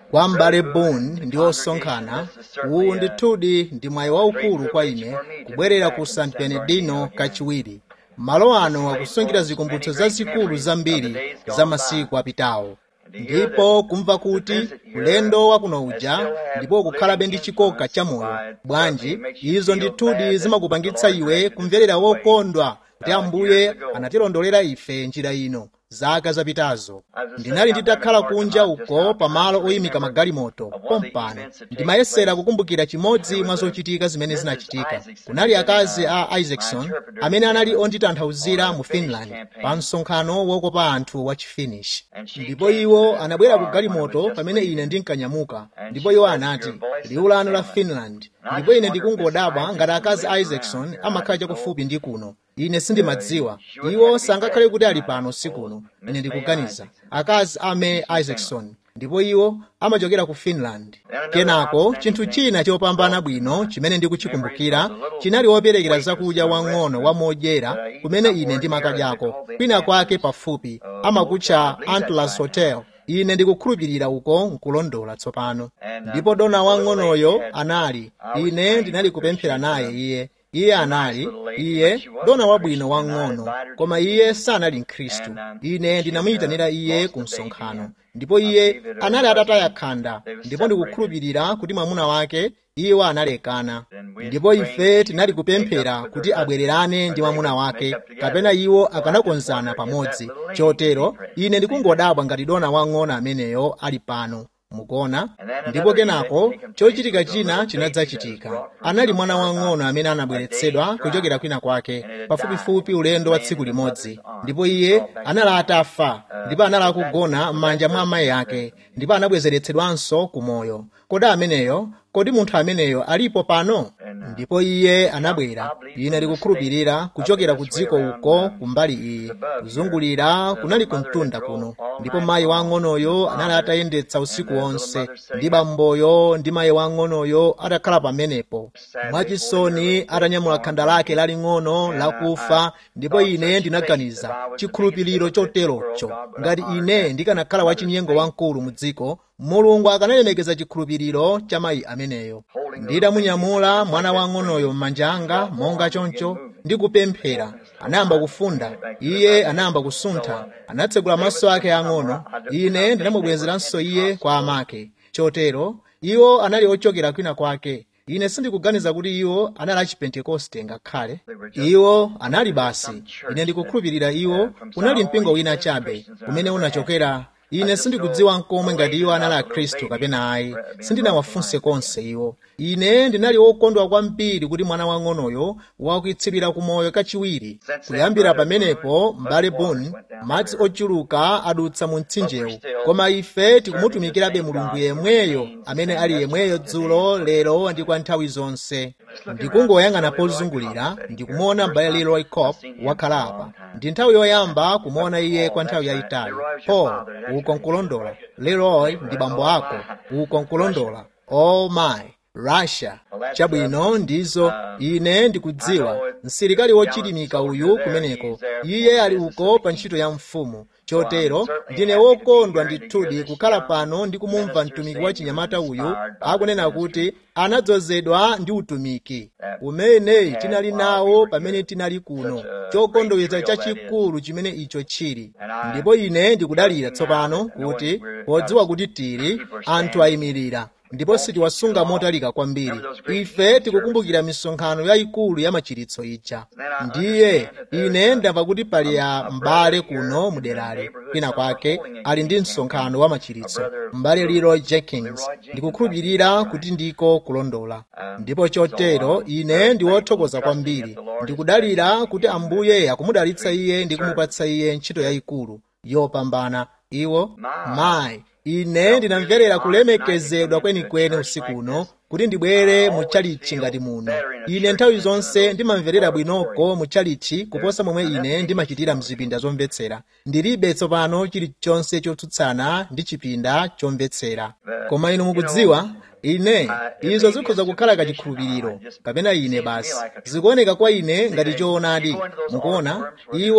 kwa m'bale boone ndi osonkhana uwu ndithudi ndi mwayi waukulu kwa ine kubwerera ku san bernardino kachiwiri malo ano akusungira zikumbutso zazikulu zambiri za masiku apitawo ndipo kumva kuti ulendo wakuno uja ndipo kukhalabe ndi chikoka cha moyo bwanji izo ndithudi zimakupangitsa iwe kumverera wokondwa kuti ambuye anatilondolera ife njira ino zaka zapitazo ndinali nditakhala kunja uko pamalo oyimika magalimoto pompano ndimayesera kukumbukira chimodzi mwa zochitika zimene zinachitika kunali akazi a isaacson amene anali onditanthauzira mu finland pa msonkhano wokopa anthu wa chifinish ndipo iwo anabwera ku galimoto pamene ine ndinkanyamuka ndipo iwo anati liwu lanu la finland ndipo ine ndikungodabwa ngati akazi a isaacson amakhala chakufupi ndi kuno ine sindimadziwa iwo sangakhale kuti ali pano sikuno ine ndikuganiza akazi a may isaacson ndipo iwo amachokera ku finland kenako chinthu china chopambana bwino chimene ndikuchikumbukira chinali woperekera zakudya wang'ono wa modyera kumene ine ndimakadyako kwina kwake pafupi amakutcha antlers hotel ine ndikukhulupirira uko nkulondola tsopano ndipo dona wang'onoyo anali ine ndinali kupemphera naye iye iye anali iye dona wabwino wang'ono koma iye sanali mkhristu ine ndinamuyitanira iye ku msonkhano ndipo iye anali atataya khanda ndipo ndikukhulupirira kuti mwamuna wake iwo analekana ndipo ife tinali kupemphera kuti abwererane ndi mwamuna wake kapena iwo akanakonzana pamodzi chotero ine ndikungodabwa ngati dona wang'ono ameneyo ali pano mukuona ndipo kenako chochitika china chinadzachitika anali mwana wang'ono amene anabweretsedwa kuchokera kwina kwake pafupifupi ulendo wa tsiku limodzi ndipo iye anali atafa ndipo anali akugona m'manja mwa amayi ake ndipo anabwezeretsedwanso ku moyo kodi ameneyo kodi munthu ameneyo alipo pano ndipo iye anabwera ine ndikukhulupirira kuchokera ku dziko uko kumbali iyi kuzungulira kunali kumtunda kuno ndipo mayi wang'onoyo anali atayendetsa usiku wonse ndi bamboyo ndi mayi wang'onoyo atakhala pamenepo mwachisoni atanyamula khanda lake laling'ono lakufa ndipo ine ndinaganiza chikhulupiriro choterocho ngati ine ndikanakhala wachinyengo wamkulu mu dziko mulungu akanalemekeza chikhulupiriro cha mayi ameneyo ndidamunyamula mwana wang'onoyo m'manja anga monga choncho ndi kupemphera anayamba kufunda iye anayamba kusuntha anatsegula maso ake ang'ono ine ndinamubwezeranso iye kwa amake chotero iwo anali ochokera kwina kwake ine sindikuganiza kuti iwo anali achipentekoste ngakhale iwo anali basi ine ndikukhulupirira iwo unali mpingo wina chabe umene unachokera ine sindikudziwa nkomwe ngati iwo anali akhristu kapena ayi sindinawafunse konse iwo ine ndinali wokondwa kwambiri kuti mwana wang'onoyo wakuitsirira ku moyo kachiwiri kuyambira pamenepo m'bale boone madzi ochuluka adutsa mu mtsinjewu koma ife tikumutumikirabe mulungu yemweyo amene ali yemweyo dzulo lero ndi kwa nthawi zonse ndikungoyang'ana pozungulira ndikumuona m'bale leroy cop wakhala apa ndi nthawi yoyamba kumuona iye kwa nthawi yayitali po uko nkulondola leroy ndi bambo ako uko nkulondola oh my russia chabwino ndizo ine ndikudziwa msilikali wochilimika uyu kumeneko iye ali uko pa ntchito ya mfumu chotero ndine wokondwa ndithudi kukhala pano ndi kumumva mtumiki wa chinyamata uyu akunena kuti anadzozedwa ndi utumiki umene tinali nawo pamene tinali kuno chokondoweza chachikulu chimene icho chili ndipo ine ndikudalira tsopano kuti podziwa kuti tili anthu ayimirira ndipo sitiwasunga motalika kwambiri ife tikukumbukira misonkhano yayikulu ya machiritso ija ndiye ine ndamva kuti pali ya m'bale kuno muderali kwina kwake ali ndi msonkhano wa machiritso m'bale leroy jenkins ndikukhulupirira kuti ndiko kulondola ndipo chotero ine ndi wothokoza kwambiri ndikudalira kuti ambuye akumudalitsa iye ndi kumupatsa iye ntchito yayikulu yopambana iwo mayi ine ndinamverera kulemekezedwa kwenikweni usiku uno kuti ndibwere muchalichi ngati muno ine nthawi zonse ndimamverera bwinoko muchalichi kuposa momwe ine ndimachitira mzipinda zomvetsera ndilibe tsopano chilichonse chotsutsana ndi chipinda chomvetsera koma inu mukudziwa ine izo zikhoza kukhala kachikhulupiriro kapena ine basi zikuoneka kwa ine ngati choonadi mukuona iwo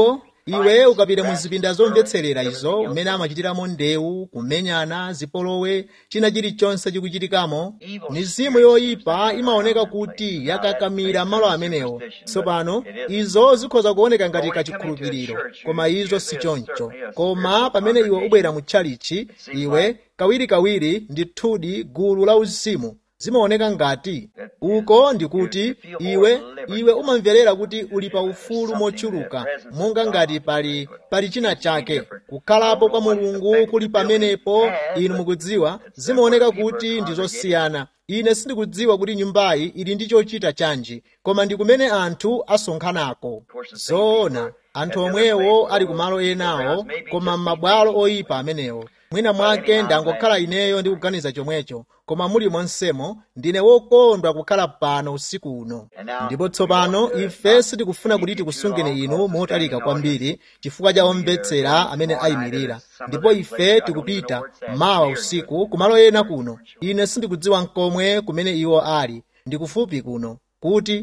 iwe ukapita mu zipinda zomvetserera izo umene amachitiramo ndewu kumenyana zipolowe china chilichonse chikuchitikamo mizimu yoyipa imaoneka kuti yakakamira malo amenewo tsopano izo zikhoza kuoneka ngati kachikhulupiriro koma izo si choncho koma pamene iwe ubwera mu tchalichi iwe kawirikawiri ndithudi gulu la uzimu zimaoneka ngati uko ndikuti iwe iwe umamverera kuti uli pa ufulu mochuluka monga ngati pali pali china chake kukhalapo kwa mulungu kuli pamenepo inu mukudziwa zimaoneka kuti ndi zosiyana ine sindikudziwa kuti nyumbayi ili ndi chochita chanji koma ndi kumene anthu asonkhanako zoona anthu omwewo ali kumalo enawo koma m'mabwalo oyipa amenewo mwina mwake ndangokhala ineyo ndi kuganiza chomwecho koma muli monsemo ndine wokondwa kukhala pano usiku uno ndipo tsopano ife sitikufuna kuti tikusungeni inu motalika kwambiri chifukwa cha omvetsera amene ayimirira ndipo ife tikupita mawa usiku kumalo ena kuno ine sindikudziwa nkomwe kumene iwo ali ndikufupi kuno kuti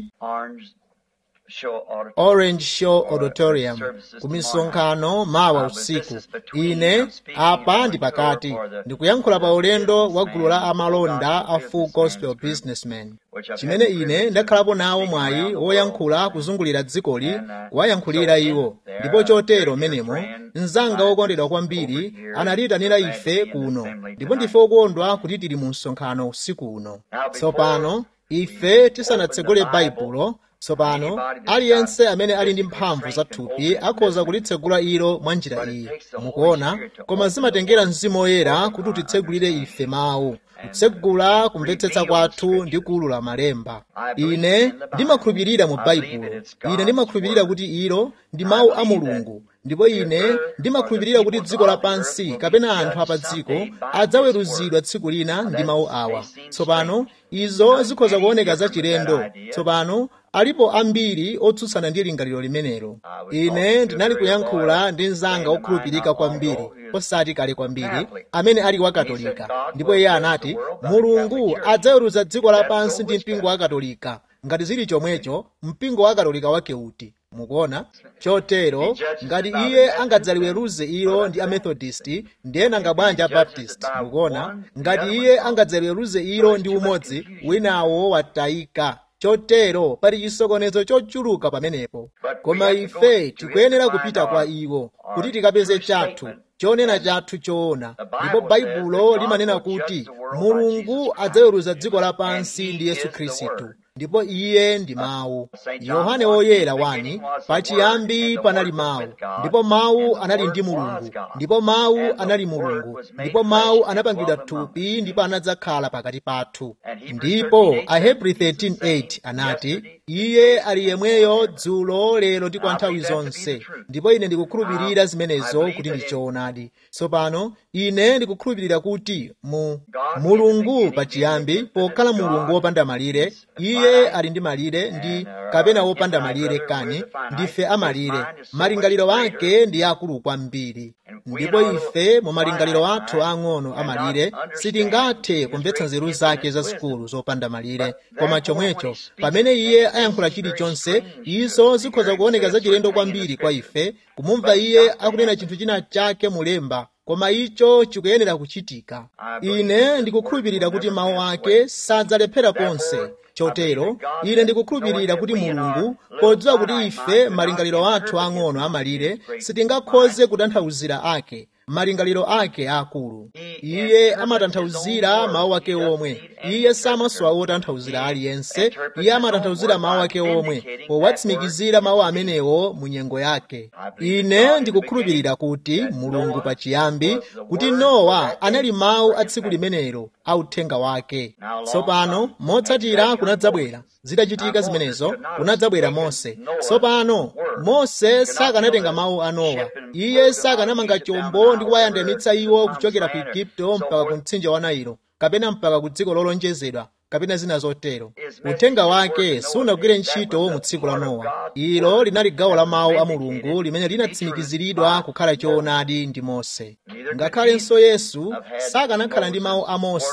orange show auditorium ku misonkhano mawa usiku ine apa ndi pakati ndikuyankhula pa ulendo wa gulu la amalonda a full gospel businessmen chimene ine ndakhalapo nawo mwayi woyankhula kuzungulira dzikoli kuwayankhulira iwo ndipo chotero menemo mnzanga wokondedwa kwambiri anatiyitanira ife kuno ndipo ndife okondwa kuti tili mu msonkhano usiku uno tsopano ife tisanatsegule baibulo tsopano aliyense amene ali ndi mphamvu za thupi akhoza kulitsegula ilo mwa njira iyi mukuona koma zimatengera mzimu woyera kuti utitsegulire ife mawu kutsegula kumvetsetsa kwathu ndi kuwulula malemba ine ndimakhulupirira mu baibulo ine ndimakhulupirira kuti ilo ndi mawu a mulungu ndipo ine ndimakhulupirira kuti dziko lapansi kapena anthu apa dziko adzaweruzidwa tsiku lina ndi mawu awa tsopano izo zikhoza kuoneka zachilendo tsopano alipo ambiri otsutsana ndi lingaliro limenelo ine ndinali kuyankhula ndi mnzanga wokhulupirika kwambiri osati kale kwambiri amene ali wakatolika ndipo iye anati mulungu adzaweruza dziko lapansi ndi mpingo wa katolika ngati zili chomwecho mpingo wa katolika wake uti mukuona chotero ngati iye angadzaliweruze ilo ndi amethodist ndiye nanga bwanji abaptist mukuona ngati iye angadzaliweruze ilo ndi umodzi winawo watayika chotero pali chisokonezo chochuluka pamenepo koma ife tikuyenera kupita kwa iwo kuti tikapeze chathu chonena chathu choona ndipo baibulo limanena kuti mulungu adzaweruza dziko lapansi ndi yesu khristu ndipo iye ndi mawu yohane woyera wani pachiyambi panali mawu ndipo mawu anali ndi mulungu ndipo mawu anali mulungu ndipo mawu anapangidwa thupi ndipo anadzakhala pakati pathu ndipo ahebri 13:8 anati iye ali yemweyo dzulo lero ndi kwa nthawi zonse ndipo ine ndikukhulupirira zimenezo kuti ndi choonadi tsopano ine ndikukhulupirira kuti mu mulungu pachiyambi pokhala mulungu wopanda malire iye ali ndi malire ndi kapena wopanda malire kani ndife amalire malingaliro ake ndi akulu kwambiri ndipo ife mu malingaliro athu ang'ono amalire sitingathe kumvetsa nzeru zake zazikulu zopanda malire koma chomwecho pamene iye ayankhula chilichonse izo zikhoza kuoneka zachilendo kwambiri kwa ife kumumva iye akunena chinthu china chake mulemba koma icho chikuyenera kuchitika ine ndikukhulupirira kuti mawu ake sadzalephera konse chotero ine ndikukhulupirira kuti mulungu podziwa kuti ife malingaliro athu ang'ono amalire sitingakhoze kutanthauzira ake malingaliro ake akulu iye amatanthauzira mawu ake omwe iye samasowa wotanthauzira aliyense iye amatanthauzira mawu ake omwe powatsimikizira mawu amenewo mu nyengo yake ine ndikukhulupirira kuti mulungu pachiyambi kuti nowa anali mawu a tsiku limenelo a uthenga wake tsopano motsatira kunadzabwera zitachitika zimenezo kunadzabwera mose tsopano mose sakanatenga mawu a nowa iye sakanamanga chombo ndi kuwayandamitsa iwo kuchokera ku igupto mpaka ku mtsinje wa nailo kapena mpaka ku dziko lolonjezedwa kapena zina zotero uthenga wake sunagwire ntchito mu tsiku la nowa ilo linali gawo la mawu a mulungu limene linatsimikiziridwa kukhala choonadi ndi mose ngakhalenso yesu sakanakhala ndi mawu a mose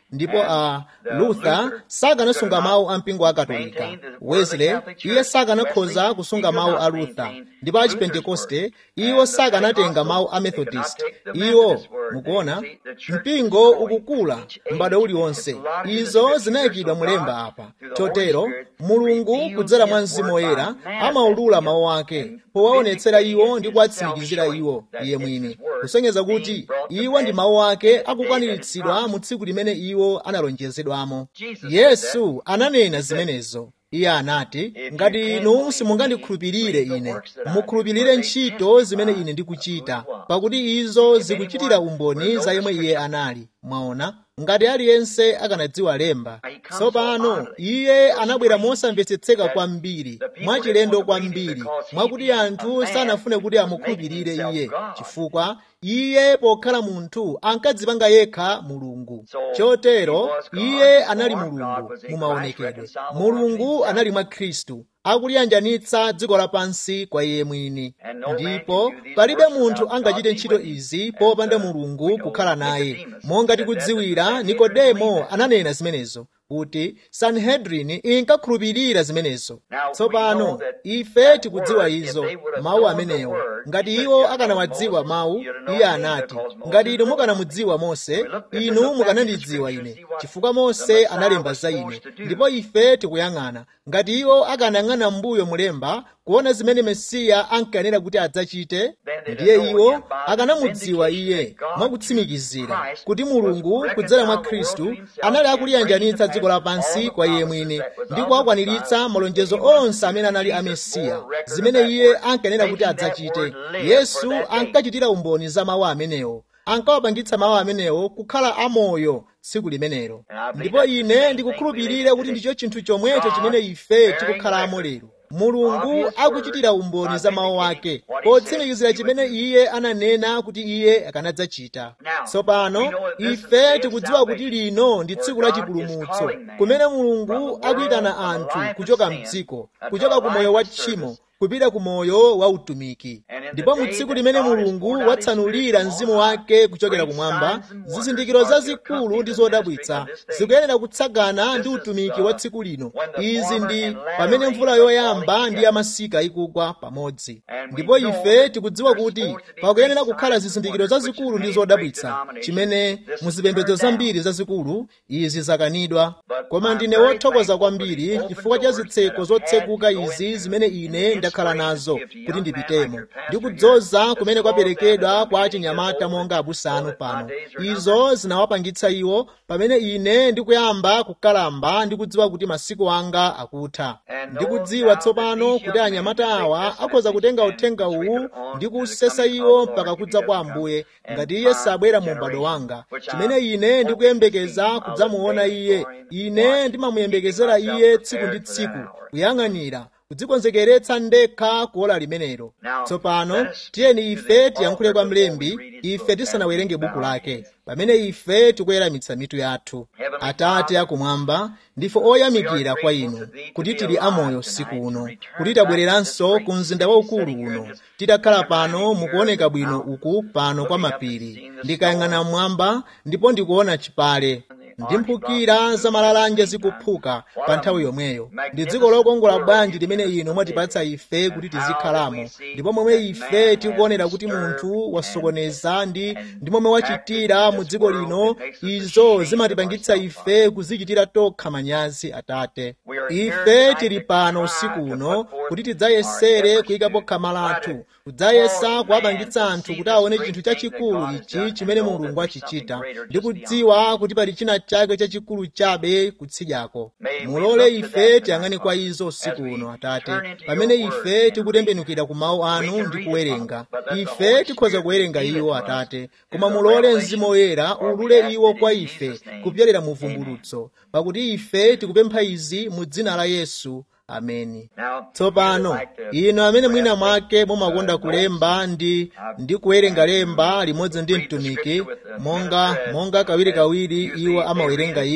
ndipo a luther sakanasunga mawu a mpingo wa katolika wesley iye sakanakhoza kusunga mawu a luther ndipo a chipentekoste iwo sakanatenga mawu a methodist iwo mukuona mpingo ukukula m'bado uliwonse izo zinayikidwa mulemba apa chotero mulungu kudzera mwa mzimu woyera amaulula mawu ake powaonetsera iwo ndi kuwatsimikizira iwo iye mwini kusonyeza kuti iwo ndi mawu ake akukwaniritsidwa mu tsiku limene iwo analonjezedwamo yesu ananena zimenezo iye anati ngati inu simungandikhulupirire ine mukhulupirire ntchito zimene ine ndikuchita pakuti izo zikuchitira umboni za yemwe iye anali mwaona ngati aliyense akanadziwa lemba tsopano iye anabwera mosamvetsetseka kwambiri mwachilendo kwambiri mwakuti anthu sanafune kuti amukhulupirire iye chifukwa iye pokhala munthu ankadzipanga yekha mulungu chotero iye anali mulungu mumaonekedwe mulungu anali mwa khristu akuliyanjanitsa dziko lapansi kwa iye mwini ndipo palibe munthu angachite ntchito izi popanda mulungu kukhala naye monga tikudziwira nikodemo ananena zimenezo kuti sanhedrini inkakhulupirira zimenezo tsopano ife tikudziwa izo mawu amenewo ngati iwo akanawadziwa mawu iye anati ngati inu mukanamudziwa mose inu mukanandidziwa ine chifukwa mose analemba za ine ndipo ife tikuyang'ana ngati iwo akanayang'ana m'mbuyo mulemba kuona zimene mesiya ankanena kuti adzachite ndiye iwo akanamudziwa iye mwakutsimikizira kuti mulungu kudzera mwa khristu anali akuliyanjanitsa dziko lapansi kwa iye mwini ndi kuwakwaniritsa malonjezo onse amene anali a mesiya zimene iye ankanena kuti adzachite yesu ankachitira umboni za mawu amenewo ankawapangitsa mawu amenewo kukhala amoyo tsiku limenelo ndipo ine ndikukhulupirira kuti ndicho chinthu chomwecho chimene ife tikukhalamo lero mulungu akuchitira umboni za mawu ake potsimikizira chimene iye ananena kuti iye akanadzachita tsopano ife tikudziwa kuti lino ndi tsiku la chipulumutso kumene mulungu akuyitana anthu kuchoka mdziko kuchoka ku moyo wa tchimo kupita ku moyo wa utumiki ndipo mu tsiku limene mulungu watsanulira mzimu wake kuchokera kumwamba zizindikiro zazikulu ndi zodabwitsa zikuyenera kutsagana ndi utumiki wa tsiku lino izi ndi pamene mvula yoyamba ndi yamasika ikugwa pamodzi ndipo ife tikudziwa kuti pakuyenera kukhala zizindikiro zazikulu ndi zodabwitsa chimene muzipembedzo zambiri zazikulu izi zakanidwa koma ndine wothokoza kwambiri chifukwa cha zitseko zotsekuka izi zimene ine ndakhala nazo kuti ndipitemo ndi kudzoza kumene kwaperekedwa kwa achinyamata monga abusa anu pano izo zinawapangitsa iwo pamene ine ndikuyamba kukalamba ndikudziwa kuti masiku anga akutha ndikudziwa tsopano kuti anyamata awa akhoza kutenga uthenga uwu ndi kusesa iwo mpaka kudza kwa ambuye ngati iye sabwera mu m'bado wanga chimene ine ndikuyembekeza kudzamuona iye ine ndimamuyembekezera iye tsiku ndi tsiku kuyang'anira kudzikonzekeretsa ndekha kuola limenelo tsopano tiyeni ife tiyankhule kwa mlembi ife tisanawerenge buku lake pamene ife tikuyeramitsa mitu yathu atate akumwamba ndife oyamikira kwa inu kuti tili amoyo usiku uno kuti tabwereranso ku mzinda waukulu uno titakhala pano mukuoneka bwino uku pano kwa mapiri ndikayang'ana mmwamba ndipo ndikuona chipale ndi mphukira za malalanje zikuphuka pa nthawi yomweyo ndi dziko lokongola bwanji limene inu mwatipatsa ife kuti tizikhalamo ndipo momwe ife tikuonera kuti munthu wasokoneza ndi ndi momwe wachitira mu dziko lino izo zimatipangitsa ife kuzichitira tokha manyazi atate ife tili pano usiku uno kuti tidzayesere kuyikapo khama lathu kudzayesa kuwapangitsa anthu kuti aone chinthu chachikulu ichi chimene mulungu achichita ndi kudziwa kuti pali china chake chachikulu chabe kutsidyako mulole ife tiyang'ane kwa izo usiku uno atate pamene ife tikutembenukira ku mawu anu ndi kuwerenga ife tikhoza kuwerenga iwo atate koma mulole mzimu woyera ulule iwo kwa ife kupyolera mu vumbulutso pakuti ife tikupempha izi mu dzina la yesu ameni tsopano inu amene mwina mwake mumakonda kulemba ndi ndi kuwerenga lemba limodzi ndi mtumiki monga monga kawirikawiri iwo amawerenga iwo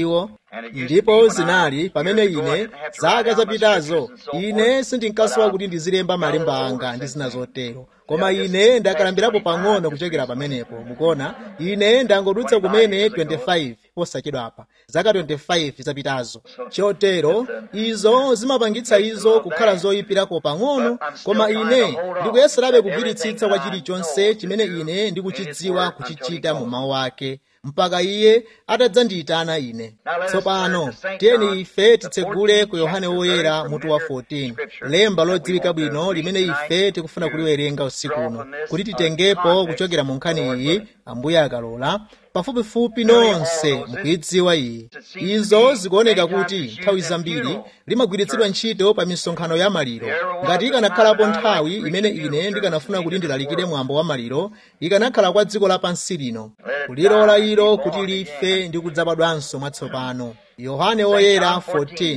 ndipo zinali pamene ine zaka zapitazo ine sindinkasowa kuti ndizilemba malemba anga ndi zina zotero koma ine ndakalambirapo pang'ono kuchokera pamenepo mukuona ine ndangodutsa kumene 25 posachedwapa zaka 25 zapitazo chotero izo zimapangitsa izo kukhala zoyipirako pang'ono koma ine ndikuyeserabe kugwiritsitsa kwa chilichonse chimene ine ndikuchidziwa kuchichita mu mawu ake mpaka iye atadzandiyitana ine tsopano tiyeni ife titsegule ku yohane woyera mutu wa 14 lemba lodziwika bwino limene ife tikufuna kuliwerenga usiku uno kuti titengepo kuchokera mu nkhani iyi ambuye akalola pafupifupi nonse mukuyidziwa iyi izo zikuoneka kuti nthawi zambiri limagwiritsidwa ntchito pa misonkhano ya maliro ngati ikanakhalapo nthawi imene ine ndikanafuna kuti ndilalikire mwambo wa maliro ikanakhala kwa dziko lapansi lino kulilola ilo kuti life ndi kudzabadwanso mwatsopano yohane woyera 14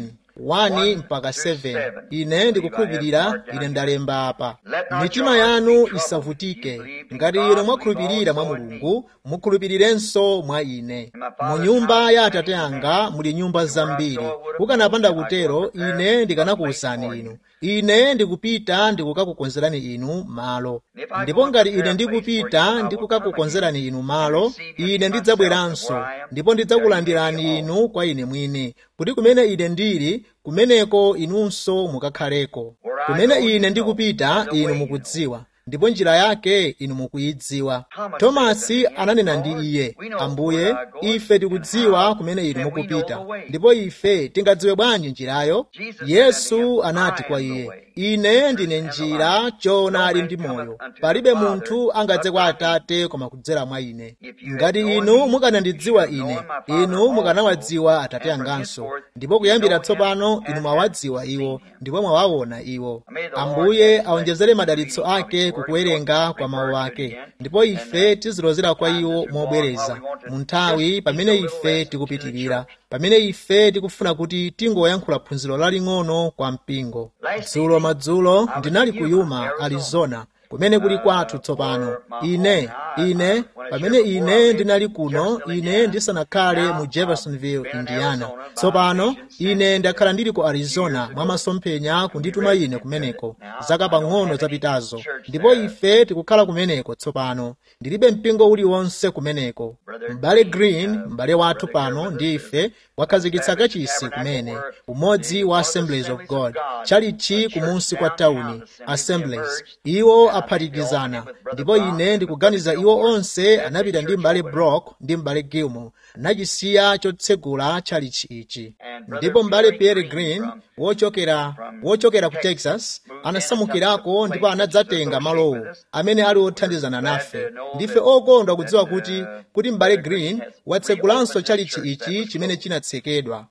1 mpaka 7 ine ndikukhulupirira ine ndalemba apa mitima yanu isavutike ngati inu mwakhulupirira mwa mulungu mukhulupirirenso mwa ine mu nyumba ya atate anga muli nyumba zambiri kukanapanda kutero ine ndikanakuwuzani inu ine ndikupita ndikukakukonzerani inu malo ndipo ngati ine ndikupita ndikukakukonzerani inu malo ine ndidzabweranso ndipo ndidzakulandirani inu kwa ine mwini kuti kumene ine ndili kumeneko inunso mukakhaleko kumene ine ndikupita inu mukudziwa ndipo njira yake inu mukuyidziwa tomasi ananena ndi iye ambuye ife tikudziwa kumene inu mukupita ndipo ife tingadziwe bwanji njirayo yesu anati kwa iye ine ndine njira choonadi ndi moyo palibe munthu angadze kwa atate koma kudzera mwa ine ngati inu mukanandidziwa ine inu mukanawadziwa atate anganso ndipo kuyambira tsopano inu mwawadziwa iwo ndipo mwawaona iwo ambuye awonjezere madalitso ake kukuwerenga kwa mawu ake ndipo ife tizilozera kwa iwo mobwereza mu nthawi pamene ife tikupitirira pamene ife tikufuna kuti tingoyankhula phunziro laling'ono kwa mpingo dzulo madzulo ndinali ku yuma arizona kumene kuli kwathu tsopano ine ine pamene ine ndinali kuno ine ndisanakhale mu jeffersonville indiana tsopano ine ndakhala ndili ku arizona mwa masomphenya kundituma ine kumeneko zaka pang'ono zapitazo ndipo ife tikukhala kumeneko tsopano ndilibe mpingo uliwonse kumeneko m'bale green m'bale wathu pano ndi ife wakhazikitsa kachisi kumene umodzi wa assemblies of god chalichi kumunsi kwa tawuni assemblies iwo aphatikizana ndipo ine ndikuganiza iwo onse anapita ndi m'bale brock ndi m'bale gilmore nachisiya chotsegula chalichi ichi ndipo m'bale pierre green wochokera wochokera ku texas anasamukirako ndipo anadzatenga malowo amene ali othandizana nafe ndife okondwa kudziwa kuti kuti m'bale green watsegulanso chalichi ichi chimene chinatsekedwa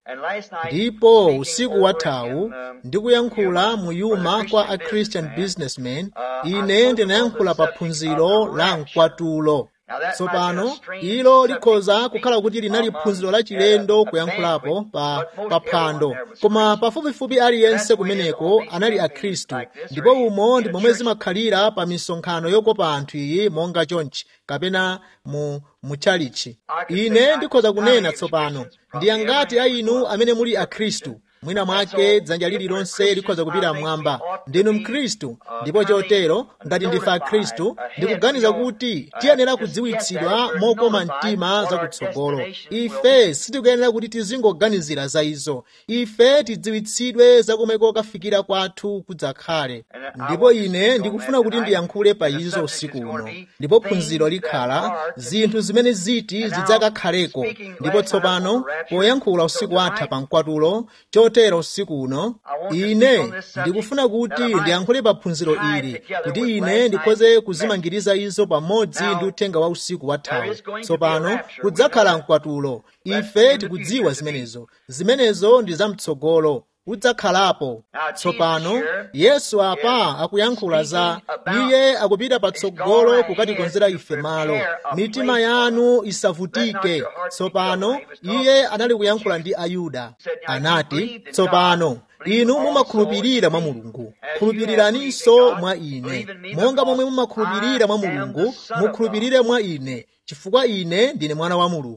ndipo usiku wathawu ndikuyankhula mu yuma kwa a christian businessman ine ndinayankhula pa phunziro la mkwatulo tsopano ilo likhoza kukhala kuti linali phunziro lachilendo kuyankhulapo pa paphando koma pafupifupi aliyense kumeneko anali akhristu ndipo umo ndi momwe zimakhalira pa misonkhano yokopa anthu iyi monga chonchi kapena mu mutchalichi ine ndikhoza kunena tsopano ndi angati a inu amene muli akhristu mwina mwake dzanja lililonse likhoza kupita mmwamba ndinu mkhristu ndipo chotero ngati ndife akhristu ndikuganiza kuti tiyenera kudziwitsidwa mokoma mtima zakutsogolo ife sitikuyenera kuti tizingoganizira za izo ife tidziwitsidwe zakumeko kafikira kwathu kudzakhale ndipo ine ndikufuna kuti ndiyankhule pa izo usiku uno ndipo phunziro likhala zinthu zimene ziti zidzakakhaleko ndipo tsopano poyankhula usiku watha pa mkwatulo chotero usiku uno ine ndikufuna kuti ndiyankhule pa phunziro ili kuti ine ndikhoze kuzimangiriza izo pamodzi ndi uthenga wa usiku wathawu tsopano kudzakhala mkwatulo ife tikudziwa zimenezo zimenezo ndi zamtsogolo udzakhalapo tsopano yesu apa akuyankhula za iye akupita patsogolo kukatikonzera ife malo mitima yanu isavutike tsopano iye anali kuyankhula ndi ayuda anati tsopano inu mumakhulupirira mwa mulungu khulupiriraninso mwa ine monga momwe mumakhulupirira mwa mulungu mukhulupirire mwa ine chifukwa ine ndine mwana wa mulungu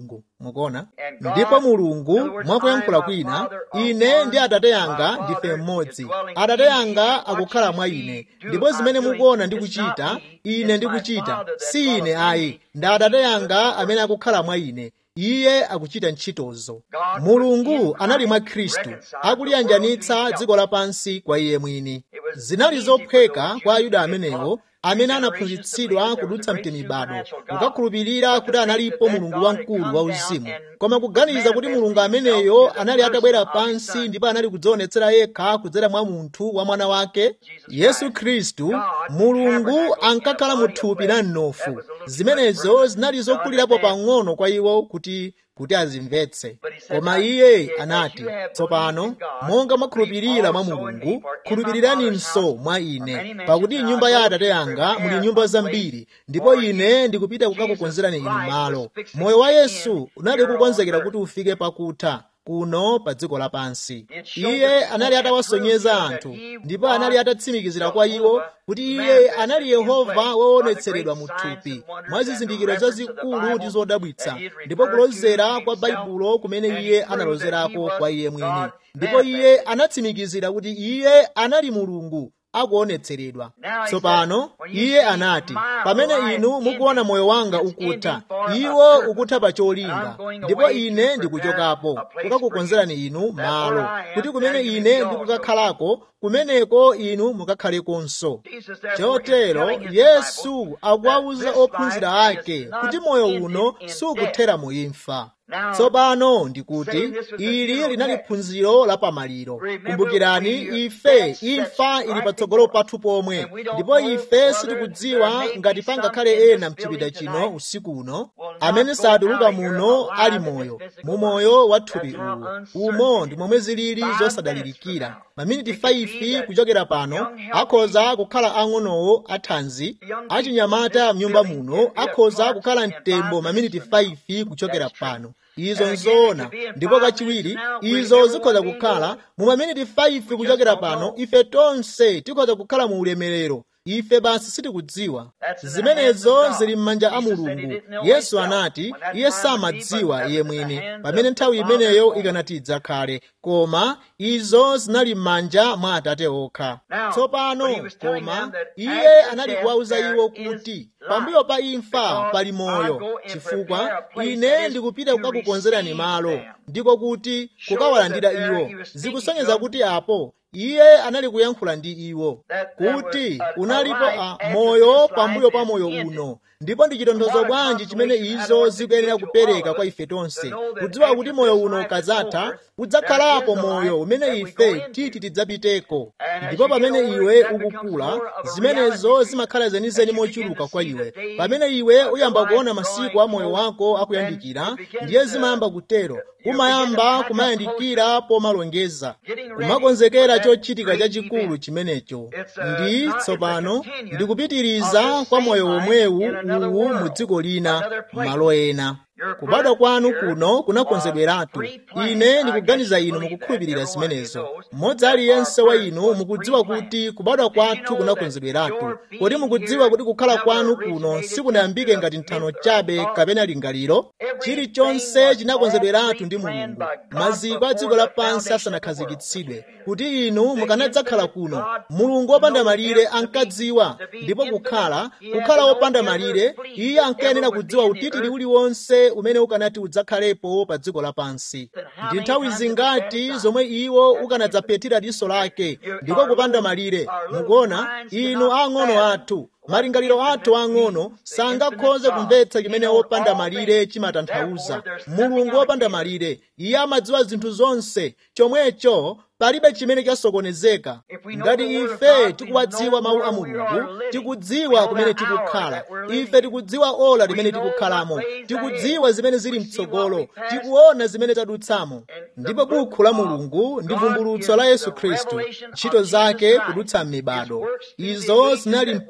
mukuona ndipo mulungu mwakuyankhula kwina ine ndi atate anga ndife mmodzi atate anga akukhala mwa ine ndipo zimene mukuona ndikuchita ine ndikuchita si ine ayi ndi atate anga amene akukhala mwa ine iye akuchita ntchitozo mulungu anali mwa khristu akuliyanjanitsa dziko lapansi kwa iye mwini zinali zophweka kwa ayuda amenewo amene anaphunzitsidwa kudutsa mtemibado kukakhulupirira kuti analipo mulungu wamkulu wauzimu koma kuganiza kuti mulungu ameneyo anali atabwera pansi ndipo anali kudzionetsera yekha kudzera mwa munthu wa mwana wake yesu khristu mulungu ankakhala mu thupi la mnofu zimenezo zinali zokulirapo pang'ono kwa iwo kuti kuti azimvetse koma iye anati tsopano monga mwakhulupirira mwa mulungu khulupiriraninso mwa ine pakuti nyumba ya atate anga muli nyumba zambiri ndipo ine ndikupita kukakukonzerani inu malo moyo wa yesu unali kukonzekera kuti ufike pakutha kuno pa dziko lapansi iye anali atawasonyeza anthu ndipo anali atatsimikizira kwa iwo kuti iye anali yehova woonetseredwa mu thupi mwa zizindikiro zazikulu ndi zodabwitsa ndipo kulozera kwa baibulo kumene iye analozerako kwa iye mwini ndipo iye anatsimikizira kuti iye anali mulungu akuonetseredwa tsopano iye anati pamene inu mukuona moyo wanga ukutha iwo ukutha pa cholinga ndipo ine ndikuchokapo kukakukonzerani inu malo kuti kumene ine ndikukakhalako kumeneko inu mukakhalekonso chotero yesu akuwawuza ophunzira ake kuti moyo uno sukuthera mu imfa tsopano ndikuti ili linali phunziro la pamaliro kumbukirani ife imfa ili patsogolo pathu pomwe ndipo ife sitikudziwa ngati pangakhale ena mchipinda chino usiku uno amene satuluka muno ali moyo mu moyo wa thupi uwu umo ndi momwe zilili zosadalirikira maminiti 5 kuchokera pano akhoza kukhala ang'onowo athanzi achinyamata mnyumba muno akhoza kukhala mtembo maminiti 5 kuchokera pano izo nzoona ndipo kachiwiri izo zikhoza kukhala mu maminiti 5 kuchokera pano ife tonse tikhoza kukhala mu ulemerero ife basi sitikudziwa zimenezo zili m'manja a mulungu yesu anati iye samadziwa iye mwini pamene nthawi imeneyo ikanati idzakhale koma izo zinali m'manja mwa atate okha tsopano koma iye anali kuwawuza iwo kuti pambuyo pa imfa pali moyo chifukwa ine ndikupita kukakukonzerani malo ndiko kuti kukawalandira iwo zikusonyeza kuti apo iye anali kuyankhula ndi iwo kuti unalipo a moyo pambuyo pa moyo uno ndipo ndi chitonthozo bwanji chimene izo zikuyenera kupereka kwa ife tonse kudziwa kuti moyo uno ukadzatha udzakhalapo moyo umene ife titi tidzapiteko ndipo pamene iwe ukukula zimenezo zimakhala zenizeni mochuluka kwa iwe pamene iwe uyamba kuona masiku a moyo wako akuyandikira ndiye zimayamba kutero umayamba kumayandikira pomalongeza kumakonzekera chochitika chachikulu chimenecho ndi tsopano ndikupitiriza kwa moyo womwewu uwu mu dziko lina malo ena kubadwa kwanu kuno kunakonzedweratu ine ndikuganiza inu mukukhulupirira zimenezo mmodzi aliyense wa inu mukudziwa kuti kubadwa kwathu kunakonzedweratu kodi mukudziwa kuti kukhala kwanu kuno sikunayambike ngati nthano chabe kapena lingaliro chilichonse chinakonzedweratu ndi mulungu maziko a dziko lapansi asanakhazikitsidwe kuti inu mukanadzakhala kuno mulungu wopanda malire ankadziwa ndipo kukhala kukhala wopanda malire iye ankayenera kudziwa utitiri uliwonse umene ukanati udzakhalepo pa dziko lapansi ndi nthawi zingati zomwe iwo ukanadzapetira diso lake ndipo kupanda malire mukuona inu ang'ono athu malingaliro athu ang'ono sangakhoze kumvetsa chimene wopanda malire chimatanthauza mulungu wopanda malire iye amadziwa zinthu zonse chomwecho palibe chimene chasokonezeka ngati ife tikuwadziwa mawu a mulungu tikudziwa kumene tikukhala ife tikudziwa ola limene tikukhalamo tikudziwa zimene zili mtsogolo tikuona zimene tadutsamo ndipo bukhu la mulungu ndi vumbulutso la yesu khristu ntchito zake kudutsa m'mibado izo zinali mpaka buku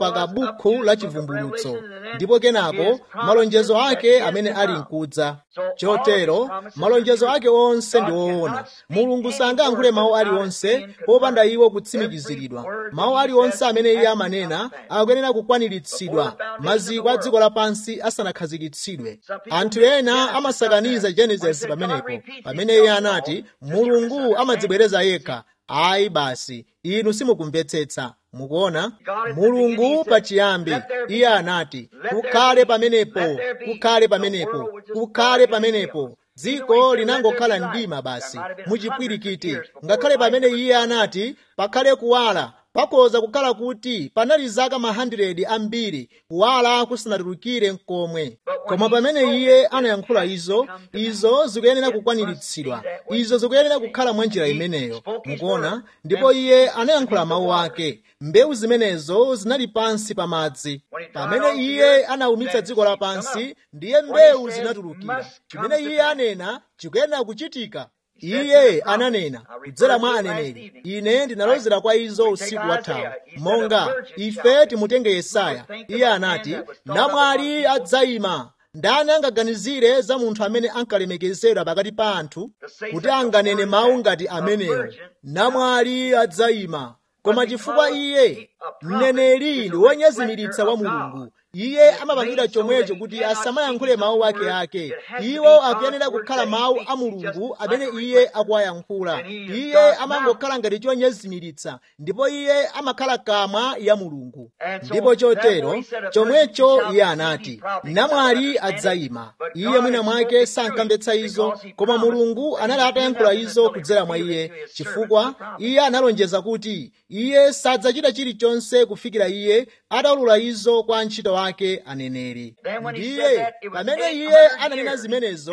bukhu la chivumbulutso ndipo kenako malonjezo ake amene ali mkudza chotero malonjezo ake onse ndi woona mulungu sangayankhule mawu aliwonse popanda iwo kutsimikiziridwa mawu aliwonse amene iye amanena akuyenera kukwaniritsidwa maziko a dziko lapansi asanakhazikitsidwe anthu ena amasakaniza genesis pamenepo pamene iye anati mulungu amadzibwereza yekha ayi basi inu simukumvetsetsa mukuona mulungu pachiyambi iye anati kukhale pamenepo kukhale pamenepo kukhale pamenepo dziko linangokhala mdima basi muchipwirikiti ngakhale pamene iye anati pakhale kuwala pakoza kukhala kuti panali zaka ma 100 ambiri kuwala kusanatulukire mkomwe koma pamene iye anayankhula izo izo zikuyenera kukwaniritsidwa izo zikuyenera kukhala mwa njira imeneyo mukuona ndipo iye anayankhula mawu ake mbewu zimenezo zinali pansi pa madzi pamene iye anawumitsa dziko lapansi ndiye mbewu zinatulukira chimene iye anena chikuyenera kuchitika iye ananena kudzera mwa aneneri ine ndinalozera kwa izo usiku wathawu monga ife timutenge yesaya iye anati namwali adzayima ndani angaganizire za munthu amene ankalemekezedwa pakati pa anthu kuti anganene mawu ngati amenewo namwali adzayima koma chifukwa iye mneneri ndi wonyezimiritsa wa mulungu iye amapangidwa chomwecho kuti asamayankhule mawu ake ake iwo akuyenera kukhala mawu a mulungu amene iye akuwayankhula iye amangokhala ngati chonyezimiritsa ndipo iye amakhala kamwa ya mulungu ndipo chotero chomwecho iye anati namwali adzayima iye mwina mwake sankamvetsa izo koma mulungu anali atayankhula izo kudzera mwa iye chifukwa iye analonjeza kuti iye sadzachita chilichonse kufikira iye ataulula izo kwa antchito wake aneneri ndiye pamene iye ananena zimenezo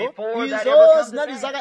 izo zinali zaka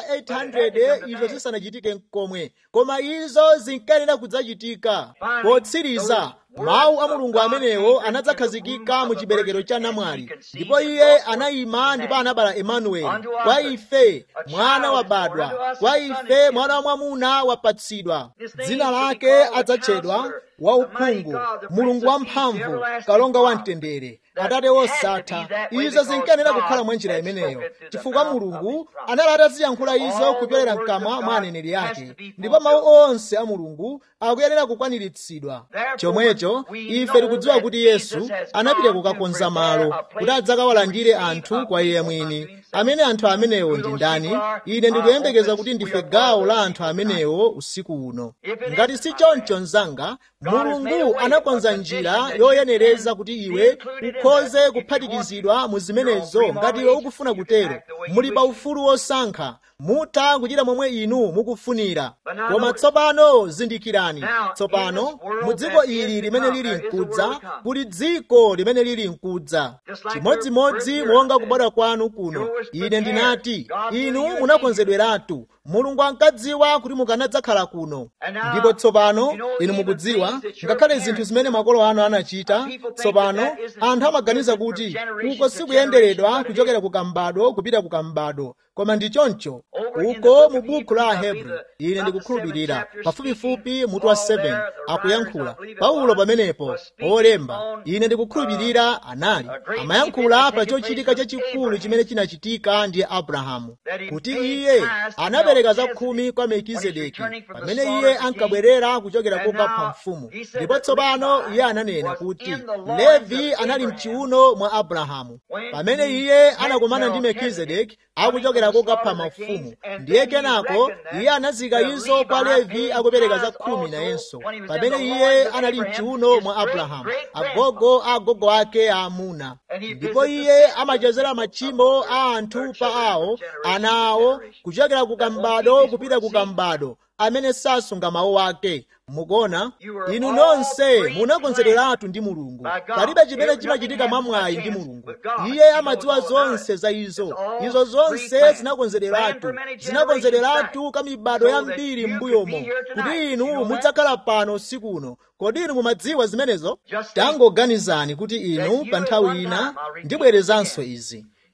800 izo zisanachitike mkomwe koma izo zinkayenera kudzachitika potsiriza mawu a mulungu amenewo anadzakhazikika mu chiberekero cha namwali ndipo iye anayima ndipo anabala emanueli kwa ife mwana wabadwa kwa ife mwana wamwamuna wapatsidwa dzina lake adzatchedwa wauphungu mulungu wamphamvu kalonga wamtendere atate wosatha izo zinkayenera kukhala mwa njira imeneyo chifukwa mulungu anali ataziyankhula izo kupyolera mkamwa mwa aneneri ake ndipo mawu onse a mulungu akuyenera kukwaniritsidwa chomwecho ife tikudziwa kuti yesu anapita kukakonza malo kuti adzakawalandire anthu kwa iye mwini amene anthu amenewo ndi ndani ine ndikuyembekeza kuti ndife gawo la anthu amenewo usiku uno ngati si choncho mzanga mulungu anakonza njira yoyenereza kuti iwe ukhoze kuphatikizidwa mu zimenezo ngati iwe ukufuna kutero muli pa ufulu wosankha mutha kuchita momwe inu mukufunira koma tsopano zindikirani tsopano mu dziko ili limene lili mkudza kuli dziko limene lili mkudza chimodzimodzi monga kubadwa kwanu kuno ine ndinati inu munakonzedweratu mulungu ankadziwa kuti mukanadzakhala kuno ndipo tsopano inu mukudziwa ngakhale zinthu zimene makolo anu anachita tsopano anthu amaganiza kuti uko sikuyenderedwa kuchokera ku kambado kupita ku kambado koma ndi choncho uko mu buku la ahebri ine ndikukhulupirira pafupifupi mutu wa 7 akuyankhula paulo pamenepo olemba ine ndikukhulupirira anali amayankhula pa chochitika chachikulu chimene chinachitika ndi abrahamu kuti iye anapereka zakhumi kwa melkizedeki pamene iye ankabwerera kuchokera kokapha mfumu ndipo tsopano iye ananena kuti levi anali mchiuno mwa abrahamu pamene iye anakumana ndi melkizedeki akuchokera kokapha mafumu ndiye kenako iye anazika izo kwa levi akupereka za khumi nayenso pamene iye anali mchiuno mwa abrahamu agogo a agogo ake aamuna ndipo iye amachezera machimo a anthu pa awo ana awo kuchokera ku kambado kupita ku kambado amene sasunga mawu ake mukuona inu nonse munakonzedweratu ndi mulungu palibe chimene chimachitika mwamwayi ndi mulungu iye amadziwa zonse za izo izo zonse zinakonzederatu zinakonzederatu ka mibado yambiri m'mbuyomo kuti inu mudzakhala pano usiku uno kodi inu mumadziwa zimenezo tangoganizani kuti inu pa nthawi ina ndibwerezanso izi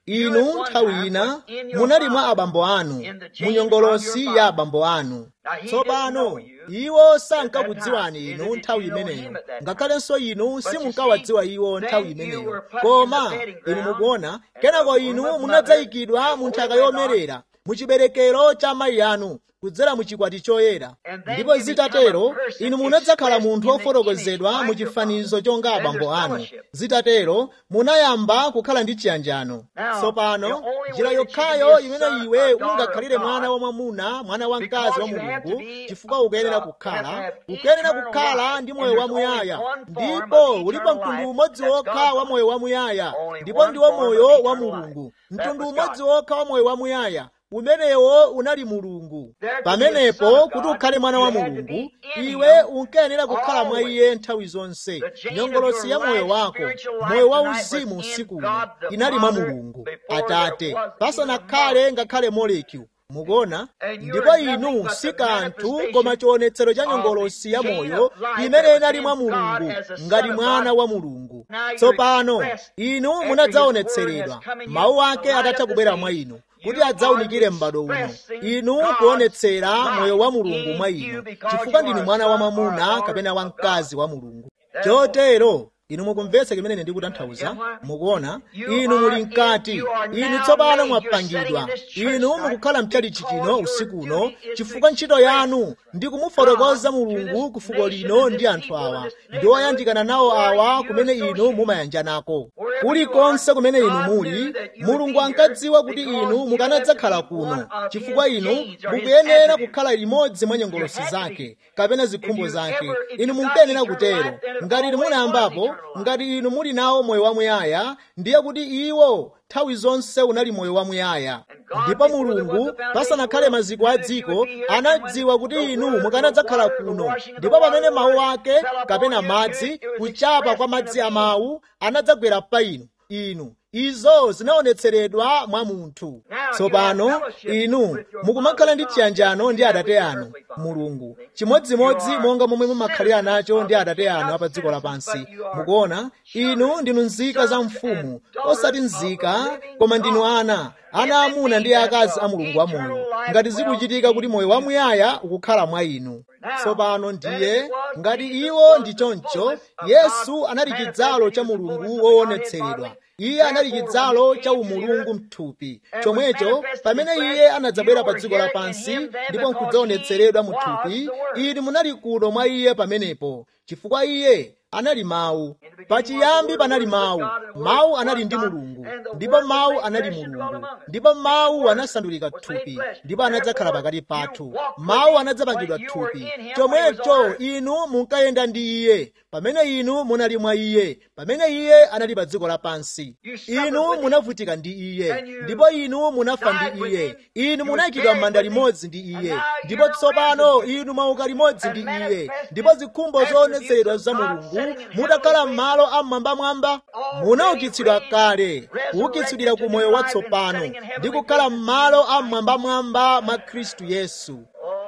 inu nthawi ina munali mwa abambo anu mu nyongolosi ya abambo anu tsopano iwo sankakudziwani inu nthawi imeneyo ngakhalenso inu simunkawadziwa iwo nthawi imeneyo koma inu mukuona kenako inu munadzayikidwa mu nthaka yomerera mu chiberekero cha mayi anu kudzera mu chikwati choyera ndipo zitatero inu munadzakhala munthu wofotokozedwa mu chifanizo chonga abambo anu zitatero munayamba kukhala ndi chiyanjano tsopano njira yokhayo imene iwe ungakhalire mwana wamwamuna mwana wamkazi wa mulungu chifukwa ukuyenera kukhala ukuyenera kukhala ndi moyo wamuyaya ndipo ulipo mtundu umodzi wokha wa moyo wamuyaya ndipo ndiwo moyo wa mulungu mtundu umodzi wokha wa moyo wamuyaya umenewo unali mulungu pamenepo kuti ukhale mwana wa mulungu iwe unkayenera kukhala mwa iye nthawi zonse nyongolosi ya moyo wako moyo wa uzimu usikuno inali mwa mulungu atate pasanakhale ngakhale molekyu mukuona ndipo inu si kanthu koma chionetsero cha nyongolosi ya moyo imene inali mwa mulungu ngati mwana wa mulungu tsopano inu munadzaonetseredwa mawu ake atatha kubwera mwa inu kuti adzaunikire m'bado uno inu kuonetsera moyo wa mulungu mwa inu chifukwa ndinu mwana wa mwamuna kapena wamkazi wa mulungu chotero inu mukumvetsa chimene ndikutanthauza mukuona inu muli mkati inu tsopano mwapangidwa inu mukukhala mchalichi chino usiku uno chifukwa ntchito yanu ndi kumufotokoza mulungu ku fuko lino ndi anthu awa ndi oyandikana nawo awa kumene inu mumayanjanako kulikonse kumene inu muli mulungu ankadziwa kuti inu mukanadzakhala kuno chifukwa inu mukuyenera kukhala limodzi mwa nyongolosi zake kapena zikhumbo zake inu munkayenera kutero ngati inu munayambapo ngati inu muli nawo moyo wamuyaya ndiye kuti iwo nthawi zonse unali moyo wamuyaya ndipo mulungu pasanakhale maziko a dziko anadziwa kuti inu mukanadzakhala kuno ndipo pamene mawu ake kapena madzi kuchapa kwa madzi a mawu anadzagwera pa inu inu izo zinaonetseredwa mwa munthu tsopano inu mukumakhala ndi chiyanjano ndi atate anu mulungu chimodzimodzi monga momwe mumakhalira nacho ndi atate anu apa dziko lapansi mukuona inu ndinu nzika za mfumu osati nzika koma ndinu ana ana amuna ndi akazi a mulungu wamoyo ngati zikuchitika kuti moyo wamuyaya ukukhala mwa inu tsopano ndiye ngati iwo ndi choncho yesu anali chidzalo cha mulungu woonetseredwa iye anali chidzalo cha umulungu mthupi chomwecho pamene iye anadzabwera pa dziko lapansi ndipo nkudzaonetseredwa mu thupi inu munali kuno mwa iye pamenepo chifukwa iye anali mawu pachiyambi panali mawu mawu anali ndi mulungu ndipo mawu anali mulungu ndipo mawu anasandulika thupi ndipo anadzakhala pakati pathu mawu anadzapangidwa thupi chomwecho inu munkayenda ndi iye pamene inu munali mwa iye pamene iye anali pa dziko lapansi inu munavutika ndi iye ndipo inu munafa ndi iye inu munayikidwa m'manda limodzi ndi iye ndipo tsopano inu mwauka limodzi ndi iye ndipo zikhumbo zoonetseredwa za mulungu mutakhala m'malo amwambamwamba munaukitsidwa kale kuukitsidwira ku moyo watsopano ndi kukhala m'malo amwambamwamba mwa khristu yesu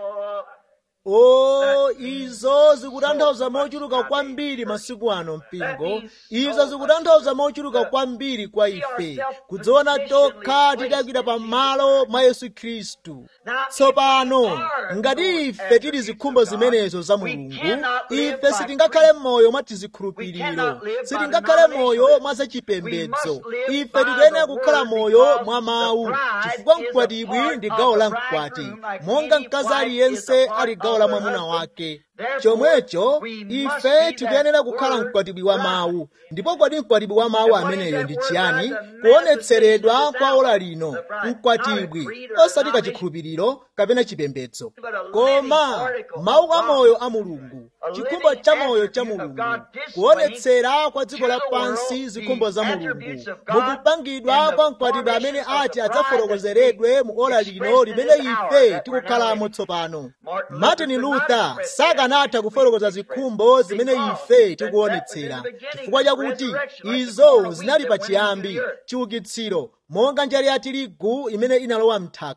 o izo zikutanthauza mochuluka kwambiri masiku ano mpingo izo zikutanthauza mochuluka kwambiri kwa ife kudziona tokha tidakira pamalo mwa yesu khristu tsopano ngati ife tili zikhumbo zimenezo za mulungu ife sitingakhale moyo mwa tizikhulupiriro sitingakhale moyo mwa zachipembedzo ife tikuyenera kukhala moyo mwa mawu chifukwa mkwatibwi ndi gawo la mkwati monga mkazi aliyense ali gawo la mwamuna wake chomwecho ife tikuyenera kukhala mkwatibwi wa mawu ndipo kodi mkwatibwi wa mawu ameneyo ndi chiyani kuonetseredwa kwa ola lino mkwatibwi osati kachikhulupiriro kapena chipembedzo koma mawu amoyo a mulungu chikhumbo cha moyo cha mulungu kuonetsera kwa dziko lapansi zikhumbo za mulungu mukupangidwa kwa mkwatibwi amene ati adzafotokozeredwe mu ola lino limene ife tikukhalamo tsopano martin luther sakanatha kufotokoza zikhumbo zimene ife tikuonetsera chifukwa chakuti izo zinali pachiyambi chiukitsiro monga njale ya tirigu imene inalowa mthaka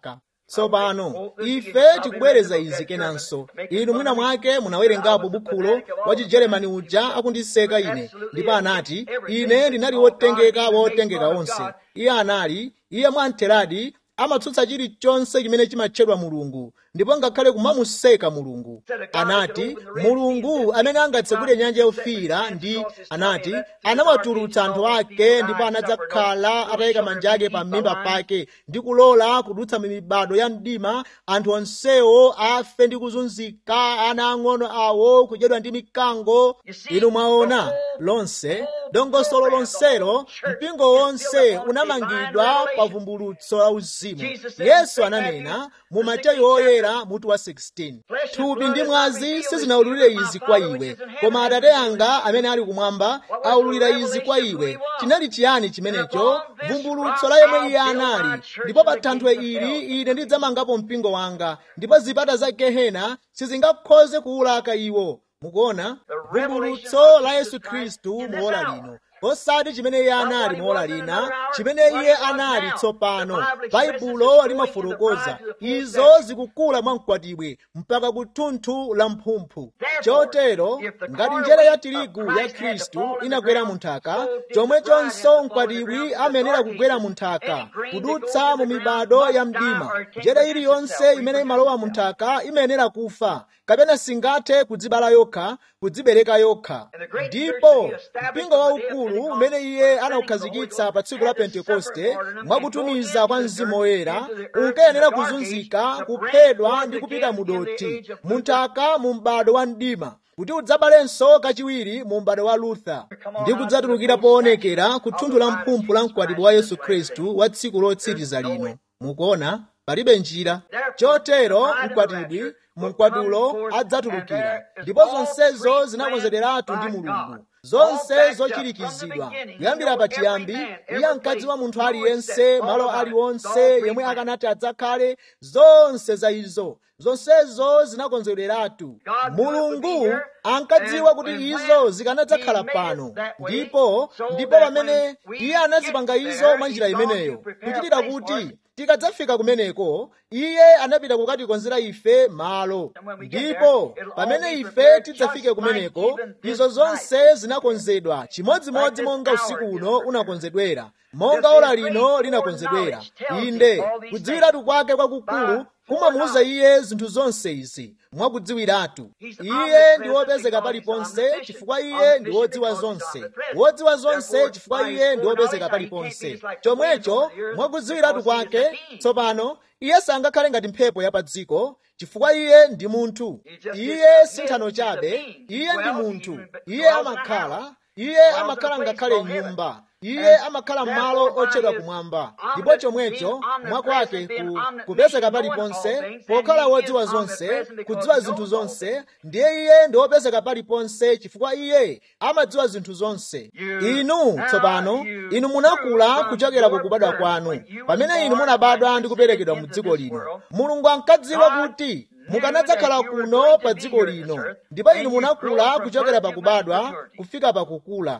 tsopano ife tikubwereza izi kenanso inu mwina mwake munawerengapo bukhulo wa chijeremani uja akundiseka ine ndipo anati ine ndinali wotengeka wotengeka onse iye anali iye mwamtheradi amatsutsa chilichonse chimene chimatchedwa mulungu ndipo ngakhale kumamuseka mulungu anati mulungu amene angatsekule nyanja yofiira ndi anati anawatulutsa anthu ake ndipo anadzakhala atayika manja ake pa mimba pake ndi kulola kudutsa mibado ya mdima anthu onsewo afe ndi kuzunzika ana ang'ono awo kudyedwa ndi mikango inu mwaona lonse dongosolo lonselo mpingo wonse unamangidwa pa vumbulutso la uzimu yesu ananena mu mateyu oyera mutu wa 16 thupi ndi mwazi sizinawululire izi kwa iwe koma atate anga amene ali kumwamba awululira izi kwa iwe chinali chiyani chimenecho vumbulutso la yemwe iye anali ndipo pa thanthwe ili ine ndidzamangapo mpingo wanga ndipo zipata za gehena sizingakhoze kuwulaka iwo mukuona vumbulutso la yesu khristu muola lino osati chimene iye anali mola lina chimene iye anali tsopano baibulo limafotokoza izo zikukula mwamkwatibwe mpaka kuthunthu la mphumphu chotero ngati njere ya tirigu ya khristu inagwera mu nthaka chomwechonso mkwatibwi amayenera kugwera mu nthaka kudutsa mu mibado ya mdima njere iliyonse imene imalowa mu nthaka imayenera kufa kapena singathe kudzibala yokha kudzibereka yokha ndipo mpingo waukulu umene iye anawukhazikitsa pa tsiku la pentekoste mwakutumiza kwa mzimu woyera unkayenera kuzunzika kuphedwa ndi kupita mu dothi mu nthaka mu m'bado wa mdima kuti udzabalenso kachiwiri mu m'bado wa lutha ndi kudzatulukira poonekera ku thunthu la mphumphu la mkwatibwi wa yesu khristu wa tsiku lotsiriza lino mukuona palibe njira chotero mkwatibwi mkwatulo adzatulukira ndipo zonsezo zinakonzederatu ndi mulungu zonse zochirikizidwa kuyambira pachiyambi iye ankadziwa munthu aliyense malo aliwonse yemwe akanati adzakhale zonse za izo zonsezo zinakonzederatu mulungu ankadziwa kuti izo zikanadzakhala pano ndipo ndipo pamene iye anazipanga izo mwa njira imeneyo kuchitira kuti tikadzafika kumeneko iye anapita kukatikonzera ife malo ndipo pamene ife tidzafike kumeneko izo zonse zinakonzedwa chimodzimodzi monga usiku uno unakonzedwera monga ola lino linakonzedwera inde kudziwiratu kwake kwakukulu kumamuwuza iye zinthu zonse izi mwakudziwiratu iye ndi wopezeka paliponse chifukwa iye ndi wodziwa zonse wodziwa zonse chifukwa iye ndi wopezeka paliponse chomwecho mwakudziwiratu kwake tsopano iye sangakhale ngati mphepo ya pa dziko chifukwa iye ndi munthu iye si nthano chabe iye ndi munthu iye amakhala iye amakhala ngakhale nyumba iye amakhala m'malo otchedwa kumwamba ndipo chomwecho mwakwake ku, kupezeka paliponse pokhala wodziwa zonse kudziwa zinthu zonse ndiye iye ndi wopezeka paliponse chifukwa iye amadziwa zinthu zonse inu tsopano inu munakula kuchokera ku kubadwa kwanu pamene inu munabadwa ndi kuperekedwa mu dziko lino mulungu ankadziwa kuti mukanadzakhala kuno pa dziko lino ndipo inu munakula kuchokera pakubadwa kufika pakukula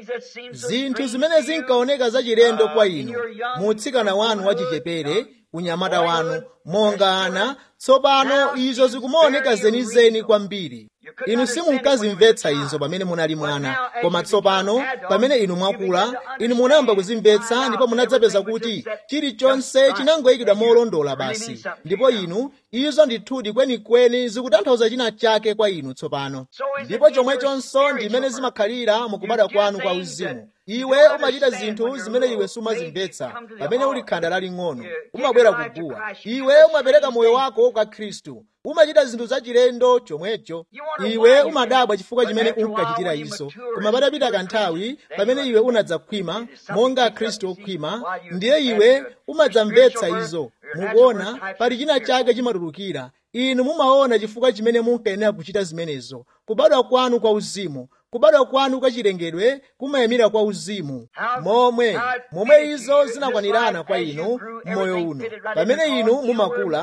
zinthu zimene zinkaoneka zachilendo kwa inu mu utsikana wanu wachichepere unyamata wanu monga ana tsopano izo zikumaoneka zenizeni kwambiri inu simunkazimvetsa izo pamene munali mwana koma tsopano pamene inu mwakula inu munayamba kuzimvetsa ndipo munadzapeza kuti chilichonse chinangoyikidwa molondola basi ndipo inu izo ndithudi kwenikweni zikutanthauza china chake kwa inu tsopano ndipo chomwechonso ndimene zimakhalira mukubadwa kwanu kwa uzimu iwe umachita zinthu zimene iwe sumazimvetsa pamene uli khanda laling'ono umabwera kuguwa iwe umapereka moyo wako kwa khristu umachita zinthu zachilendo chomwecho iwe umadabwa chifukwa chimene unkachitira izo koma patapita kanthawi pamene iwe unadzakhwima monga khristu okhwima ndiye iwe umadzamvetsa izo mukuona pali china chake chimatulukira inu mumaona chifukwa chimene munkayenera kuchita zimenezo kubadwa kwanu kwa uzimu kubadwa kwanu kwa chilengedwe kumayimira kwa uzimu momwe momwe izo zinakwanirana kwa inu m'moyo uno pamene inu mumakula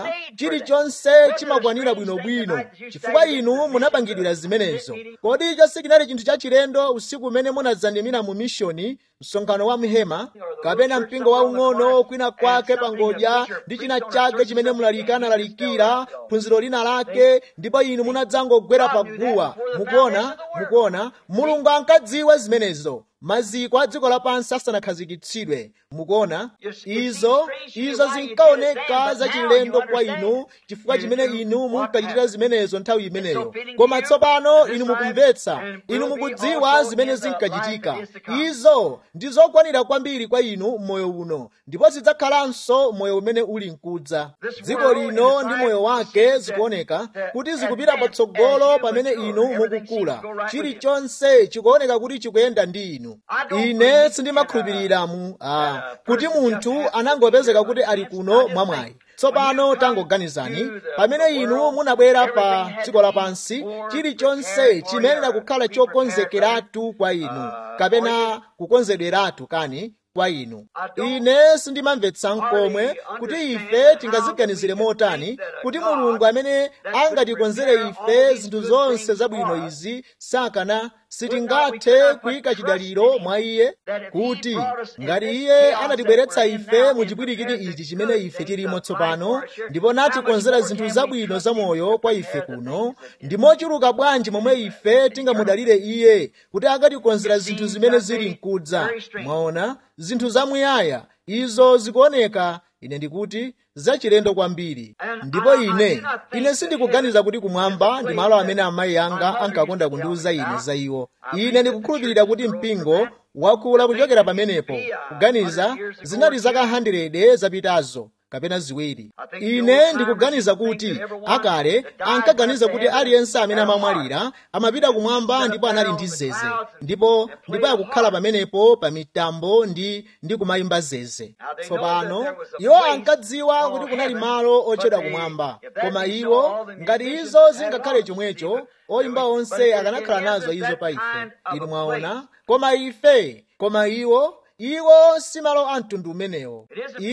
chilichonse chimakwanira bwinobwino chifukwa inu munapangidwira zimenezo kodi icho sikinali chinthu chachilendo usiku umene munadzandimira mu mishoni msonkhano wa mhema kapena mpingo waung'ono kwina kwake pangodya ndi china chake chimene mulalikana lalikira phunziro lina lake ndipo inu munadzangogwera paguwa mukuona mukuona mulungu ankadziwa zimenezo maziko a dziko lapansi asanakhazikitsidwe mukuona izo izo zinkaoneka zachilendo kwa inu chifukwa chimene inu munkachitira zimenezo nthawi imeneyo koma tsopano inu mukumvetsa inu mukudziwa zimene zinkachitika izo ndi zokwanira kwambiri kwa inu m'moyo uno ndipo zidzakhalanso moyo umene uli mkudza dziko lino ndi moyo wake zikuoneka kuti zikupita patsogolo pamene inu mukukula chilichonse chikuoneka kuti chikuyenda ndi inu ine sindimakhulupirira mu ah, kuti munthu anangopezeka kuti ali kuno mwamwayi tsopano tangoganizani pamene inu munabwera pa dziko lapansi chilichonse chimayenera kukhala chokonzekeratu kwa inu kapena kukonzedweratu kani kwa inu ine sindimamvetsa nkomwe kuti ife tingaziganizire motani kuti mulungu amene angatikonzere ife zinthu zonse zabwino izi sakana sitingathe kuyika chidaliro mwa iye kuti ngati iye anatibweretsa ife mu chipwirikiti ichi chimene ife tilimo tsopano ndipo natikonzera zinthu zabwino zamoyo kwa ife kuno ndi mochuluka bwanji momwe ife tingamudalire iye kuti akatikonzera zinthu zimene zili mkudza mwaona zinthu zamuyaya izo zikuoneka ine ndikuti zachilendo kwambiri ndipo ine ine sindikuganiza kuti kumwamba ndi malo amene amayi anga ankakonda kundiuza ine za iwo ine ndikukhulupirira kuti mpingo wakula kuchokera pamenepo kuganiza zinali zaka 100 zapitazo kapena ziwiri ine ndikuganiza kuti akale ankaganiza kuti aliyense amene amamwalira amapita kumwamba ndipo anali ndi zeze ndipo ndipo akukhala pamenepo pa mitambo ndi ndi kumayimba zeze tsopano iwo ankadziwa kuti kunali malo otchedwa kumwamba koma iwo ngati izo zingakhale chomwecho oyimba onse akanakhala nazo izo pa ife inu mwaona koma ife koma iwo iwo si malo a mtundu umenewo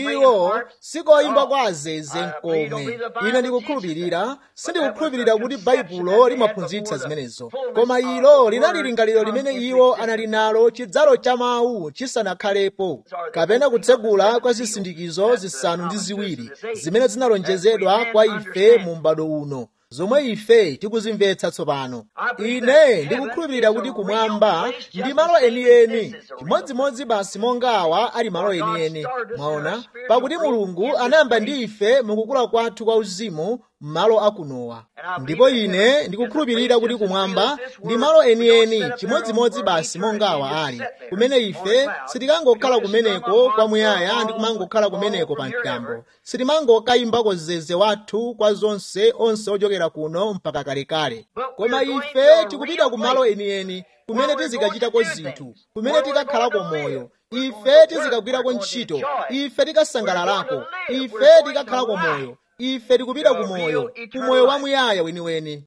iwo sikoyimba kwa azeze nkomwe ine ndikukhulupirira sindikukhulupirira kuti baibulo limaphunzitsa zimenezo koma ilo linali lingaliro limene iwo anali nalo chidzalo cha mawu chisanakhalepo kapena kutsegula kwa zisindikizo zisanu ndi ziwiri zimene zinalonjezedwa kwa ife mu m'bado uno zomwe ife tikuzimvetsa tsopano ine ndikukhulupirira kuti kumwamba ndi malo enieni chimodzimodzi basi monga awa ali malo enieni mwaona pakuti mulungu anayamba ndi ife mukukula kwathu kwa uzimu m'malo akunowa ndipo ine ndikukhulupirira kuti kumwamba ndi malo enieni chimodzimodzi basi monga awa ali kumene ife sitikangokhala kumeneko kwamuyaya ndi kumangokhala kumeneko pa mtambo sitimangokayimba zeze wathu kwa zonse onse ochokera kuno mpaka kalekale koma ife tikupita ku malo enieni kumene tizikachitako zinthu kumene tikakhalako moyo ife tizikagwirako ntchito ife tikasangalalako ife tikakhalako moyo ife tikupita kumoyo kumoyo wamuyaya weniweni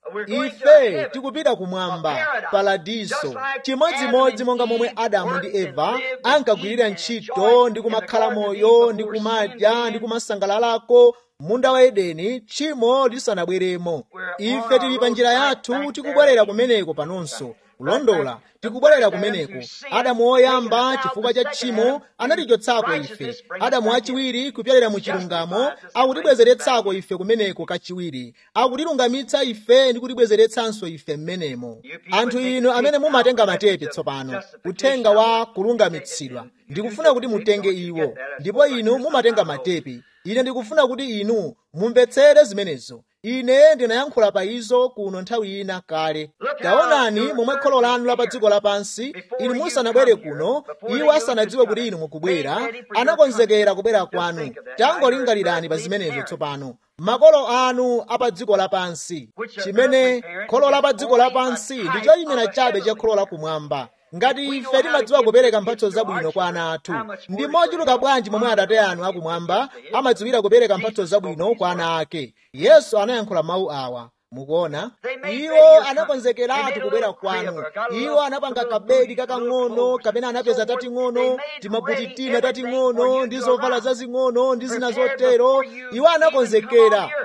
ife tikupita kumwamba paradiso chimodzimodzi monga momwe adamu ndi eva ankagwirira ntchito ndi kumakhala moyo ndi kumadya ndi kumasangalalako munda wa edeni tchimo lisanabweremo ife tili pa njira yathu tikubwerera kumeneko panonso kulondola tikubwerera kumeneko adamu woyamba chifukwa cha tchimo anatichotsako ife adamu wachiwiri kupyalira mu chilungamo akutibwezeretsako ife kumeneko kachiwiri akutilungamitsa ife ndi kutibwezeretsanso ife mmenemo anthu inu amene mumatenga matepe tsopano uthenga wa kulungamitsidwa ndikufuna kuti mutenge iwo ndipo inu mumatenga matepe ine ndikufuna kuti inu mumvetsere zimenezo ine ndinayankhula pa izo kuno nthawi ina kale taonani momwe kholo lanu la pa dziko lapansi inu musanabwere kuno iwo asanadziwe kuti inu mukubwera anakonzekera kubwera kwanu tangolingalirani pa zimenezo tsopano makolo anu apa dziko lapansi chimene kholo la pa dziko lapansi ndi choyimira chabe cha kholo lakumwamba ngati ife timadziwa kupereka mphatso zabwino kwa ana athu ndi mochuluka bwanji momwe atate anu akumwamba amadziwira kupereka mphatso zabwino kwa ana ake yesu anayankhula mawu awa mukuona iwo anakonzekeratu kubwera kwanu iwo anapanga kabedi kakang'ono kapena anapeza tating'ono timabutitina tating'ono ndi zovala zazing'ono ndi zina zotero iwo anakonzekera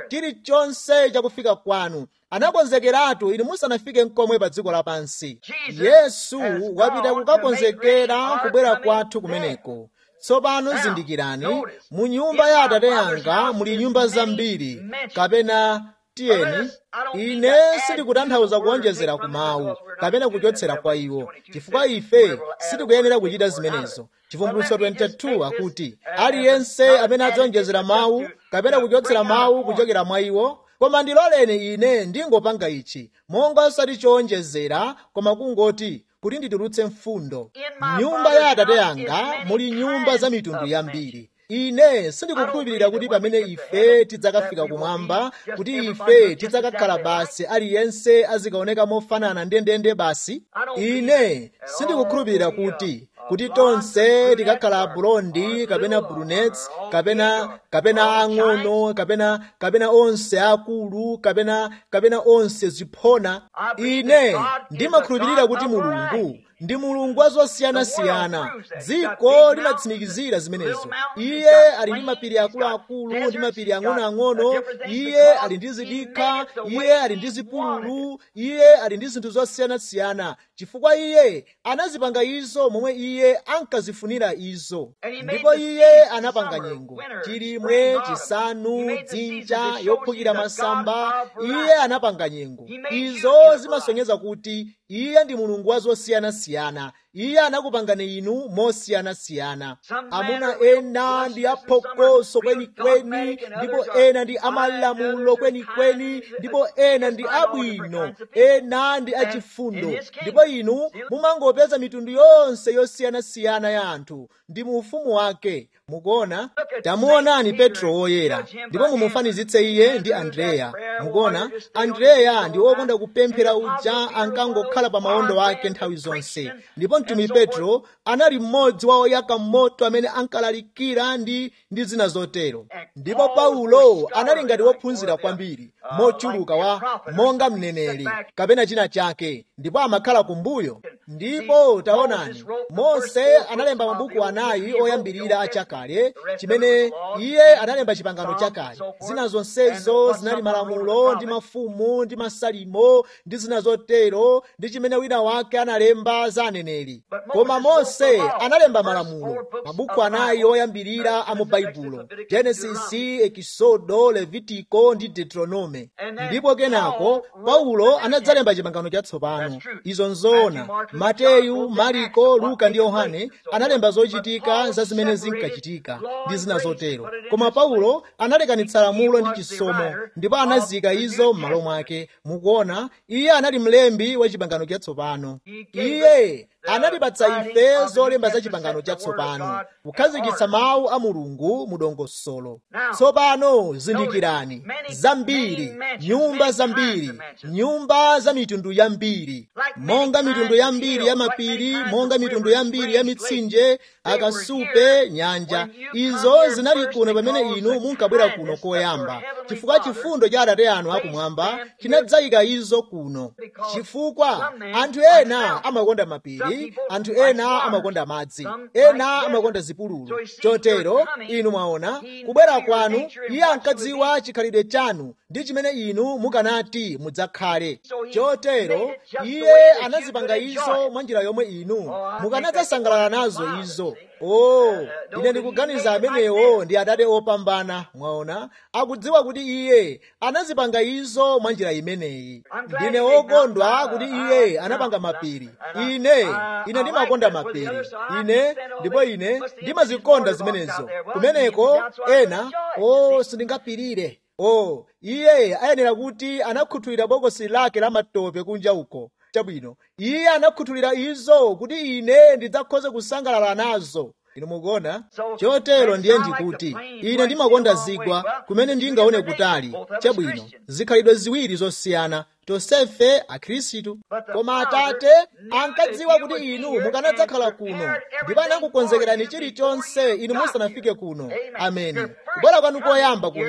chilichonse chakufika kwanu anakonzekeratu inu musanafike nkomwe pa dziko lapansi yesu wapita kukakonzekera kubwera kwathu kumeneko tsopano zindikirani mu nyumba ya atate yanga muli nyumba zambiri kapena tiyeni ine sindikutanthauza kuonjezera ku mawu kapena kuchotsera kwa iwo chifukwa ife sitikuyenera kuchita zimenezo chivumbulutso 22 akuti aliyense amene adzonjezera mawu kapena kuchotsera mawu kuchokera mwa iwo koma ndiloleni ine ndingopanga ichi monga osati chowonjezera koma kungoti kuti nditulutse mfundo nyumba ya atate yanga muli nyumba za mitundu yambiri ine sindikukhulupirira kuti pamene ife tidzakafika kumwamba kuti ife tidzakakhala basi aliyense azikaoneka mofanana ndendende basi ine sindikukhulupirira kuti kuti tonse tikakhala blondi kapena brunettes kapena kapena ang'ono kapena kapena onse akulu kapena kapena onse ziphona ine ndimakhulupirira kuti mulungu ndi mulungu wa zosiyanasiyana dziko limatsimikizira zimenezo iye ali ndi mapiri akuluakulu ndi mapiri ang'onoang'ono iye ali ndi zidikha iye ali ndi zipululu iye ali ndi zinthu zosiyanasiyana chifukwa iye anazipanga izo momwe iye ankazifunira izo ndipo iye anapanga nyengo chilimwe chisanu dzinja yophukira masamba iye anapanga nyengo izo zimasonyeza kuti iye ndi mulungu wa zosiyanasiyana iye anakupangani inu mosiyanasiyana amuna ena ndi aphokoso kwenikweni ndipo ena ndi amalamulo kwenikweni ndipo ena ndi abwino ena ndi achifundo ndipo inu mumangopeza mitundu yonse yosiyanasiyana ya anthu ndi mu ufumu wake mukuona tamuonani petro woyera ndipo mumufanizitse iye ndi andreya mukuona andreya ndi wokonda kupemphera uja ankangokhala pa maondo ake nthawi zonse ndipo mtumi petro anali mmodzi wa oyaka moto amene ankalalikira ndi ndi zina zotero ndipo paulo anali ngati wophunzira kwambiri mochuluka wa monga mneneri kapena china chake ndipo amakhala kumbuyo ndipo taonani mose analemba mabuku anayi oyambirira achakale chimene iye analemba chipangano chakale zina zonsezo zinali malamulo ndi mafumu ndi masalimo ndi zina zotero ndi chimene wina wake analemba za aneneri koma mose analemba malamulo mabuku anayi oyambirira a mu baibulo genesisi ekisodo levitiko ndi deuteronome ndipo kenako paulo anadzalemba chipangano chatsopano izo nzoona mateyu mariko luka ndi yohane analemba zochitika za zimene zinkachitika ndi zina zotero koma paulo analekanitsa lamulo ndi chisomo ndipo anazika izo m'malo mwake mukuona iye anali mlembi wa chipangano chatsopano iye anatipatsa ife zolemba za chipangano chatsopano kukhazikitsa mawu a mulungu mu dongosolo tsopano zindikirani zambiri nyumba zambiri nyumba za mitundu yambiri monga mitundu yambiri ya mapiri monga mitundu yambiri ya mitsinje akasupe nyanja izo zinali kuno pamene inu munkabwera kuno koyamba chifukwa chifundo cha atate anu akumwamba chinadzayika izo kuno chifukwa anthu ena amakonda mapiri anthu ena amakonda madzi ena amakonda zipululu chotero inu mwaona kubwera kwanu iye ankadziwa chikhalidwe chanu ndi chimene inu mukanati mudzakhale chotero iye anazipanga izo mwa njira yomwe inu mukanadzasangalala nazo izo oh ine ndikuganiza amenewo ndi atate opambana mwaona akudziwa kuti iye anazipanga izo mwa njira imeneyi ndine wokondwa kuti iye anapanga mapiri ine ine ndimakonda mapiri ine ndipo ine ndimazikonda zimenezo kumeneko ena oh sindingapirire oh iye ayenera kuti anakhuthulira bokosi lake la matope kunja uko chabwino iye anakhuthulira izo kuti ine ndidzakhoze kusangalala nazo inu mukuona chotero ndiye ndikuti ine ndimakonda zigwa kumene ndingaone kutali chabwino zikhalidwe ziwiri zosiyana tonsefe akhristu koma atate ankadziwa kuti inu mukanadzakhala kuno ndipo anakukonzekerani chilichonse inu musanafike kuno ameni kubwera kwanu koyamba kuno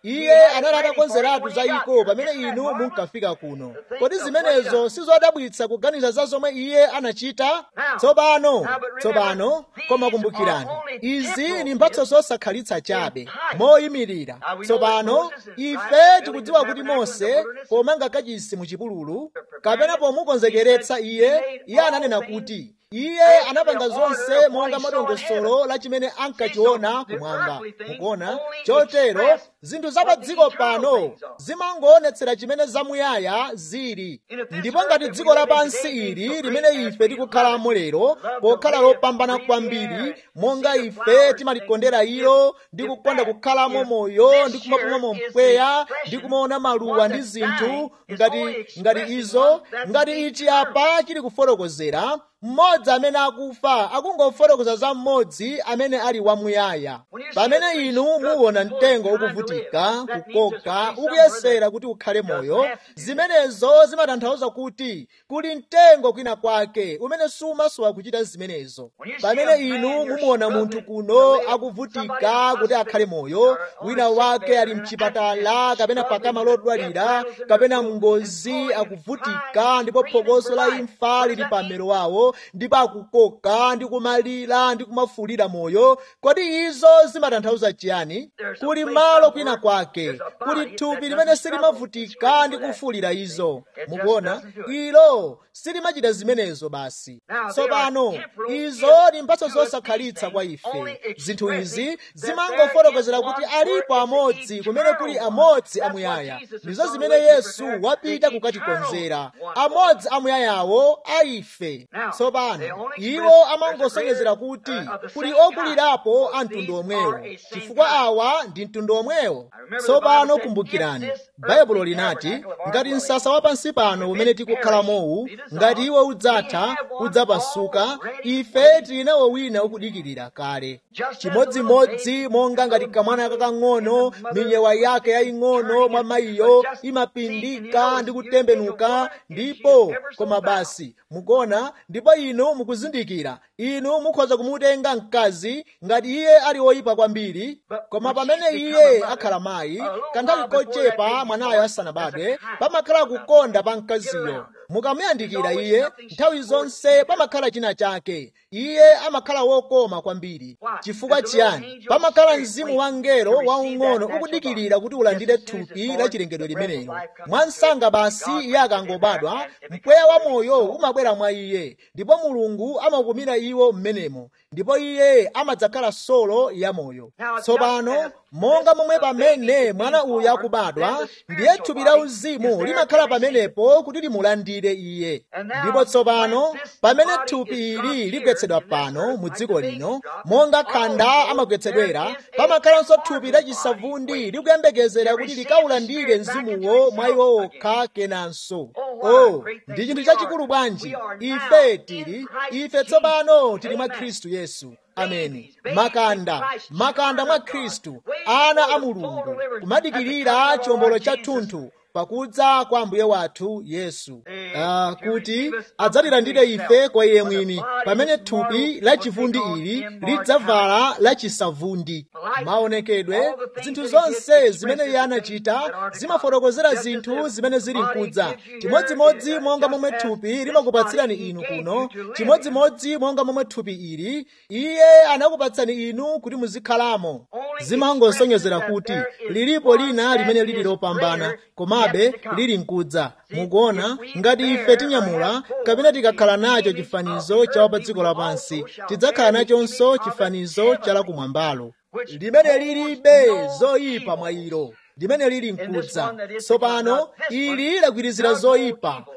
iye anali atakonzeratu za iko pamene inu munkafika kuno kodi zimenezo sizodabwitsa kuganiza za zomwe iye anachita tsopano tsopano koma kumbukirani izi ni mphatso zosakhalitsa chabe moyimirira tsopano ife tikudziwa kuti mose pomanga kachisi mu chipululu kapena pomukonzekeretsa iye iye ananena kuti iye anapanga zonse monga madongosolo la chimene ankachiona kumwamba mukuona chotero zinthu za pa dziko pano zimangoonetsera chimene zamuyaya zili ndipo ngati dziko lapansi ili limene ife tikukhalamo lero pokhala lopambana kwambiri monga ife timalikondera ilo ndi kukonda kukhalamo moyo ndi kumapumamo mpweya ndi kumaona maluwa ndi zinthu ngati ngati izo ngati ichi apa chili kufotokozera mmodzi amene akufa akungofotokoza za mmodzi amene ali wamuyaya pamene inu muwona mtengo ukuvutika kukoka ukuyesera kuti ukhale moyo zimenezo zimatanthauza kuti kuli mtengo kwina kwake umene sumasowa kuchita zimenezo pamene inu mumuona munthu kuno akuvutika kuti akhale moyo wina wake ali mchipatala kapena pakama lodwalira kapena mngozi akuvutika ndipo phokoso la imfa lili pamero wawo ndipo akukoka ndi kumalira ndi kumafulira moyo kodi izo zimatanthauza chiyani kuli malo kwina kwake kuli thupi limene silimavutika ndi kufulira izo mukuona ilo silimachita zimenezo basi tsopano izo ndi mphatso zosakhalitsa kwa ife zinthu izi zimangofotokozera kuti alipo amodzi kumene kuli amodzi amuyaya ndizo zimene yesu wapita kukatikonzera amodzi amuyayawo a ife tsopano iwo amangosonyezera kuti kuli okulirapo a mtundu omwewo chifukwa awa ndi mtundu omwewo tsopano kumbukirani baibulo linati ngati msasa wa pansi pano umene tikukhalamowu ngati iwo udzatha udzapasuka ife tili nawo wina ukudikirira kale chimodzimodzi monga ngati kamwana kakang'ono minyewa yake yaying'ono mwa mayiyo imapindika ndi kutembenuka ndipo koma basi mukuona ndipo inu mukuzindikira inu mukhoza kumutenga mkazi ngati iye ali woyipa kwambiri koma pamene iye akhala mayi kanthawi kochepa mwanayo asanabadwe pamakhala kukonda pa mkaziyo mukamuyandikira iye nthawi zonse pamakhala china chake iye amakhala wokoma kwambiri chifukwa chiyani pamakhala mzimu wa mngelo waung'ono ukudikirira kuti ulandire thupi la chilengedwe limenelo mwansanga basi iye akangobadwa mpweya wa moyo umabwera mwa iye ndipo mulungu amakumira iwo mmenemo ndipo iye amadzakhala solo ya moyo tsopano monga momwe pamene mwana uyu akubadwa ndiye thupi la uzimu limakhala pamenepo kuti limulandire iye ndipo tsopano pamene thupi ili ligwetsedwa pano mu dziko lino monga khanda amagwetsedwera pamakhalanso thupi lachisavundi likuyembekezera kuti likaulandire mzimuwo mwa iwo okha kenanso oh ndi chinthu chachikulu bwanji ife tili ife tsopano tili mwa khristu yesu ameni makanda makanda mwa khristu ana a mulungu kumadikirira chiwombolo chathunthu pakudza kwa ambuye wathu yesu uh, kuti adzatilandire ife kwa iye mwini pamene thupi lachivundi ili lidzavala lachisavundi maonekedwe zinthu zonse zimene iye anachita zimafotokozera zinthu zimene zili mkudza chimodzimodzi monga momwe thupi limakupatsirani inu kuno chimodzimodzi monga momwe thupi ili iye anakupatsani inu kuti muzikhalamo zimangosonyezera kuti lilipo lina limene lili lopambana komabe lili mkudza mukuona ngati ife tinyamula kapena tikakhala nacho chifanizo cha pa dziko lapansi tidzakhala nachonso chifanizo cha lakumwambalo limene lilibe zoyipa mwa ilo limene lili mkudza tsopano ili lagwirizira zoyipa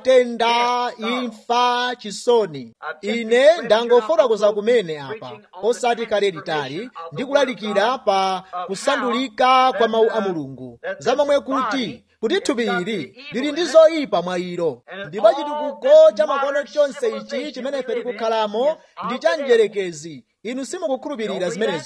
matenda imfa chisoni ine ndangofotokoza kumene apa osati kale litali ndi kulalikira pa kusandulika kwa mawu a mulungu zamomwe kuti kuti thupi ili lili ndi zoyipa mwa ilo ndipo chitukuko cha makono chonse ichi chimene ife tikukhalamo ndi cha mdyerekezi inu simukukhulupirira zimenezo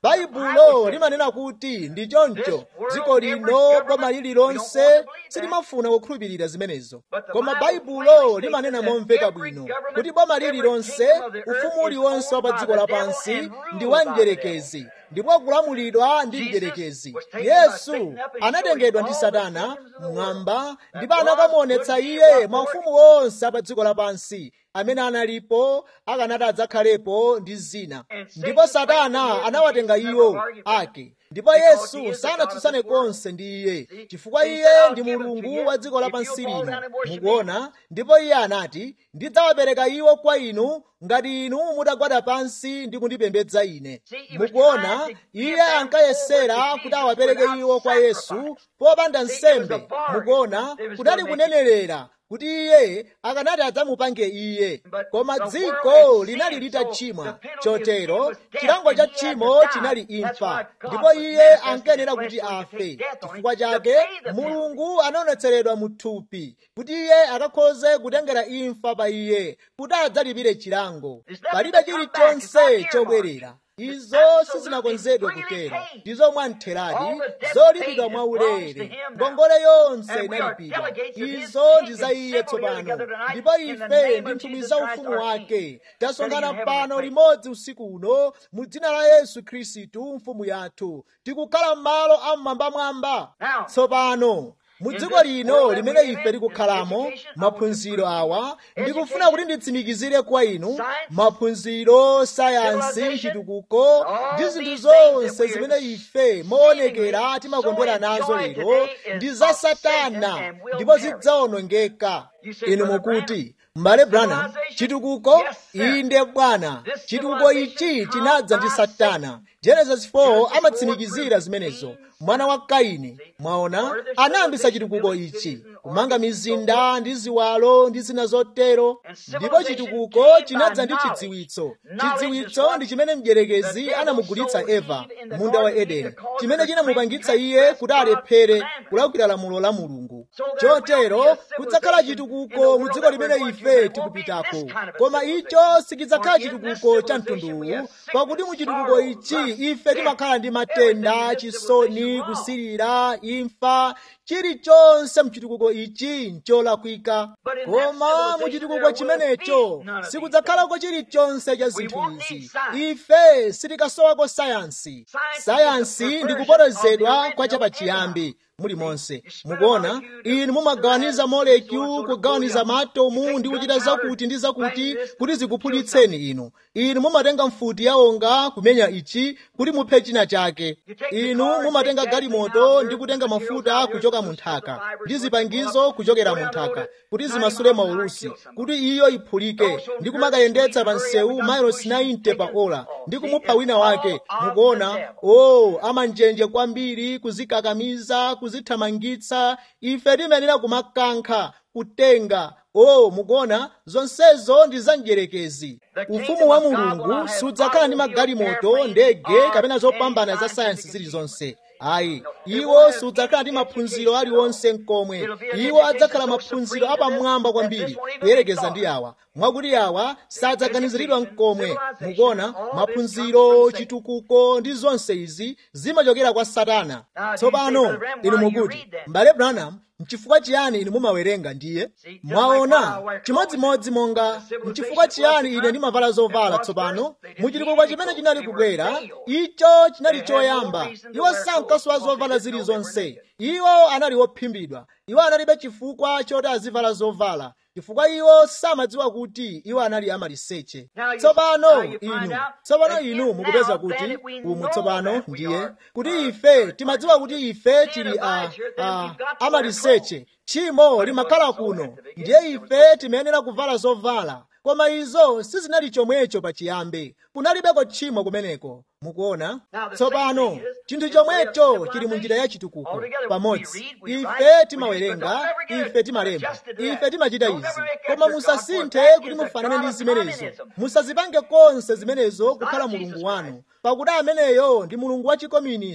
baibulo limanena kuti ndi choncho dziko lino boma lililonse silimafuna kukhulupirira zimenezo koma baibulo limanena momveka bwino kuti boma lililonse ufumu uliwonse wa pa dziko lapansi ndi wa mdierekezi ndipo kulamulidwa ndi mdierekezi yesu anatengedwa ndi satana mmwamba ndipo anakamuonetsa iye maufumu onse apa dziko lapansi amene analipo akanati adzakhalepo ndi zina ndipo satana anawatenga iwo ake ndipo yesu sanatsutsane konse ndi iye chifukwa iye ndi mulungu wa dziko lapansi lino mukuona ndipo iye anati ndidzawapereka iwo kwa inu ngati inu mutagwada pansi ndi kundipembedza ine mukuona iye ankayesera kuti awapereke iwo kwa yesu popanda nsembe mukuona kunali kunenerera kuti iye akanati adzamupange iye koma dziko linali litachimwa chotero chilango cha tchimo chinali imfa ndipo iye ankayenera kuti afe chifukwa chake mulungu anaonetseredwa mu thupi kuti iye akakhoze kutengera imfa pa iye kuti adzalipire chilango palibe chilichonse chobwerera izo sizinakonzedwe kutero ndizo mwamtheradi zolipidwa mwaulere ngongole yonse inalipidwa izo ndi za iye tsopano ndipo ife ndi nthumwi za ufumu wake tasonkhana pano limodzi usiku uno mu dzina la yesu khristu mfumu yathu tikukhala m'malo amwambamwamba tsopano mu dziko lino limene ife tikukhalamo maphunziro awa ndikufuna kuti nditsimikizire kwa inu maphunziro sayansi chitukuko ndi zinthu zonse zimene ife moonekera timakondwera nazo lero ndi za satana ndipo zidzawonongeka inu mukuti m'bale branham chitukuko inde bwana chitukuko ichi chinadza ndi satana genesis 4 amatsimikizira zimenezo mwana wa kaini mwaona anayambisa chitukuko ichi kumanga mizinda ndi ziwalo ndi zina zotero ndipo chitukuko chinadza ndi chidziwitso chidziwitso ndi chimene mdierekezi anamugulitsa eva munda wa edeni chimene chinamupangitsa iye kuti alephere kulakwira lamulo la mulungu chotero kudzakhala chitukuko mu dziko limene ife tikupitako koma icho sichidzakhala chitukuko cha mtunduwu pakuti mu chitukuko ichi ife timakhala ndi matenda chisoni kusirira imfa chilichonse mchitukuko ichi ncholakwika koma mu chitukuko chimenecho sikudzakhalako chilichonse cha zinthu izi ife sitikasowako sayansi sayansi ndi kupotozedwa kwa chapachiyambi muli monse mukuona inu mumagawaniza molecule kugawaniza maatomu ndi kuchita zakuti ndi zakuti kuti zikuphulitseni inu inu mumatenga mfuti yawonga kumenya ichi kuti muphe china chake inu mumatenga galimoto ndi kutenga mafuta kuchoka mu nthaka ndi zipangizo kuchokera mu nthaka kuti zimasule maulusi kuti iyo iphulike ndi kumakayendetsa pa msewu miles 90 pa ola ndi kumupha wina wake mukuona o oh, amanjenje kwambiri kuzikakamiza kuzithamangitsa ife timayenera kumakankha kutenga o oh, mukuona zonsezo ndi za mdierekezi ufumu wa mulungu sudzakhala ndi magalimoto ndege kapena zopambana za sayansi zilizonse ayi iwo sudzakhala ndi maphunziro aliwonse mkomwe iwo adzakhala maphunziro apamwamba kwambiri kuyerekeza ndi awa mwakuti awa sadzaganiziridwa mkomwe mukuona maphunziro chitukuko ndi zonse izi zimachokera kwa satana tsopano inu mukuti m'bale branham mchifukwa chiyani inu mumawerenga ndiye mwaona chimodzimodzi monga mchifukwa chiyani ine ndimavala zovala tsopano muchitukuko chimene chinali kubwera icho chinali choyamba iwo sankasowa zovala zilizonse iwo anali wophimbidwa iwo analibe chifukwa choti azivala zovala chifukwa iwo samadziwa kuti iwo anali amaliseche tsopano inu tsopano inu mukupeza kuti umu tsopano ndiye kuti ife timadziwa kuti ife tili a, a, amaliseche tchimo limakhala kuno ndiye ife timayenera kuvala zovala koma izo sizinali chomwecho pachiyambi kunalibeko tchimo kumeneko mukuona tsopano chinthu chomwecho chili mu njira ya chitukuko pamodzi ife timawerenga ife timalemba ife timachita izi koma musasinthe kuti mufanane ndi zimenezo musazipange konse zimenezo kukhala mulungu wanu pakuti ameneyo ndi mulungu wa chikominisi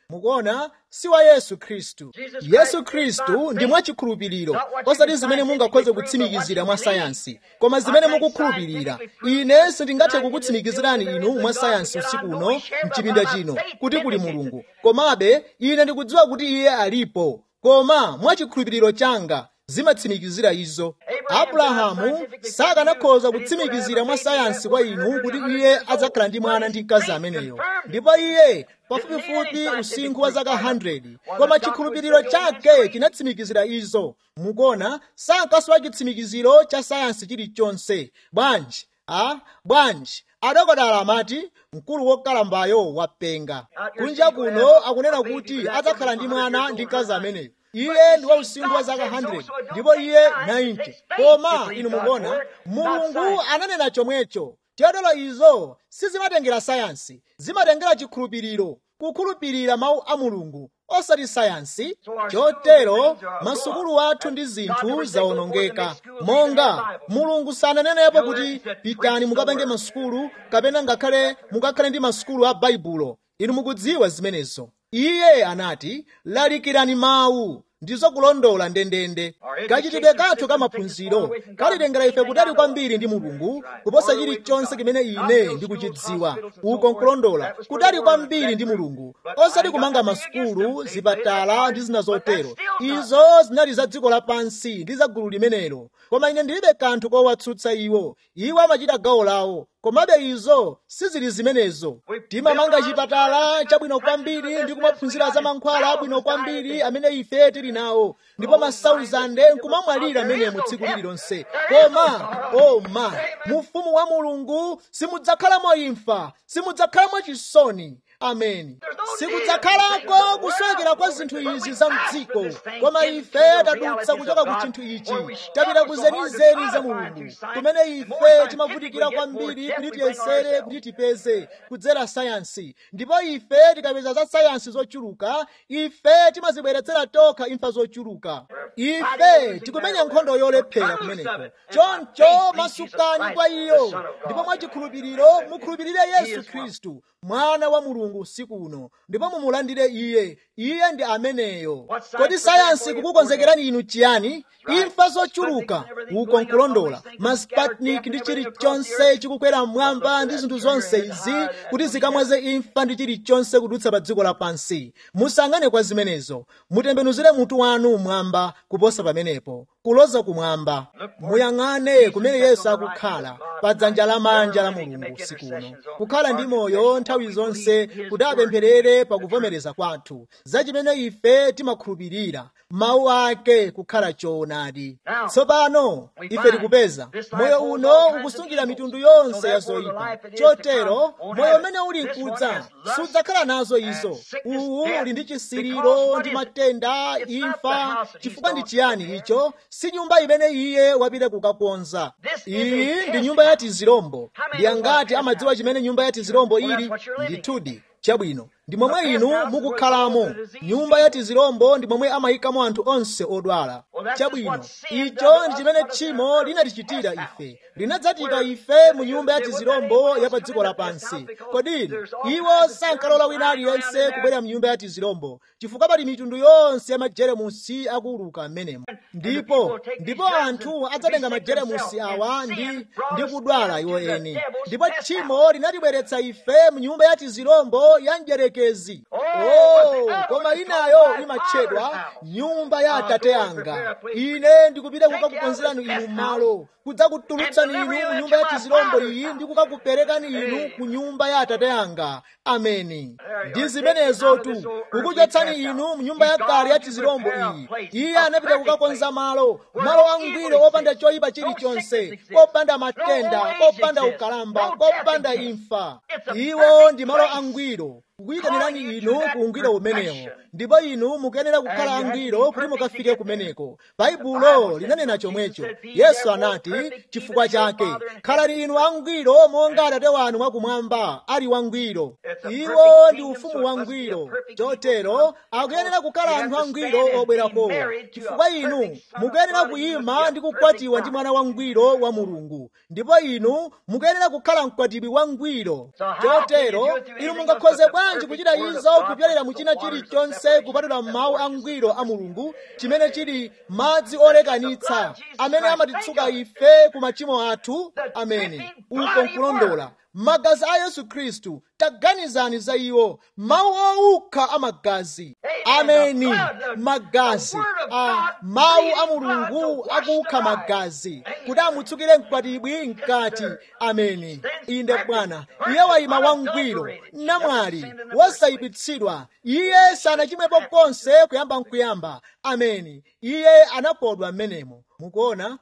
mukuona si wa yesu khristu yesu khristu ndi mwachikhulupiriro osati zimene mungakhoze kutsimikizira mwa sayansi koma zimene mukukhulupirira ine sindingathe kukutsimikizirani inu mwa sayansi usiku uno mchipinda chino kuti kuli mulungu komabe ine ndikudziwa kuti iye alipo koma mwachikhulupiriro changa zimatsimikizira izo abrahamu sakanakhoza kutsimikizira mwa sayansi kwa inu kuti iye adzakhala ndi mwana ndi mkazi ameneyo ndipo iye pafupifupi usinkhu wa zaka 100 koma chikhulupiriro chake chinatsimikizira izo mukuona sankasowa chitsimikiziro cha sayansi chilichonse bwanji a bwanji adokotala amati mkulu wokalambayo wapenga kunja kuno akunena kuti adzakhala ndi mwana ndi mkazi ameneyo iye ndi wa usinkhu wa zaka 100 ndipo iye 90 koma inu mukuona mulungu ananena chomwecho chotero izo sizimatengera sayansi zimatengera chikhulupiriro kukhulupirira mawu a mulungu osati sayansi chotero masukulu athu ndi zinthu zawonongeka monga mulungu sananenepo kuti pitani mukapenge masukulu kapena ngakhale mukakhale ndi masukulu a baibulo inu mukudziwa zimenezo iye anati lalikirani mawu ndizo kulondola ndendende kachitidwe kathu kamaphunziro kalitengera ife kutali kwambiri ndi mulungu kuposa chilichonse chimene ine ndikuchidziwa uko nkulondola kutali kwambiri ndi mulungu osati kumanga masukulu zipatala ndi zina zotero izo zinali za dziko lapansi ndi za gulu limenelo koma ine ndilibe kanthu kowatsutsa iwo iwo amachita gawo lawo komabe izo sizili zimenezo timamanga chipatala chabwino kwambiri ndi kumaphunzira za mankhwala abwino kwambiri amene ife tili nawo ndipo masauzande nkumamwalira amene mu tsiku lililonse koma oh my mufumu wa mulungu simudzakhalamo imfa simudzakhalamo chisoni ameni sikudzakhalako kuswekera kwa zinthu izi za mdziko koma ife tadutsa kuchoka ku chinthu ichi tapita ku zenizeni za mulungu kumene ife timavutikira kwambiri kuti tiyesere kuti tipeze kudzera sayansi ndipo ife tikapeza za sayansi zochuluka ife timazibweretsera tokha imfa zochuluka ife tikumenya nkhondo yolephera kumeneko choncho masukani kwa iyo ndipo mwachikhulupiriro mukhulupirire yesu khristu mwana wa mulungu usiku uno ndipo mumulandire iye iye ndi ameneyo kodi sayansi kukukonzekerani inu chiyani imfa zochuluka uko nkulondola masputnik ndi chilichonse chikukwera mmwamba ndi zinthu zonse izi kuti zikamwaze imfa ndi chilichonse kudutsa pa dziko lapansi musangane kwa zimenezo mutembenuzire mutu wanu mmwamba kuposa pamenepo kuloza kumwamba muyang'ane kumene yesu akukhala pa dzanja lamanja la mulungu usiku uno kukhala ndi moyo nthawi zonse kuti apempherere pakuvomereza kwathu za chimene ife timakhulupirira mawu ake kukhala choonadi tsopano ife tikupeza moyo uno ukusungira mitundu yonse ya zoyipa chotero moyo umene uli mkudza sudzakhala nazo izo uwu uli ndi chisiriro ndi matenda imfa chifukwa ndi chiyani icho si nyumba imene iye wapita kukakonza iyi ndi nyumba ya tizirombo ndi angati amadziwa chimene nyumba ya tizirombo ili ndithudi chabwino ndi momwe inu mukukhalamo nyumba ya tizirombo ndi momwe amayikamo anthu onse odwala chabwino icho ndi chimene tchimo linatichitira ife linadzatika ife mu nyumba ya tizirombo ya pa dziko lapansi kodini iwo sankalola wina aliyense kubwera mu nyumba ya tizirombo chifukwa pali mitundu yonse ya majeremusi akuuluka m'menemo ndipo ndipo anthu adzatenga majeremusi awa ndi ndi kudwala iwo eni ndipo tchimo linatibweretsa ife mu nyumba ya tizirombo ya mdyerekezi oh koma inayo imatchedwa nyumba ya atate anga ine ndikupita kukakukonzerani inu malo kudzakutulutsani inu mu nyumba ya tizirombo iyi ndi kukakuperekani inu ku nyumba ya atate anga ameni ndi zimenezotu kukuchotsani inu mu nyumba yakale ya tizirombo iyi iye anapita kukakonza malo malo angwiro opanda choyipa chilichonse kopanda matenda kopanda ukalamba kopanda imfa iwo ndi malo angwiro kukuyitanirani inu ku ungwiro umenewo ndipo inu mukuyenera kukhala angwiro kuti mukafike kumeneko baibulo linanena chomwecho yesu anati chifukwa chake khalani inu angwiro monga atate wanu mwakumwamba ali wangwiro iwo ndi ufumu wangwiro chotero akuyenera kukhala anthu angwiro obwerakowo chifukwa inu mukuyenera kuyima ndi kukwatiwa ndi mwana wangwiro wa mulungu ndipo inu mukuyenera kukhala mkwatibwi wangwiro chotero inu mungakhoze bwanji bwanji kuchita izo kupyolera mu china chilichonse kupatula mawu angwiro a mulungu chimene chili madzi olekanitsa amene amatitsuka ife ku machimo athu amene uko nkulondola magazi a yesu khristu taganizani za iwo mawu owukha amagazi ameni magazi a mawu a mulungu akukha magazi kuti amutsukire mkwatibwi mkati ameni inde bwana iye wayima wangwiro namwali wosayipitsidwa iye sanachimwepo konse kuyamba nkuyamba ameni iye anakodwa mmenemo mukuona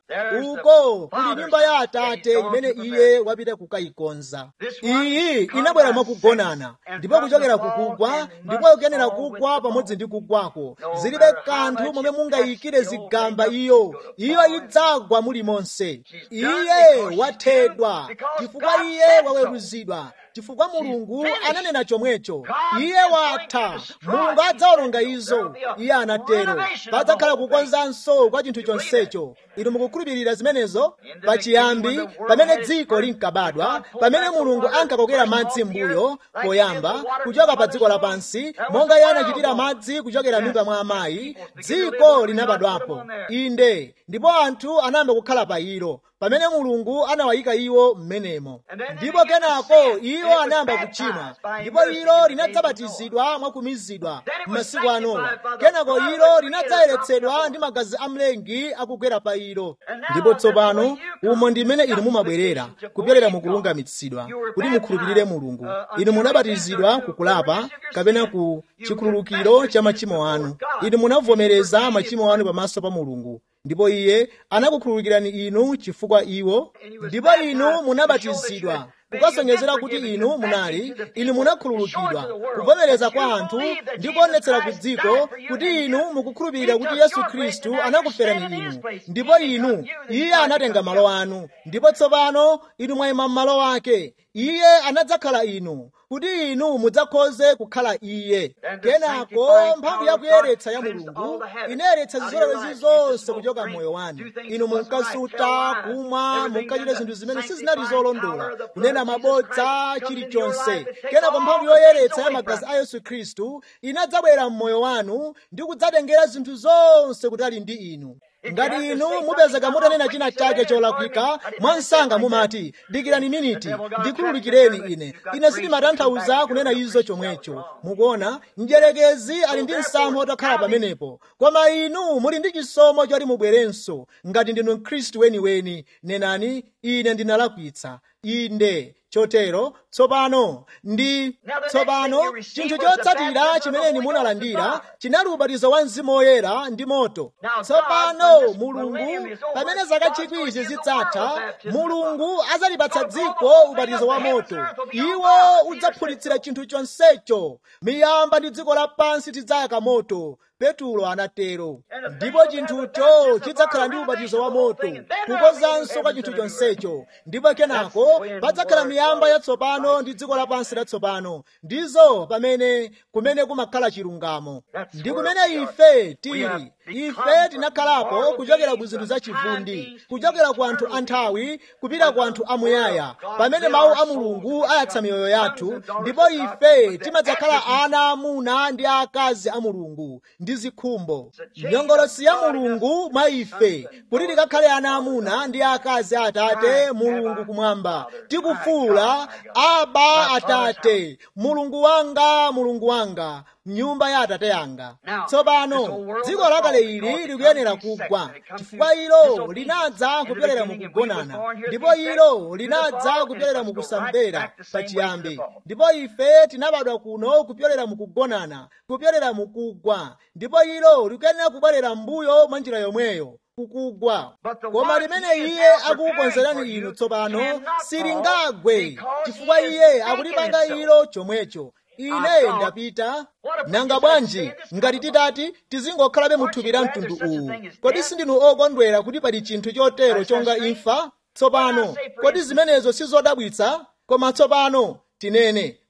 uko kuli nyumba ya atate imene iye wapita kukayikonza iyi inabwera mwakugonana ndipo kuchokera kukugwa ndipo ikuyenera kugwa pamodzi ndi kugwako zilibe kanthu momwe mungayikire zigamba iyo iyo idzagwa mulimonse iye wathedwa chifukwa iye waweruzidwa chifukwa mulungu ananena chomwecho iye watha mulungu adzawononga izo iye anatero padzakhala kukonzanso kwa chinthu chonsecho inu mukukhulupirira zimenezo pachiyambi pamene dziko linkabadwa pamene mulungu ankakokera madzi mbuyo poyamba kuchoka pa dziko lapansi monga iye anachitira madzi kuchokera m'mimba mwa amayi dziko linabadwapo inde ndipo anthu anayamba kukhala pa ilo pamene mulungu anawayika iwo m'menemo ndipo kenako iwo anayamba kuchimwa ndipo ilo linadzabatizidwa mwakumizidwa m'masiku a Nowa kenako ilo linadzayeretsedwa ndi magazi a mlengi akugwera pa ilo ndipo tsopano umo ndi mmene inu mumabwerera kupyolera mukulungamitsidwa kuti mukhulupirire mulungu inu munabatizidwa kukulapa kapena ku chikhululukiro cha machimo anu inu munavomereza machimo anu pamaso pa mulungu ndipo iye anakukhululukirani inu chifukwa iwo ndipo inu munabatizidwa kukasonyezera kuti inu munali inu munakhululukidwa kuvomereza kwa anthu ndi kuonetsera ku dziko kuti inu mukukhulupirira kuti yesu khristu anakuferani inu ndipo inu iye anatenga malo anu ndipo tsopano inu mwayima m'malo ake iye anadzakhala inu kuti inu mudzakhoze kukhala iye kenako mphamvu yakuyeretsa ya mulungu inayeretsa zizolowezi zonse kuchoka mmoyo wanu inu munkasuta kumwa munkachita zinthu zimene sizinali zolondola kunena mabodza chilichonse kenako mphamvu yoyeretsa ya magazi a yesu khristu inadzabwera mmoyo wanu ndi kudzatengera zinthu zonse kutali ndi inu ngati inu mupezeka mutanena china chake cholakwika mwansanga mumati dikirani miniti ndikhululukireni ine ine sindimatanthauza kunena izo chomwecho mukuona mdyerekezi ali ndi msampha otakhala pamenepo koma inu muli ndi chisomo choti mubwerenso ngati ndinu mkhristu weniweni nenani ine ndinalakwitsa inde chotero tsopano ndi tsopano chinthu chotsatira chimene munalandira chinali ubatizo wa mzimu woyera ndi moto tsopano mulungu pamene zaka chikwizi zidzatha mulungu adzalipatsa dziko ubatizo wa moto iwo udzaphulitsira chinthu chonsecho miyamba ndi dziko lapansi tidzayaka moto petulo anatero ndipo chinthucho chidzakhala ndi ubatizo wa moto kukozanso kwa chinthu chonsecho ndipo kenako padzakhala miyamba yatsopano ndi dziko lapansi latsopano ndizo pamene kumene kumakhala chilungamo ndi kumene ife tili ife tinakhalapo kuchokera ku zinthu zachivundi kuchokera ku anthu anthawi kupita ku anthu amuyaya pamene mawu a mulungu ayatsa miyoyo yathu ndipo ife timadzakhala ana amuna ndi akazi a mulungu ndi zikhumbo nyongolosi ya mulungu mwa ife kuti tikakhale ana amuna ndi akazi a atate mulungu kumwamba tikufuula aba atate mulungu wanga mulungu wanga mnyumba ya atate yanga tsopano dziko lakale ili likuyenera kugwa chifukwa ilo linadza kupyolera mukugonana ndipo ilo linadza kupyolera mukusamvera pachiyambi ndipo ife tinabadwa kuno kupyolera mukugonana kupyolera mukugwa ndipo ilo likuyenera kubwerera mbuyo mwa njira yomweyo kukugwa koma limene iye akukukonzerani inu tsopano silingagwe chifukwa iye akulipanga ilo chomwecho ine ndapita nanga bwanji ngati titati tizingokhalabe muthupi la mtundu uwu kodi sindinu okondwera kuti pali chinthu chotero chonga imfa tsopano kodi zimenezo sizodabwitsa koma tsopano tinene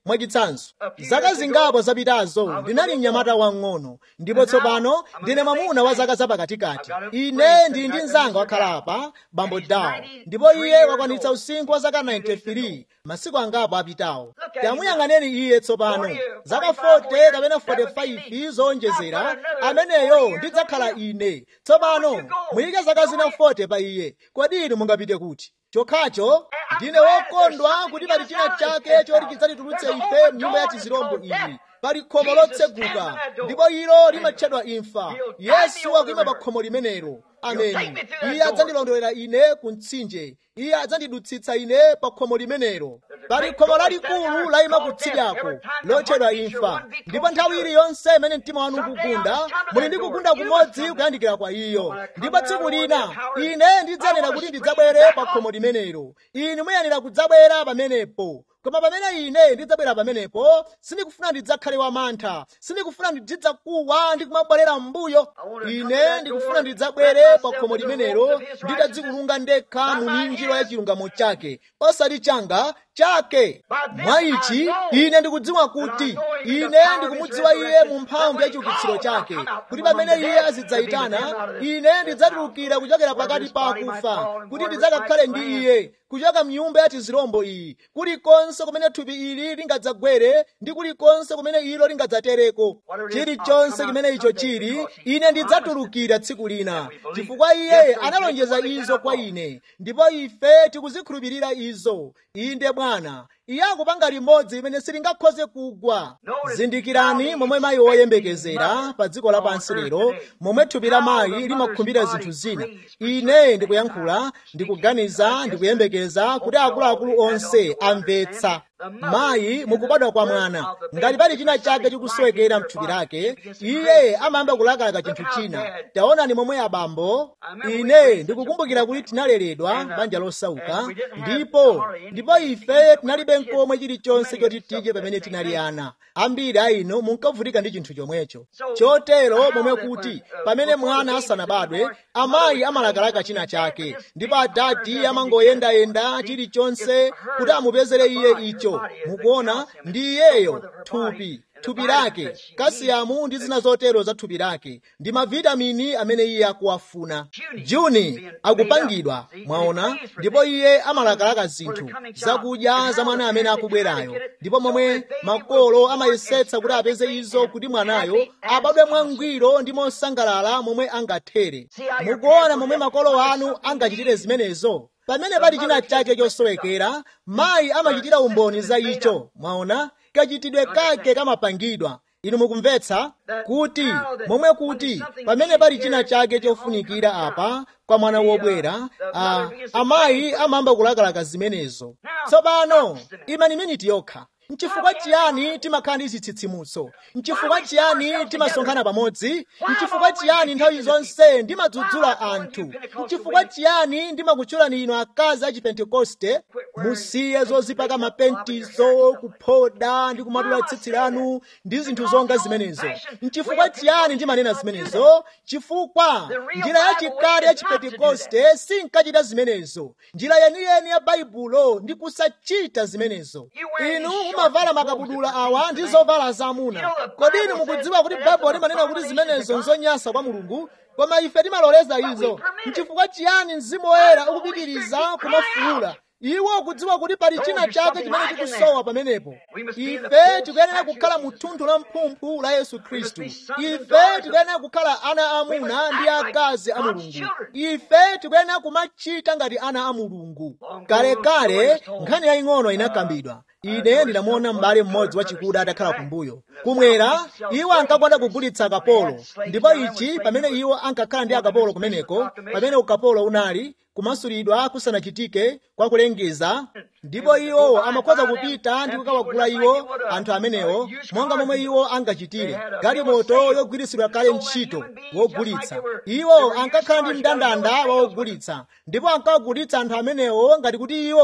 mwachitsanzo zaka zingapo zapitazo ndinali mnyamata wang'ono ndipo tsopano ndine mwamuna wa zaka zapakatikati ine ndili ndi mnzanga wakhala apa bambo dawo ndipo iye wakwanitsa usinkhu wa zaka 93 masiku angapo apitawo tamuyang'aneni iye tsopano zaka 40 kapena 45 zowonjezera ameneyo ndidzakhala ine tsopano muyike zaka zina 40 pa iye kodi inu mungapite kuti chokhacho ndine wokondwa kuti pali china chake choti chidzatitulutse ife mnyumba ya tizirombo iyi pali khomo lotseguka ndipo ilo limatchedwa imfa yesu akuyima pa khomo limenelo ameni iye adzandilondolera ine ku mtsinje iye adzandidutsitsa ine pa khomo limenelo pali khomo lalikulu layima kutsidyako lotchedwa imfa ndipo nthawi iliyonse imene mtima wanu ukugunda muli ndi kugunda kumodzi kuyandikira kwa iyo ndipo tsiku lina ine ndidzayenera kuti ndidzabwere pa khomo limenelo inu muyenera kudzabwera pamenepo koma pamene ine ndidzabwera pamenepo sindikufuna ndidzakhale wamantha sindikufuna ndidzakuwa ndi kumabwerera m'mbuyo ine ndikufuna ndidzabwere pa khomo limenelo nditadzikulunga ndekha mu minjiro ya chilungamo chake osati changa chake mwa ichi ine ndikudziwa kuti ine ndikumudziwa iye mu mphamvu ya chiukitsiro chake kuti pamene iye azidzayitana ine ndidzatulukira kuchokera pakati pa akufa kuti ndidzakakhale ndi iye kuchoka mnyumba ya tizirombo iyi kulikonse kumene thupi ili lingadzagwere ndi kulikonse kumene ilo lingadzatereko chilichonse chimene icho chili ine ndidzatulukira tsiku lina chifukwa iye analonjeza izo kwa ine ndipo ife tikuzikhulupirira izo inde bwana iye akupanga limodzi limene silingakhoze kugwa zindikirani momwe mayi woyembekezera pa dziko lapansi lero momwe thupi la mayi limakhumbira zinthu zina ine ndikuyankhula ndikuganiza ndikuyembekeza kuti akuluakulu onse amvetsa mayi mukubadwa kwa mwana ngati pali china chake chikusowekera mthupi lake iye amayamba kulakalaka chinthu china taonani momwe abambo ine ndikukumbukira kuti tinaleredwa banja losauka ndipo ndipo ife tinalibe nkomwe chilichonse choti tidye pamene tinali ana ambiri a inu munkavutika ndi chinthu chomwecho chotero momwe kuti pamene mwana asanabadwe amayi amalakalaka china chake ndipo adadi amangoyendayenda chilichonse kuti amupezere iye icho mukuona ndi iyeyo thupi thupi lake kasiyamu ndi zina zotero za thupi lake ndi mavitamini amene iye akuwafuna juni akupangidwa mwaona ndipo iye amalakalaka zinthu zakudya za mwana amene akubwerayo ndipo momwe makolo amayesetsa kuti apeze izo kuti mwanayo abadwe mwangwiro ndi mosangalala momwe angathere mukuona momwe makolo anu angachitire zimenezo pamene pali china chake chosowekera mayi amachitira umboni za icho mwaona kachitidwe kake kamapangidwa inu mukumvetsa kuti momwe kuti pamene pali china chake chofunikira apa kwa mwana wobwera a, amayi amayamba kulakalaka zimenezo tsopano imani miniti yokha nchifukwa chiyani timakhala ndi zitsitsimutso nchifukwa chiyani timasonkhana pamodzi nchifukwa chiyani nthawi zonse ndimadzudzula anthu nchifukwa chiyani ndimakutchulani inu akazi a chipentekoste musiye zozipaka mapentizo kuphoda ndi kumatula tsitsi lanu ndi zinthu zonga zimenezo nchifukwa chiyani ndimanena zimenezo chifukwa njira yachikale ya chipentekoste sinkachita zimenezo njira yeniyeni ya baibulo ndi kusachita zimenezo inu mumavala makabudula awa ndi zovala zamuna kodi inu mukudziwa kuti baibulo limanena kuti zimenezo nzonyansa kwa mulungu koma ife timaloleza izo nchifukwa chiyani mzimu woyera ukupitiriza kumafuula iwo ukudziwa kuti pali china chake chimene chikusowa pamenepo ife tikuyenera kukhala mu thunthu la mphumphu la yesu khristu ife tikuyenera kukhala ana amuna ndi akazi a mulungu ife tikuyenera kumachita ngati ana a mulungu kalekale nkhani yaying'ono inakambidwa ine ndinamuona m'bale mmodzi wachikuda atakhala kumbuyo kumwera iwo ankakwada kugulitsa akapolo ndipo ichi pamene iwo ankakhala ndi akapolo kumeneko pamene ukapolo unali kumasulidwa kusanachitike kwa kulengeza ndipo iwo amakhoza kupita ndi kukawagula iwo anthu amenewo monga momwe iwo angachitire galimoto yogwiritsidwa kale ntchito wogulitsa iwo ankakhala ndi mndandanda wa wogulitsa ndipo ankawagulitsa anthu amenewo ngati kuti iwo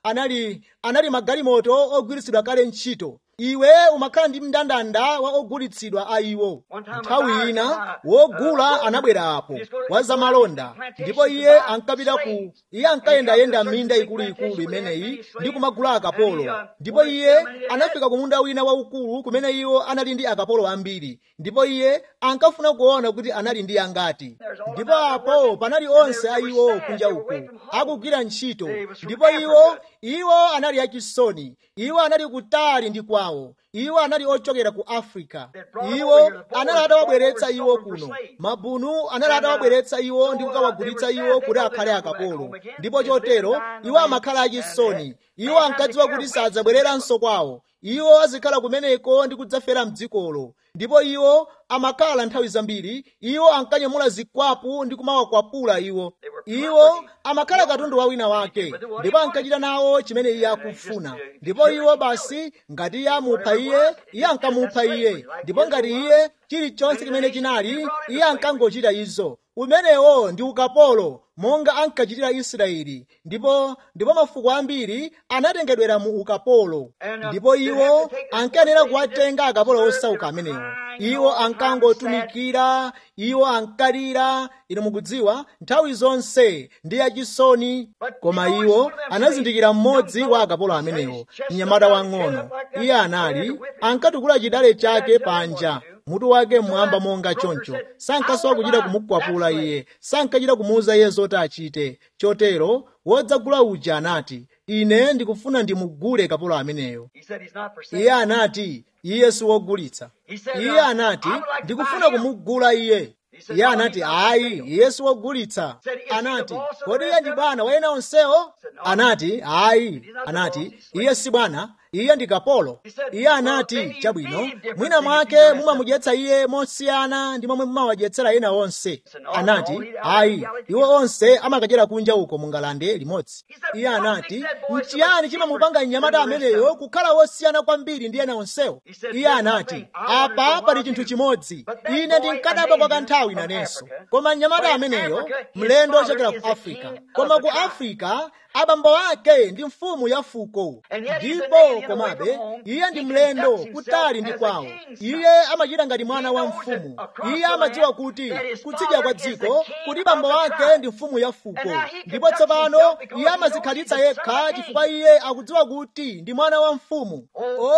anali anali magalimoto ogwiritsidwa kale ntchito iwe umakhala ndi mndandanda wa ogulitsidwa a iwo nthawi ina wogula anabwera apo wa zamalonda ndipo iye ankapita ku iye ankayendayenda minda ikuluikulu imeneyi ndi kumagula akapolo ndipo iye anafika ku munda wina waukulu kumene iwo anali ndi akapolo ambiri ndipo iye ankafuna kuona kuti anali ndi angati ndipo apo panali onse a iwo kunja uku akugwira ntchito ndipo iwo iwo anali achisoni iwo anali kutali ndi kwawo iwo anali ochokera ku africa iwo anali atawabweretsa iwo kuno mabunu anali atawabweretsa iwo ndi kukawagulitsa iwo kuti akhale akapolo ndipo chotero iwo amakhala achisoni iwo ankadziwa kuti sadzabwereranso kwawo iwo azikhala kumeneko ndi kudzafera mdzikolo ndipo iwo amakhala nthawi zambiri iwo ankanyamula zikwapu ndi kumawakwapula iwo iwo amakhala katundu wa wina wake ndipo ankachita nawo chimene iye akufuna ndipo iwo basi ngati iye amupha iye iye ankamupha iye ndipo ngati iye chilichonse chimene chinali iye ankangochita izo umenewo ndi ukapolo monga ankachitira israeli ndipo ndipo mafuko ambiri anatengedwera mu ukapolo ndipo iwo ankayenera kuwatenga akapolo osauka amenewo iwo ankangotumikira iwo ankalira inu mukudziwa nthawi zonse ndi yachisoni koma iwo anazindikira mmodzi wa akapolo amenewo mnyamata wang'ono iye anali ankatukula chidale chake panja mutu wake mmwamba monga choncho sankasowa kuchita kumukwapula iye sankachita kumuwuza iye zoti achite chotero wodzagula uja anati ine ndikufuna ndimugule kapolo ameneyo iye anati iye siwogulitsa iye anati ndikufuna kumugula iye iye anati ayi iye siwogulitsa anati kodi iye ndi bwana wa ena onsewo anati ayi anati iye si bwana iye ndi kapolo iye anati chabwino mwina mwake mumamudyetsa iye mosiyana ndi momwe mumawadyetsera ena onse anati ayi iwo onse amakadyera kunja uko mungalande limodzi iye anati nchiyani chimamupanga mnyamata ameneyo kukhala wosiyana kwambiri ndi ena onsewo iye anati apa pali chinthu chimodzi ine ndinkadabwa kwa kanthawi nanenso koma mnyamata ameneyo mlendo ochokera ku afrika koma ku afrika abambo ake ndi mfumu ya fuko ndipo komabe iye ndi mlendo kutali ndi kwawo iye amachita ngati mwana wa mfumu iye amadziwa kuti kutsidya kwa dziko kuti bambo wake ndi mfumu ya fuko ndipo tsopano iye amazikhalitsa yekha chifukwa iye akudziwa kuti ndi mwana wa mfumu o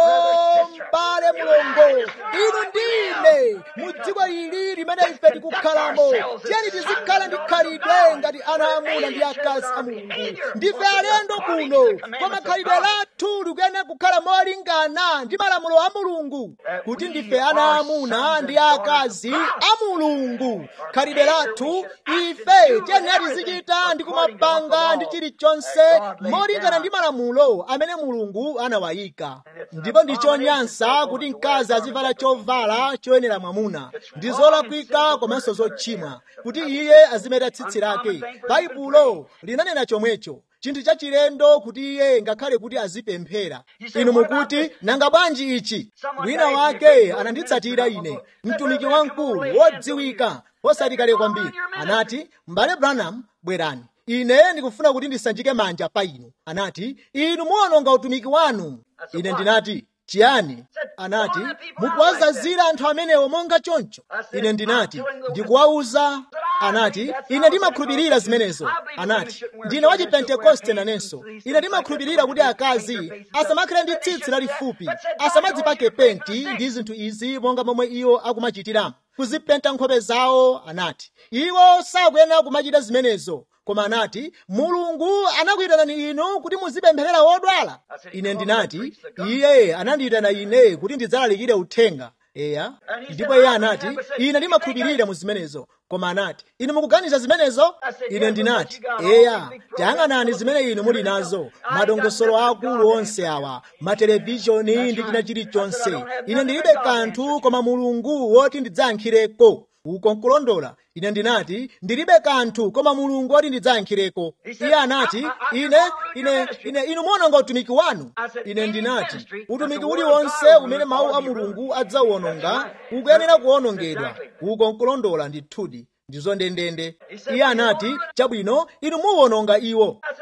m'bale mulongo inu ndine mu dziko ili limene ife tikukhalamo tiyeni tizikhala ndi khalidwe ngati ana amuna ndi akazi a mulungu ndife alendo kuno koma khalidwe lathu likuyenera kukhala molingana ndi malamulo a mulungu kuti ndife ana amuna ndi akazi a mulungu khalidwe lathu ife tiyenera tizichita ndi kumapanga ndi chilichonse molingana ndi malamulo amene mulungu anawayika ndipo ndi chonyansa kuti mkazi azivala chovala choyenera mwamuna ndi zolakwika komanso zochimwa kuti iye azimeta tsitsi lake baibulo linanena chomwecho chinthu chachilendo kuti iye ngakhale kuti azipemphera inu mukuti nanga bwanji ichi wina wake ananditsatira ine mtumiki wamkulu wodziwika posati kale kwambiri anati m'bale branham bwerani ine ndikufuna kuti ndisanjike manja pa inu anati inu muwononga utumiki wanu ine ndinati chiyani anati mukuwazazira anthu amenewo monga choncho ine ndinati ndikuwawuza anati ine ndimakhulupirira zimenezo anati ndine wa chipentekoste nanenso ine ndimakhulupirira kuti akazi asamakhale ndi tsitsi lalifupi asamadzipake penti ndi zinthu izi monga momwe iwo akumachitiramu kuzipenta nkhope zawo anati iwo sakuyenera kumachita zimenezo koma anati mulungu anakuyitanani inu kuti muzipempherera wodwala ine ndinati iye anandiyitana ine kuti ndidzalalikire uthenga eya ndipo iye anati ine ndimakhulupirira mu zimenezo koma anati inu mukuganiza zimenezo ine ndinati eya tayang'anani zimene inu muli nazo madongosolo akulu onse awa matelevishoni ndi china chilichonse ine ndilibe kanthu koma mulungu woti ndidzayankhireko uko nkulondola ine ndinati ndilibe kanthu koma mulungu woti ndidzayankhireko iye anati ine ine ine inu muwononga utumiki wanu ine ndinati utumiki uliwonse umene mawu a mulungu adzawuwononga ukuyenera kuwonongedwa uko nkulondola ndithudi ndizo ndendende iye anati chabwino inu muwononga iwo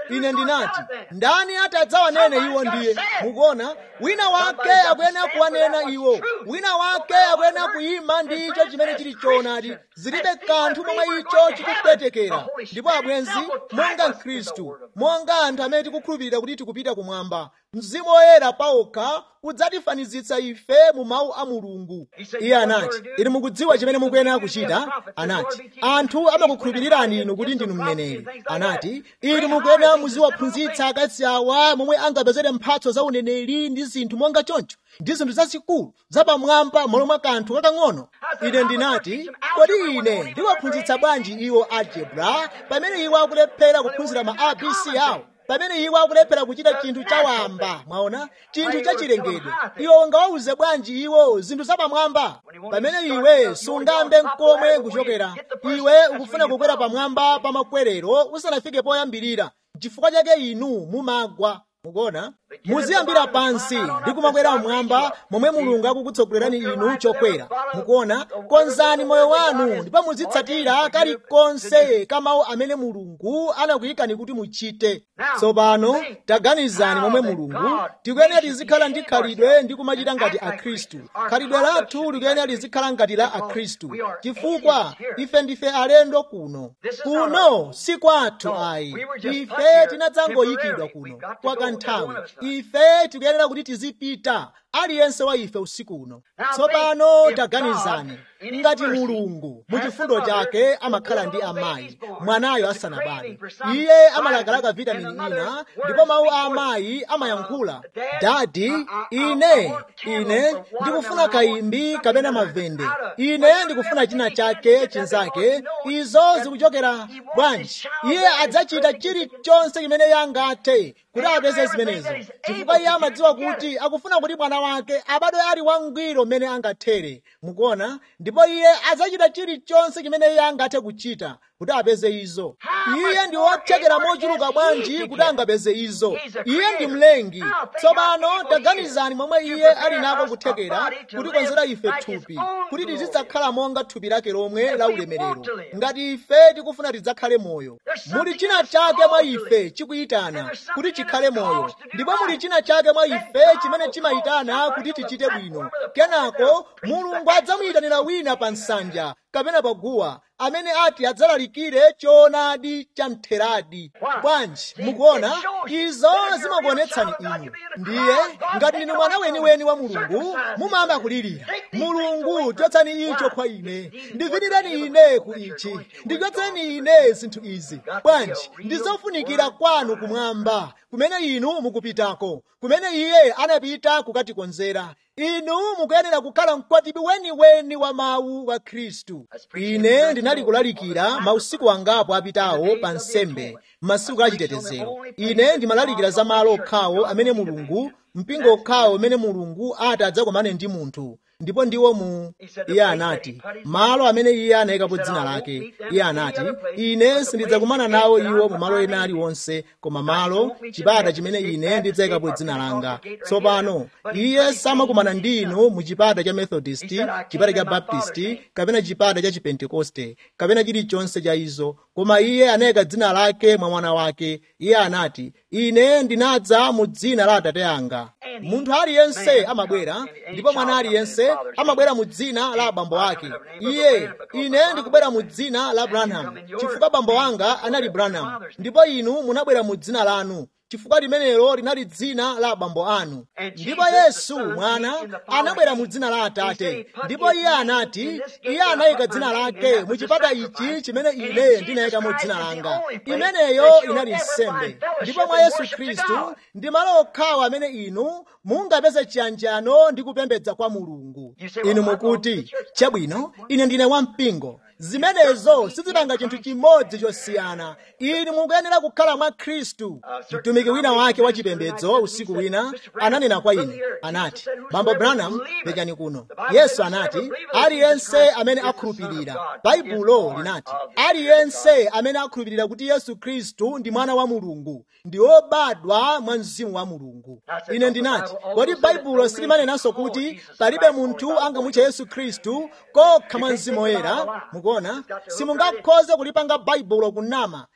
ine ndinati ndani atadzawanene iwo ndiye mukuona wina wake akuyenera kuwanena iwo wina wake akuyenera kuyima ndi icho chimene chili choonadi zilibe kanthu momwe icho chikupwetekera ndipo abwenzi monga mkhristu monga anthu amene tikukhulupirira kuti tikupita kumwamba mzimu woyera pawokha udzatifanizitsa ife mu mawu a mulungu iye anati inu mukudziwa chimene mukuyenera kuchita anati anthu amakukhulupirirani inu kuti ndinu mneneri anati inu mukuyenera muziwaphunzitsa akazi awa momwe angapezere mphatso za uneneri ndi zinthu monga choncho ndi zinthu zazikulu zapamwamba malo mwa kanthu kakang'ono ine ndinati kodi ine ndiwaphunzitsa bwanji iwo algebra pamene iwo akulephera kuphunzira ma abc awo pamene iwo akulephera kuchita chinthu chawamba mwaona chinthu chachilengedwe iwo ungawawuze bwanji iwo zinthu zapamwamba pamene iwe sungambe mkomwe kuchokera iwe ukufuna kukwera pamwamba pa makwerero usanafike poyambirira chifukwa chake inu mumagwa mukuona muziyambira pansi ndi kumakwera mmwamba momwe mulungu akukutsogolerani inu chokwera mukuona konzani moyo wanu ndipo muzitsatira kalikonse kamawu amene mulungu anakuyikani kuti muchite tsopano taganizani momwe mulungu tikuyenera tizikhala ndi khalidwe ndi kumachita ngati akhristu khalidwe lathu likuyenera lizikhala ngati la akhristu chifukwa ife ndife alendo kuno kuno si kwathu ayi ife tinadzangoyikidwa kuno kwa kanthawi ife tikuyenera kuti tizipita aliyense wa ife usiku uno tsopano taganizani ngati mulungu mu chifundo chake amakhala ndi amayi mwanayo asanabale iye amalakalaka vitamini ina ndipo mawu a amayi amayankhula dadi ine ine ndikufuna kayimbi kapena mavende ine ndikufuna china chake chinzake izo zikuchokera bwanji iye adzachita chilichonse chimene yangathe kuti apeze zimenezo chifukwa iye amadziwa kuti akufuna kuti mwana wake abadwe ali wangwiro mmene angathere mukuona ndipo iye adzachita chilichonse chimene iye angathe kuchita kuti apeze izo iye ndi wothekera mochuluka bwanji kuti angapeze izo iye ndi mlengi tsopano taganizani momwe iye ali nako kuthekera kutikonzera ife thupi kuti tizidzakhala monga thupi lake lomwe la ulemerero ngati ife tikufuna tidzakhale moyo muli china chake mwa ife chikuyitana kuti chikhale moyo ndipo muli china chake mwa ife chimene chimayitana kuti tichite bwino kenako mulungu adzamuyitanira wina pa nsanja kapena paguwa amene ati adzalalikire choonadi cha mtheradi bwanji mukuona izo zimakuonetsani inu ndiye ngati ndinu mwana weniweni wa mulungu mumayamba kulirira mulungu chotsani icho kwa ine ndivinireni ine ku ichi ndichotseni ine zinthu izi bwanji ndizofunikira kwanu kumwamba kumene inu mukupitako kumene iye anapita kukatikonzera inu mukuyenera kukhala mkwatibi weniweni wa mawu wa khristu ine ndinali kulalikira mausiku angapo apitawo pa nsembe m'masiku achitetezero ine ndimalalikira za malo okhawo amene mulungu mpingo okhawo umene mulungu ati adzakomane ndi munthu ndipo ndiwo mu iye anati malo amene iye anayikapo dzina lake iye anati ine sindidzakumana nawo iwo mu malo ena aliwonse koma malo chipata chimene ine ndidzayikapo dzina langa tsopano iye samakumana ndi inu mu chipata cha methodist chipata cha baptist kapena chipata cha chipentekoste kapena chilichonse cha izo koma iye anayika dzina lake mwa mwana wake iye anati ine ndinadza mu dzina la atate anga munthu aliyense amabwera ndipo mwana aliyense amabwera mu dzina la abambo ake iye ine ndikubwera mu dzina la branham chifukwa bambo anga anali branham ndipo inu munabwera mu dzina lanu chifukwa limenelo linali dzina la abambo anu ndipo yesu mwana anabwera mu dzina la atate ndipo iye anati iye anayika dzina lake mu chipata ichi chimene ine ndinayikamo dzina langa imeneyo inali nsembe ndipo mwa yesu khristu ndi malo okhawo amene inu mungapeze chiyanjano ndi kupembedza kwa mulungu inu mukuti chabwino ine ndine wampingo zimenezo sizipanga chinthu chimodzi chosiyana inu mukuyenera kukhala mwa khristu mtumiki wina wake wachipembedzo usiku wina ananena kwa ine anati bambo branham penyani kuno yesu anati aliyense amene akhulupirira baibulo linati aliyense amene akhulupirira kuti yesu khristu ndi mwana wa mulungu ndi wobadwa mwa mzimu wa mulungu ine ndinati kodi baibulo silimanenanso kuti palibe munthu angamutche yesu khristu kokha mwa mzimu woyera mukuona simungakhoze kulipanga baibulo kunama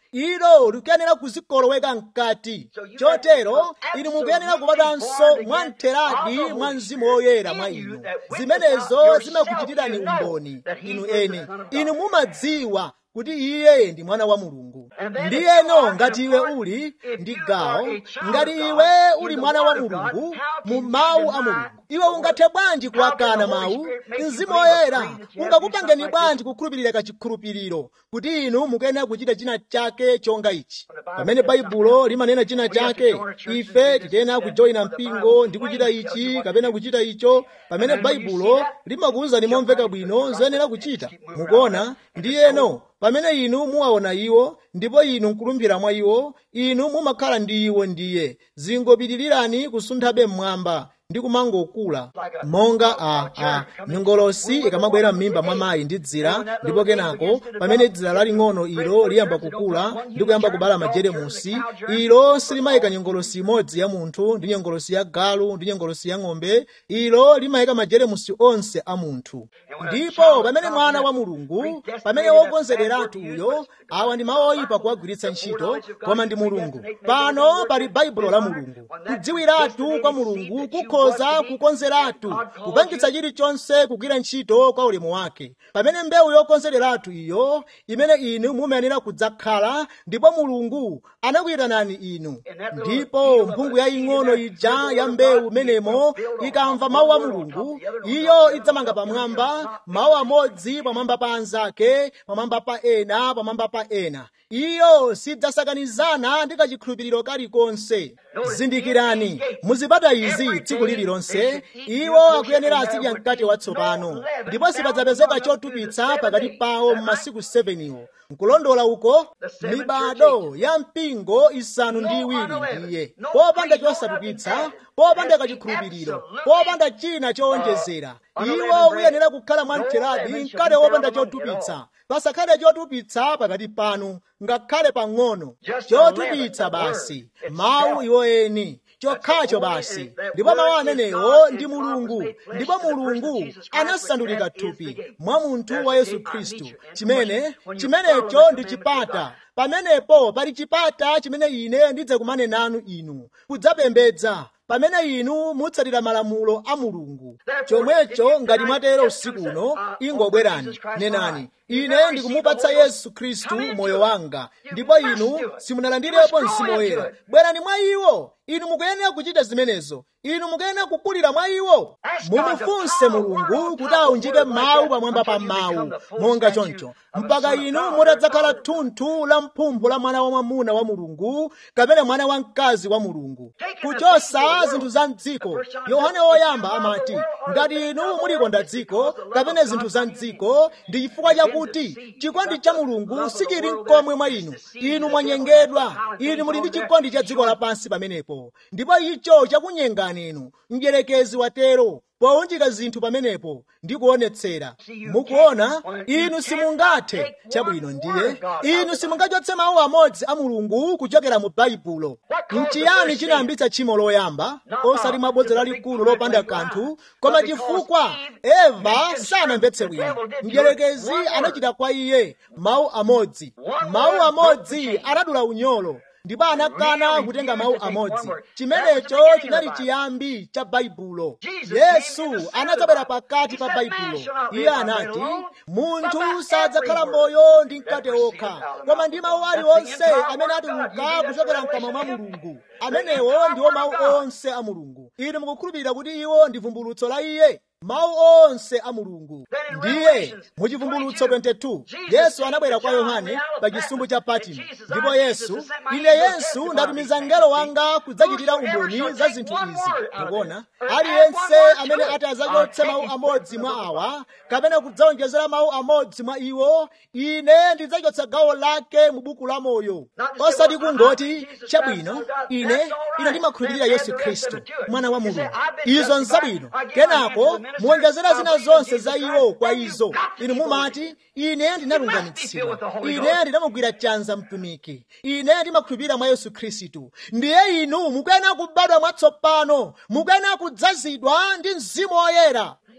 ilo likuyenera kuzikoloweka mkati chotero inu mukuyenera kubadwanso mwamtheradi mwa mzimu woyera mwa inu zimenezo zimakuchitirani umboni inu eni inu mumadziwa kuti iye ndi mwana wa mulungu ndiyeno ngati iwe uli ndi gawo ngati iwe uli mwana wa mulungu mu mawu a mulungu iwe ungathe bwanji kuwakana mawu mzimu woyera ungakupangeni bwanji kukhulupirira kachikhulupiriro kuti inu mukuyenera kuchita china chake chonga ichi pamene baibulo limanena china chake ife tikuyenera kujoyina mpingo ndi kuchita ichi kapena kuchita icho pamene baibulo limakuwuzani momveka bwino zoyenera kuchita mukuona ndiyeno pamene inu muwaona iwo ndipo inu nkulumbira mwa iwo inu mumakhala ndi iwo ndiye zingopitilirani kusunthabe mmwamba ndi kumangokula monga a a nyongolosi ikamabwera m'mimba mwa mayi ndi dzira ndipo kenako pamene dzira laling'ono ilo liyamba kukula ndi kuyamba kubala majeremusi ilo silimayika nyongolosi imodzi ya munthu ndi nyongolosi ya galu ndi nyongolosi ya ng'ombe ilo limayika majeremusi onse a munthu ndipo pamene mwana wa mulungu pamene wokonzederatu uyo awa ndi mawu oyipa kuwagwiritsa ntchito koma ndi mulungu pano pali baibulo la mulungu kudziwiratu kwa mulungu kukhoza kukonzeratu kupangitsa chilichonse kugwira ntchito kwa ulemu wake pamene mbewu yokonzeratu iyo imene inu mumayenera kudzakhala ndipo mulungu anakuyitanani inu ndipo mphungu yaying'ono ija ya mbewu imenemo ikamva mawu a mulungu iyo idzamanga pamwamba mawu amodzi pamwamba pa anzake pamwamba pa ena pamwamba pa ena iyo sidzasakanizana ndi kachikhulupiriro kalikonse zindikirani muzipata izi tsiku lililonse iwo akuyenera azidya mkate watsopano ndipo sipadzapezeka chotupitsa pakati pawo m'masiku 7 iwo nkulondola uko mibado ya mpingo isanu ndi iwiri ndiye popanda chosatupitsa popanda kachikhulupiriro popanda china chowonjezera iwo uyenera kukhala mwamtheradi mkate wopanda chotupitsa pasakhale chotupitsa pakati panu ngakhale pang'ono chotupitsa basi mawu iwo eni chokhacho basi ndipo mawu amenewo ndi mulungu ndipo mulungu anasandulika thupi mwa munthu wa yesu khristu chimene chimenecho ndi chipata pamenepo pali chipata chimene ine ndidzakumane nanu inu kudzapembedza pamene inu mutsatira malamulo a mulungu chomwecho ngati mwatero usiku uno ingobwerani nenani ine ndikumupatsa yesu khristu moyo wanga ndipo inu simunalandirepo mzimu woyera bwerani mwa iwo inu mukuyenera kuchita zimenezo inu mukuyenera kukulira mwa iwo mumufunse mulungu kuti aunjike mawu pamwamba pa mawu monga choncho mpaka inu mutadzakhala thunthu la mphumphu la mwana wamwamuna wa mulungu kapena mwana wamkazi wa mulungu kuchosa zinthu za mdziko yohane woyamba amati ngati inu mulikonda dziko kapena zinthu za mdziko ndi chifukwa chakuti chikondi cha mulungu sichili mkomwe mwa inu inu mwanyengedwa inu muli ndi chikondi cha dziko lapansi pamenepo ndipo icho chakunyengani inu mdyerekezi watero pounjika zinthu pamenepo ndi kuonetsera mukuona inu simungathe chabwino ndiye inu simungachotse mawu amodzi a mulungu kuchokera mu baibulo nchiyani chinayambitsa tchimo loyamba osati mabodza lalikulu lopanda kanthu koma chifukwa eva sanamvetse bwino mdyerekezi anachita kwa iye mawu amodzi mawu amodzi anadula unyolo ndipo anakana kutenga mawu amodzi chimenecho chinali chiyambi cha baibulo yesu anadzabwera pakati pa baibulo iye anati munthu sadzakhala moyo ndi mkate wokha koma ndi mawu aliwonse amene atuluka kuchokera mkamwa mwa mulungu amenewo ndiwo mawu onse a mulungu inu mukukhulupirira kuti iwo ndi vumbulutso la iye mawu onse a mulungu ndiye muchivumbulutso 22 yesu anabwera kwa yohane pa chisumbu cha patimo ndipo yesu ine yesu ndatumiza mngelo wanga kudzachitira umboni za zinthu izi mukuona aliyense amene ati adzachotse mawu amodzi mwa awa kapena kudzawonjezera mawu amodzi mwa iwo ine ndidzachotsa gawo lake mu buku la moyo osati kungoti chabwino ine ine ndimakhulupirira yesu khristu mwana wa mulungu izo nzabwino kenako muwonjezera zina zonse za iwo kwa izo inu mumati ine ndinalungamitsidwa ine ndinamugwira chanza mtumiki ine ndimakhulupirira mwa yesu khristu ndiye inu mukuyenera kubadwa mwatsopano mukuyenera kudzazidwa ndi mzimu woyera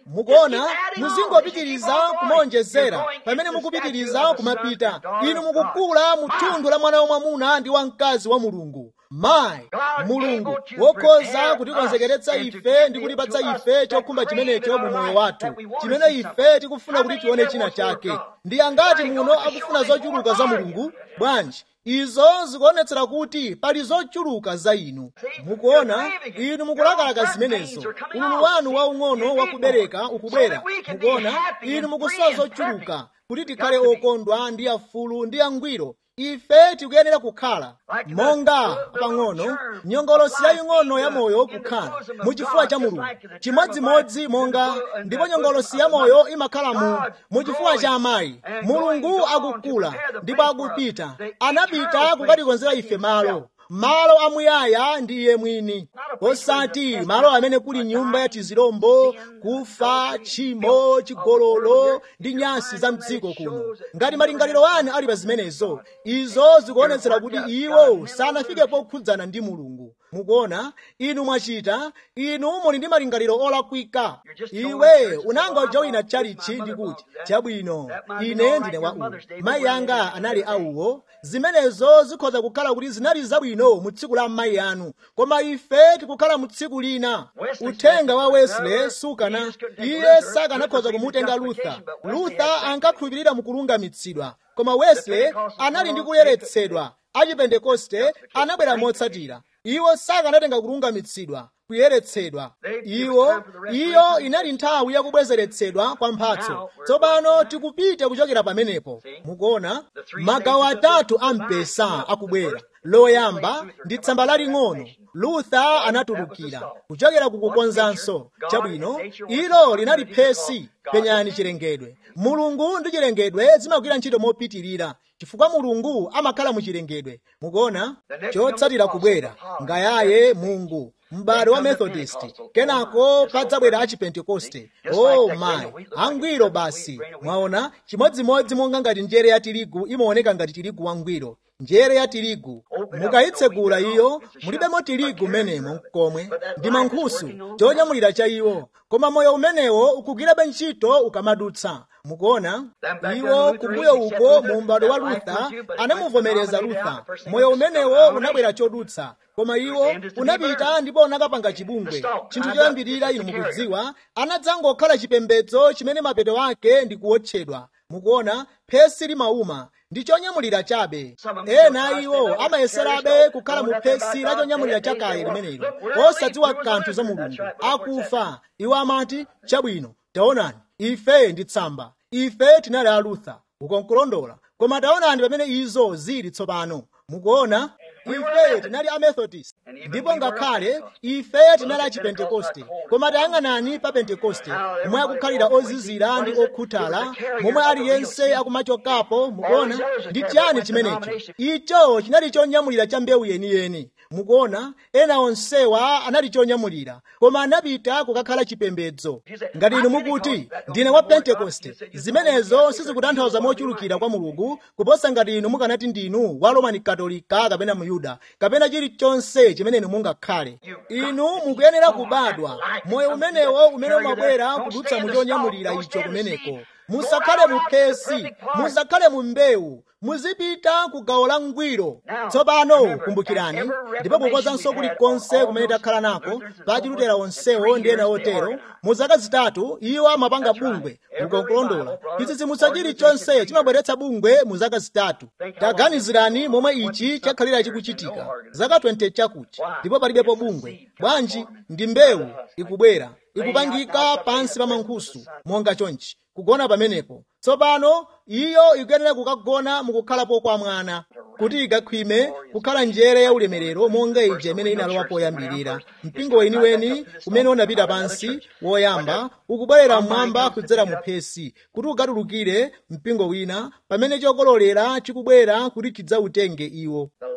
mukuona muzingopitiriza kumaonjezera pamene mukupitiriza kumapita inu mukukula mu thunthu la mwana wamwamuna ndi wamkazi wa mulungu mayi mulungu wokhoza kutikonzekeretsa ife ndi kutipatsa ife chokhumba chimenecho mu moyo wathu chimene ife tikufuna kuti tione china chake ndi angati muno akufuna zochuluka za mulungu bwanji izo zikuonetsera kuti pali zochuluka za inu mukuona inu mukulakalaka zimenezo ululu wanu waung'ono wakubereka ukubwera mukuona inu mukusowa zochuluka kuti tikhale okondwa ndi afulu ndi angwiro ife tikuyenera kukhala monga pang'ono nyongolosi yaying'ono ya moyo kukhala muchifuwa cha mulungu chimodzimodzi monga ndipo nyongolosi ya moyo imakhala mu muchifuwa cha amayi mulungu akukula ndipo akupita anapita kukatikonzera ife malo malo amuyaya ndi iye mwini osati malo amene kuli nyumba ya tizilombo kufa tchimo chigololo ndi nyasi za mdziko kuno ngati malingaliro anu ali pa zimenezo izo zikuonetsera kuti iwo sanafike pokhudzana ndi mulungu mukuona inu mwachita inu muli ndi malingaliro olakwika iwe unanga ujoyina chalichi ndi kuti chabwino ine ndine wa uwu mayi anga anali awuwo zimenezo zikhoza kukhala kuti zinali zabwino mu tsiku la mayi anu koma ife tikukhala mu tsiku lina uthenga wa wesley sukana iye sakanakhoza kumutenga luther luther ankakhulupirira mukulungamitsidwa koma wesley anali ndi kuyeretsedwa achipentekoste anabwera motsatira iwo sakanatenga kulungamitsidwa kuyeretsedwa iwo iyo inali nthawi yakubwezeretsedwa kwa mphatso tsopano tikupita kuchokera pamenepo mukuona magawo atatu a mpesa akubwera loyamba ndi tsamba laling'ono luther anatulukira kuchokera kukukonzanso chabwino ilo linali phesi penyani chilengedwe mulungu ndi chilengedwe zimagwira ntchito mopitirira chifukwa mulungu amakhala mu chilengedwe mukuona chotsatira kubwera ngayaye mungu m'bado wa methodist kenako padzabwera a chipentekoste oh my angwiro basi mwaona chimodzimodzi monga ngati njere ya tirigu imaoneka ngati tirigu wangwiro njere ya tirigu mukayitsegula iyo mulibemo tirigu menemo komwe ndi mankhusu chonyamulira cha iwo koma moyo umenewo ukugwirabe ntchito ukamadutsa mukuona iwo kumbuyo uko mu m'bado wa luther anamuvomereza luther moyo umenewo unabwera chodutsa koma iwo unapita ndipo unakapanga chibungwe chinthu choyambirira inu mukudziwa anadzangokhala chipembedzo chimene mapeto ake ndi kuwotchedwa mukuona phesi limauma ndi chonyamulira chabe ena iwo amayeserabe kukhala mu phesi la chonyamulira chakale limenelo osadziwa kanthu za mulungu akufa iwo amati chabwino taonani ife ndi tsamba ife tinali a luther ukonkulondola koma taonani pamene izo zili tsopano mukuona ife tinali a methodist ndipo ngakhale ife tinali a chipentekoste koma tayang'anani pa pentekoste momwe akukhalira ozizira ndi okhuthala momwe aliyense akumachokapo mukuona ndi chiyani chimenecho icho chinali chonyamulira cha mbewu yeniyeni mukuona ena onsewa anali chonyamulira koma anapita kukakhala chipembedzo ngati inu mukuti ndine wa pentekoste zimenezo sizikutanthauza mochulukira kwa mulungu kuposa ngati inu mukanati ndinu wa romani katolika kapena muyuda kapena chilichonse chimene inu mungakhale inu mukuyenera kubadwa moyo umenewo umene umabwera kudutsa mu chonyamulira icho kumeneko musakhale mu phesi musakhale mu mbewu muzipita ku gawo la ngwiro tsopano kumbukirani ndipo kukozanso kulikonse kumene takhala nako pachilutera onsewo ndi ena otero mu zaka zitatu iwo amapanga bungwe ukonkulondola chitsitsimutso chilichonse chimabweretsa bungwe mu zaka zitatu taganizirani momwe ichi chakhalira chikuchitika zaka 20 chakuti ndipo palibepo bungwe bwanji ndi mbewu ikubwera ikupangika pansi pa mankhusu monga chonchi kugona pamenepo tsopano iyo ikuyenera kukagona mukukhalapo kwa mwana kuti ikakhwime kukhala njere ya ulemerero monga ija imene inalowa poyambirira mpingo weniweni umene unapita pansi woyamba ukubwerera mmwamba kudzera mu phesi kuti ukatulukire mpingo wina pamene chokololera chikubwera kuti chidzautenge iwo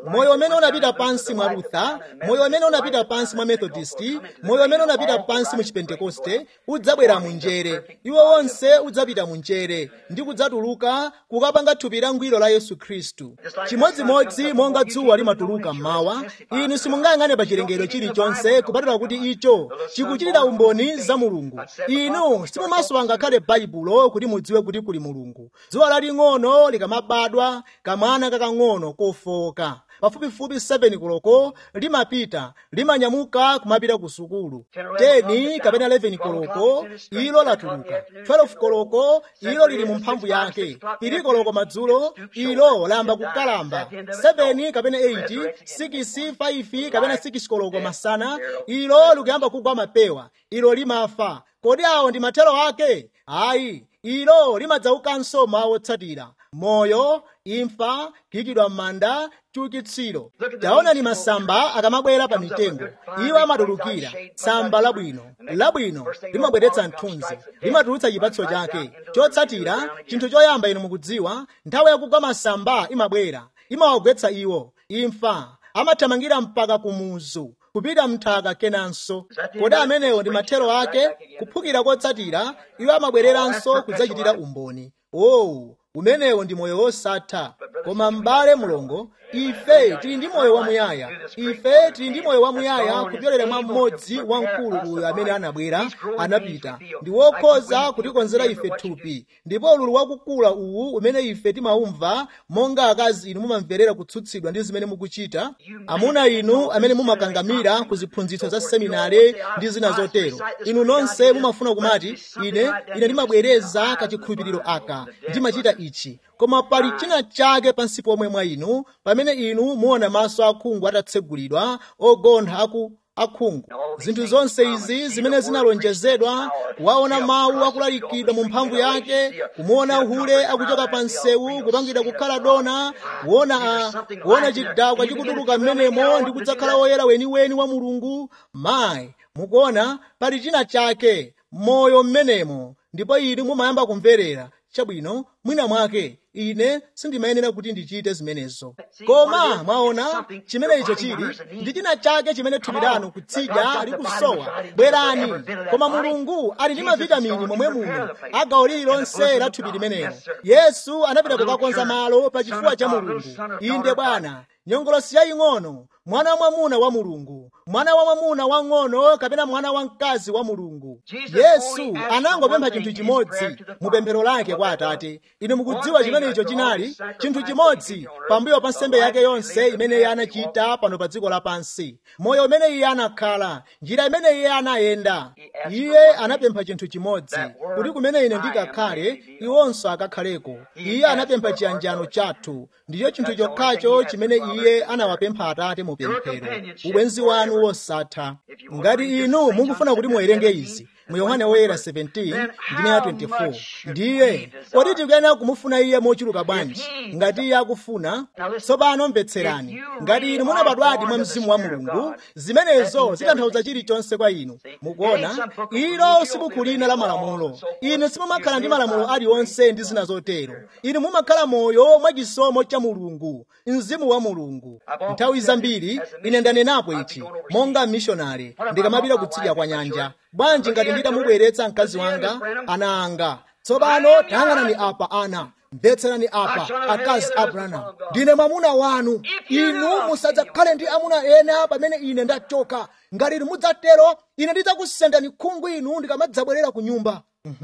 moyo umene unapita pansi mwa lutha moyo umene unapita pansi mwa methodisti moyo umene unapita pansi mu chipentekoste udzabwera mu njere iwo wonse udzapita mu njere ndi kudzatuluka kukapanga thupi langwiro la yesu khristu chimodzimodzi monga dzuwa limatuluka mmawa inu simungayang'ane pa chilengedwe chilichonse kupatula kuti icho chikuchitira umboni za mulungu inu simumasowa ngakhale baibulo kuti mudziwe kuti kuli mulungu dzuwa laling'ono likamabadwa kamwana kakang'ono kofoka pafupifupi 7 koloko limapita limanyamuka kumapita ku sukulu 10 kapena 11 koloko ilo latuluka 12 koloko ilo lili mu mphamvu yake ili koloko madzulo ilo lamba kukalamba 7 kapena 8 6 5 kapena 6 koloko masana ilo likuyamba kugwa mapewa ilo limafa kodi awo ndi mathero ake ayi ilo limadzaukanso mawu otsatira moyo imfa kuyikidwa m'manda chiukitsiro taonani masamba akamabwera pa mitengo iwo amatulukira samba labwino labwino limabweretsa mthunzi limatulutsa chipatso chake chotsatira chinthu choyamba inu mukudziwa nthawi yakugwa masamba imabwera imawagwetsa iwo imfa amathamangira mpaka kumuzu kupita mnthaka kenanso kodi amenewo ndi mathero ake kuphukira kotsatira iwo amabwereranso kudzachitira umboni owu umenewo ndi moyo wosatha koma m'bale mulongo ife tili ndi moyo wamuyaya ife tili ndi moyo wamuyaya kupyolera mwa mmodzi wamkulu uyu amene anabwera anapita ndi wokhoza kutikonzera ife thupi ndipo ululu wakukula uwu umene ife timaumva monga akazi inu mumamverera kutsutsidwa ndi zimene mukuchita amuna inu amene mumakangamira ku ziphunzitso za seminare ndi zina zotero inu nonse mumafuna kumati ine ine ndimabwereza kachikhulupiriro aka ndimachita ichi koma pali china chake pansi pomwe mwa inu pamene inu muona maso akhungu atatsegulidwa ogontha aku akhungu zinthu zonse izi zimene zinalonjezedwa kuwaona mawu akulalikidwa mu mphamvu yake kumuona uhule akuchoka pa msewu kupangidwa kukhala dona kuona kuona chidakwa chikutuluka mmenemo ndi kudzakhala woyera weniweni wa mulungu mayi mukuona pali china chake moyo mmenemo ndipo inu mumayamba kumverera chabwino mwina mwake ine sindimayenera kuti ndichite zimenezo koma mwaona chimene icho chili ndi china chake chimene thupi lanu kutsidya likusowa bwerani koma mulungu ali ndi mavitamini momwe muno agawo lililonse la thupi limenelo yesu anapita kukakonza malo pa chifuwa cha mulungu inde bwana nyongolosi yaying'ono mwana wa mwamuna wa mulungu mwana wa mwamuna wang'ono kapena mwana wamkazi wa mulungu yesu anangopempha chinthu chimodzi mu pemphero lake kwa atate inu mukudziwa chimene icho chinali chinthu chimodzi pambuyo pa nsembe yake yonse imene iye anachita pano pa dziko lapansi moyo umene iye anakhala njira imene iye anayenda iye anapempha chinthu chimodzi kuti kumene ine ndikakhale iwonso akakhaleko iye anapempha chiyanjano chathu ndicho chinthu chokhacho chimene iye anawapempha atate mu pemphero ubwenzi wanu wosatha ngati inu mukufuna kuti muwerenge izi mu yohane woyera 17 ndime ya 24 ndiye kodi tikuyenera kumufuna iye mochuluka bwanji ngati iye akufuna tsopano mvetserani ngati inu munabadwadi mwa mzimu wa mulungu zimenezo zitanthauza chilichonse kwa inu mukuona ilo sibuku lina la malamulo inu simumakhala ndi malamulo aliwonse ndi zina zotero inu mumakhala moyo mwa chisomo cha mulungu mzimu wa mulungu nthawi zambiri ine ndanenapo ichi monga mishonari ndikamapita kutsidya kwa nyanja bwanji ngati nditamubweretsa mkazi wanga ana anga tsopano tayang'anani apa ana mvetserani apa akazi abrahamu ndine mwamuna wanu inu musadzakhale ndi amuna ena pamene ine ndachoka ngati inu mudzatero ine ndidzakusendani khungu inu ndikamadzabwerera ku nyumba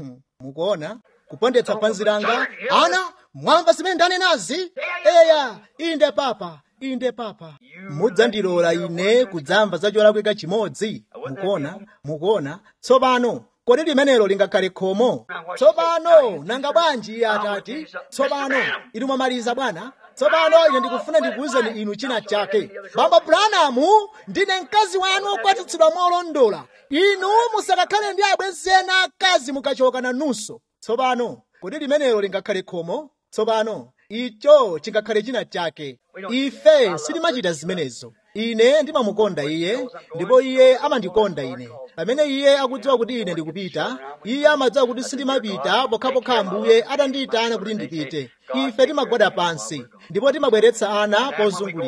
mukuona kupondetsa panzi langa ana mwamva zimene ndanenazi eya inde papa inde papa mudzandilola ine kudzamva za cholakwika chimodzi mukuona mukuona tsopano kodi limenelo lingakhale khomo tsopano nanga bwanji iye atati tsopano inu mwamaliza bwana tsopano ine ndikufuna ndikuwuzeni inu china chake bambo branamu ndine mkazi wanu okwatitsidwa molondola inu musakakhale ndi abwenzi ena akazi mukachoka nanunso tsopano kodi limenelo lingakhale khomo tsopano icho chingakhale china chake ife sitimachita zimenezo ine ndimamukonda iye ndipo iye amandikonda ine pamene iye akudziwa kuti ine ndikupita iye amadziwa kuti sindimapita pokhapokha ambuye atandiyitana kuti ndipite ife timagwada pansi ndipo timabweretsa ana pozungulira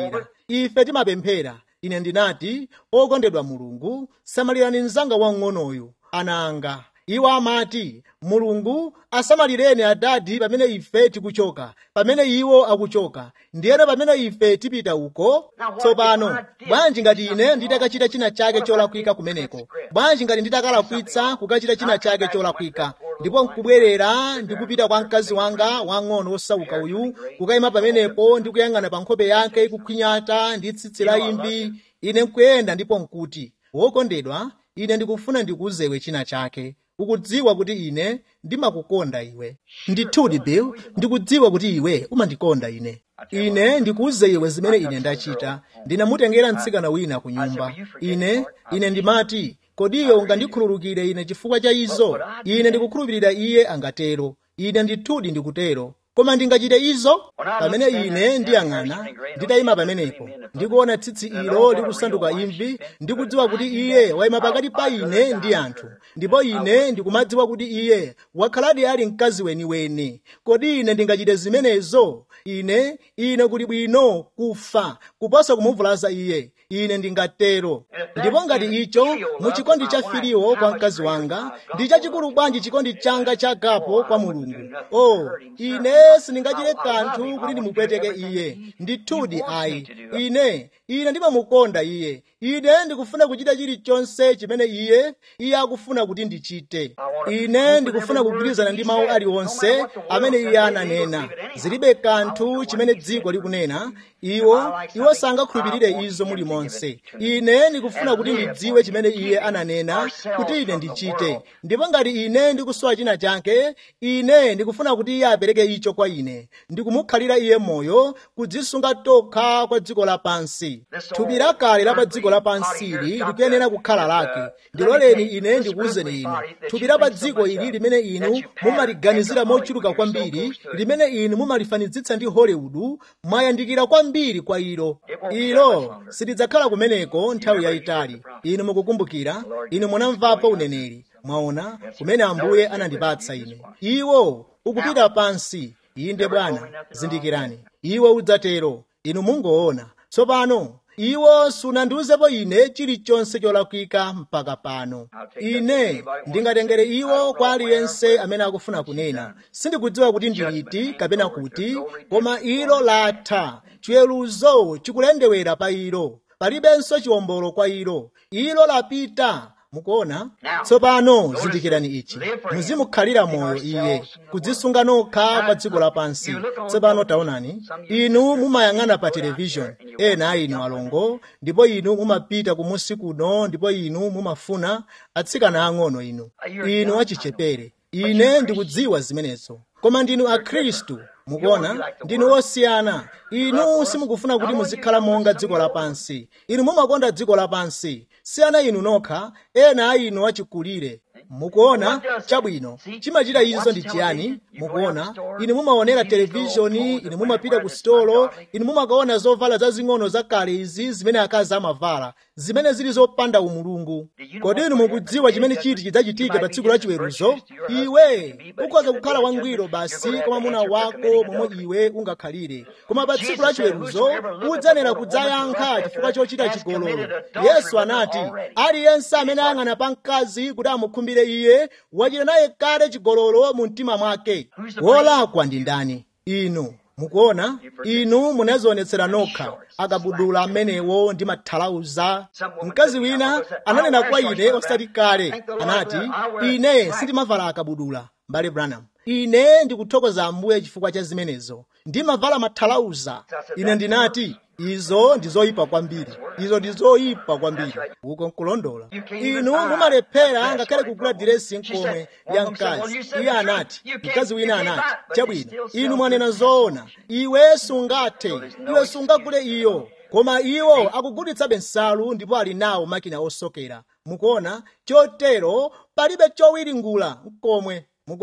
ife timapemphera ine ndinati okondedwa mulungu samalirani mnzanga wang'onoyu ana anga iwo amati mulungu asamalireni adadi pamene ife tikuchoka pamene iwo akuchoka ndiyeno pamene ife tipita uko tsopano bwanji ngati ine nditakachita china chake cholakwika kumeneko bwanji ngati nditakalakwitsa kukachita china chake cholakwika ndipo nkubwerera ndikupita kwa mkazi wanga wang'ono wosauka uyu kukayima pamenepo ndikuyang'ana pa nkhope yake ikukhwinyata ndi tsitsi la imvi ine nkuyenda ndipo nkuti wokondedwa ine ndikufuna ndikuuzewe china chake ukudziwa kuti ine ndimakukonda iwe ndithudi bill ndikudziwa kuti iwe umandikonda ine ine ndikuuze iwe zimene ine ndachita ndinamutengera mtsikana wina ku nyumba ine ine ndimati kodiyo ungandikhululukire ine chifukwa cha izo ine ndikukhulupirira iye angatero ine ndithudi ndikutero koma ndingachite izo pamene ine ndiyang'ana nditayima pamenepo ndikuona tsitsi ilo likusanduka imvi ndikudziwa kuti iye wayima pakati pa ine ndi anthu ndipo ine ndikumadziwa kuti iye wakhaladi ali mkazi weniweni kodi ine ndingachite zimenezo ine ine kuli bwino kufa kuposa kumuvulaza iye ine ndingatero ndipo ngati icho mu chikondi cha filiwo kwa mkazi wanga ndi chachikulu bwanji chikondi changa chagapo kwa mulungu o ine sindingachite kanthu kuti ndimupweteke iye ndithudi ayi ine ine ndimamukonda iye ine ndikufuna kuchita chilichonse chimene iye iye akufuna kuti ndichite ine ndikufuna kugwirizana ndi mawu aliwonse amene iye ananena zilibe kanthu chimene dziko likunena iwo iwo sangakhulupirire izo muli monse ine ndikufuna kuti ndidziwe chimene iye ananena kuti ine ndichite ndipo ngati ine ndikusowa china chake ine ndikufuna kuti iye apereke icho kwa ine ndikumukhalira iye moyo kudzisunga tokha kwa dziko lapansi thupi lakale la pa dziko lapansili likuyenera kukhala lake ndiloleni ine ndikuwuzeni inu thupi la pa dziko ili limene inu mumaliganizira mochuluka kwambiri limene inu mumalifanizitsa ndi hollywood mwayandikira kwambiri kwa ilo ilo silidzakhala kumeneko nthawi yayitali inu mukukumbukira inu munamvapo uneneri mwaona kumene ambuye anandipatsa ine iwo ukupita pansi inde bwana zindikirani iwo udzatero inu mungoona tsopano iwo sunandiuzepo ine chilichonse cholakwika mpaka pano ine ndingatengere iwo kwa aliyense amene akufuna kunena sindikudziwa kuti ndiliti kapena kuti koma ilo latha chiweruzo chikulendewera pa ilo palibenso chiwombolo kwa ilo ilo lapita mukuona tsopano zindikirani ichi muzimukhalira moyo iye kudzisunga nokha pa dziko lapansi tsopano taonani inu mumayang'ana pa televishoni ena a inu alongo ndipo inu mumapita kumusi kuno ndipo inu mumafuna atsikana ang'ono inu inu achichepere ine ndikudziwa zimenezo koma ndinu akhristu mukuona ndinu osiyana inu simukufuna kuti muzikhala monga dziko lapansi inu mumakonda dziko lapansi siyana inu nokha ena a inu achikulire mukuona chabwino chimachita izo ndi chiyani mukuona inu mumaonera televishoni inu mumapita ku sitolo inu mumakaona zovala zazing'ono zakale izi zimene akazi amavala zimene zili zopanda umulungu kodi inu mukudziwa chimene chiti chidzachitike pa tsiku la chiweruzo iwe ukhoza kukhala wangwiro basi kwa mwamuna wako momwe iwe ungakhalire koma pa tsiku la chiweruzo udzayenera kudzayankha chifukwa chochita chigololo yesu anati aliyense amene ayang'ana pa mkazi kuti amukhumbire iye wachita naye kale chigololo mu mtima mwake wolakwa ndi ndani inu mukuona inu munazionetsera nokha akabudula amenewo ndi mathalauza mkazi wina ananena kwa ine osati kale anati ine sindimavala akabudula mbale branham ine ndikuthokoza ambuye chifukwa cha zimenezo ndimavala mathalauza ine ndinati izo ndi zoyipa kwambiri izo ndi zoyipa kwambiri uko nkulondola inu mumalephera ngakhale kugula diresi nkomwe ya mkazi iye anati mkazi wina anati chabwino inu mwanena zoona iwe sungathe iwe sungagule iyo koma iwo akugulitsabe nsalu ndipo ali nawo makina osokera mukuona chotero palibe chowiringula nkomwe mukuona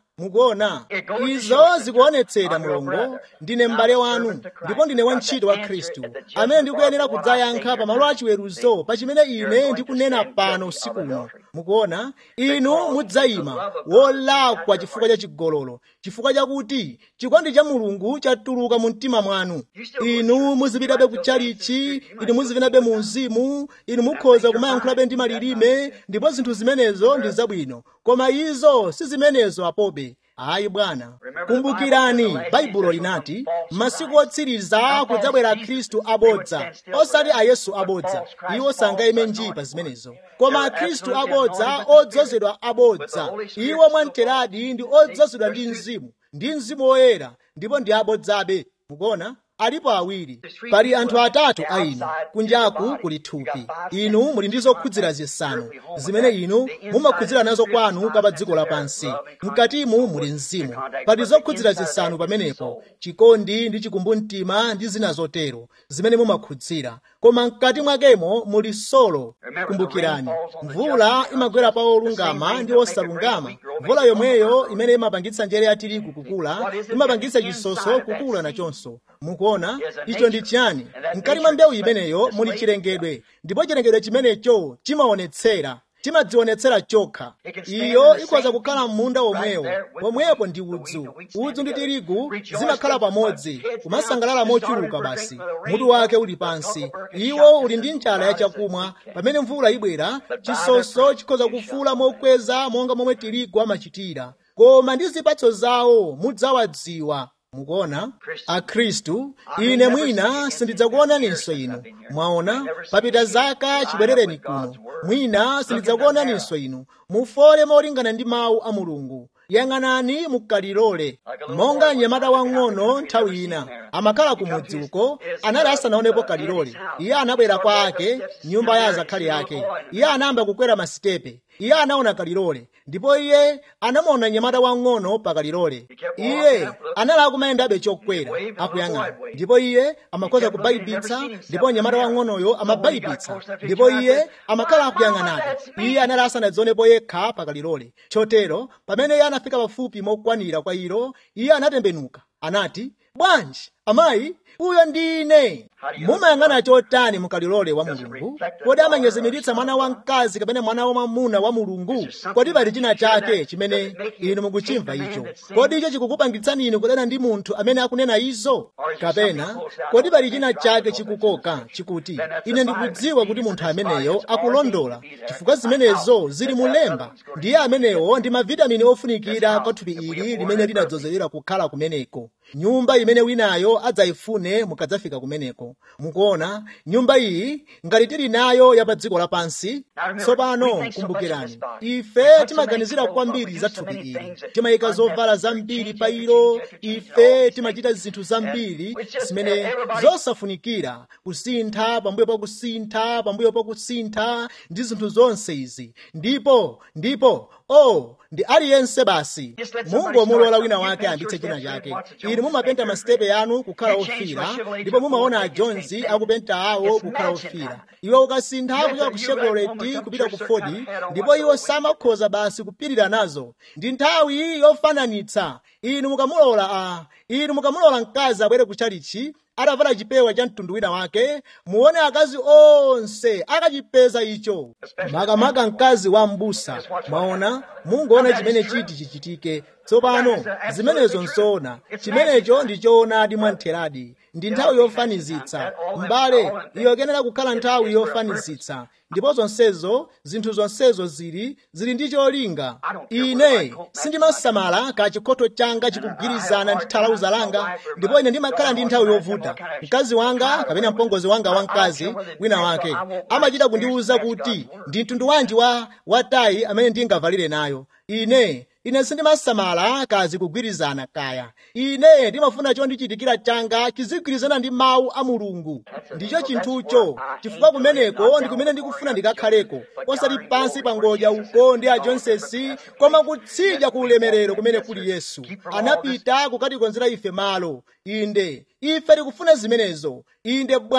mukuona izo zikuonetsera mulongo ndine m'bale wanu ndipo ndine wantchito wa khristu amene ndikuyenera kudzayankha pamalo achiweruzo pa chimene ine ndikunena pano usiku uno mukuona inu mudzayima wolakwa chifukwa cha chigololo chifukwa chakuti chikondi cha mulungu chatuluka mu mtima mwanu inu muzipitabe kutchalichi inu muzipitabe mu mzimu inu mukhoza kumayankhulabe ndi malilime ndipo zinthu zimenezo ndi zabwino koma izo si zimenezo apobe ayi bwana kumbukirani baibulo linati masiku otsiriza kudzabwera khristu abodza osati ayesu abodza iwo sangayime njii pa zimenezo koma akhristu abodza odzozedwa abodza iwo mwamteradi ndi odzozedwa ndi mzimu ndi mzimu woyera ndipo ndi abodzabe mukuona alipo awiri pali anthu atatu a inu kunjaku kuli thupi inu muli ndi zokhudzera zisanu zimene inu mumakhudzera nazo kwanu kapa dziko lapansi mkatimu muli mzimu pali zokhudzera zisanu pamenepo chikondi ndi chikumbumtima ndi zina zotero zimene mumakhudzera koma mkati mwakemo muli solo kumbukirani mvula imagwera pa olungama ndi osalungama mvula yomweyo imene imapangitsa njere ya tirigu kukula imapangitsa chisoso kukula nachonso mukuona icho ndi chiyani mkati mwa mbewu imeneyo muli chilengedwe ndipo chilengedwe chimenecho chimaonetsera chimadzionetsera chokha iyo ikhoza kukhala m'munda womwewo pomwepo ndi udzu udzu ndi tirigu zimakhala pamodzi kumasangalala mochuluka basi mutu wake uli pansi iwo uli ndi njala ya chakumwa pamene mvula ibwera chisoso chikhoza kufula mokweza monga momwe tirigu amachitira koma ndi zipatso zawo mudzawadziwa mukuona akhristu ine mwina sindidzakuonaninso inu mwaona papita zaka chibwerereni kuno mwina sindidzakuonaninso inu mufole molingana ndi mawu a mulungu yang'anani mukalilole monga mnyamata wang'ono nthawi ina amakhala ku mudzi uko anali asanaonepo kalilole iye anabwera kwa ake nyumba ya azakhali ake iye anayamba kukwera masitepe iye anaona kalilole ndipo iye anamuona mnyamata wang'ono pa kalilole iye anali akumayendabe chokwera akuyang'ana ndipo iye amakhoza kubayipitsa ndipo mnyamata wang'onoyo amabayipitsa ndipo iye amakhala akuyang'anabe iye anali asanadzionepo yekha pa kalilole chotero pamene iye anafika pafupi mokwanira kwa ilo iye anatembenuka anati bwanji amayi uyo ndine mumayang'ana chotani mukalilole wa mulungu kodi amanyezimiritsa mwana wamkazi kapena mwana wamwamuna wa mulungu kodi pali china chake chimene inu mukuchimva icho kodi icho chikukupangitsani inu kudana ndi munthu amene akunena izo kapena kodi pali china chake chikukoka chikuti ine ndikudziwa kuti munthu ameneyo akulondola chifukwa zimenezo zili mulemba ndiye amenewo ndi mavitamini ofunikira kwa thupi ili limene linadzozedwera kukhala kumeneko nyumba imene winayo adzayifune mukadzafika kumeneko mukuona nyumba iyi ngati tili nayo ya pa dziko lapansi tsopano kumbukirani ife timaganizira kwambiri za thupi ili timayika zovala zambiri pa ilo ife timachita zinthu zambiri zimene zosafunikira kusintha pambuyo pa kusintha pambuyo pa kusintha ndi zinthu zonse izi ndipo ndipo oh ndi aliyense basi mungomulola wina wake ayambitse china chake inu mumapenta masitepe yanu kukhala ofira ndipo mumaona ajonzi akupenta awo kukhala ofira iwo ukasintha kuchoka ku chevrolet kupita ku ford ndipo iwo samakhoza basi kupirira nazo ndi nthawi yofananitsa inu mukamulola a inu mukamulola mkazi abwere ku chalichi atavala chipewa cha mtundu wina wake muone akazi onse akachipeza icho makamaka mkazi wa mbusa mwaona mungoona chimene chiti chichitike tsopano zimenezo nzoona chimenecho ndi choonadi mwamtheradi ndi nthawi yofanizitsa m'bale iyokenera kukhala nthawi yofanizitsa ndipo zonsezo zinthu zonsezo zili zili ndi cholinga ine sindimasamala ka chikhoto changa chikugwirizana ndi thalauza langa ndipo ine ndimakhala ndi nthawi yovuta mkazi wanga kapena mpongozi wanga wamkazi wina wake amachita kundiwuza kuti ndi mtundu wanji wa watayi amene ndingavalire nayo ine ine sindimasamala kazi kugwirizana kaya ine ndimafuna chondichitikira changa chizigwirizana ndi mawu a mulungu ndicho chinthucho chifukwa kumeneko ndi kumene ndikufuna ndikakhaleko osati pansi pa ngodya uko ndi a jonsesi koma kutsidya ku ulemerero kumene kuli yesu anapita kukatikonzera ife malo inde ife tikufuna zimenezo inde bwana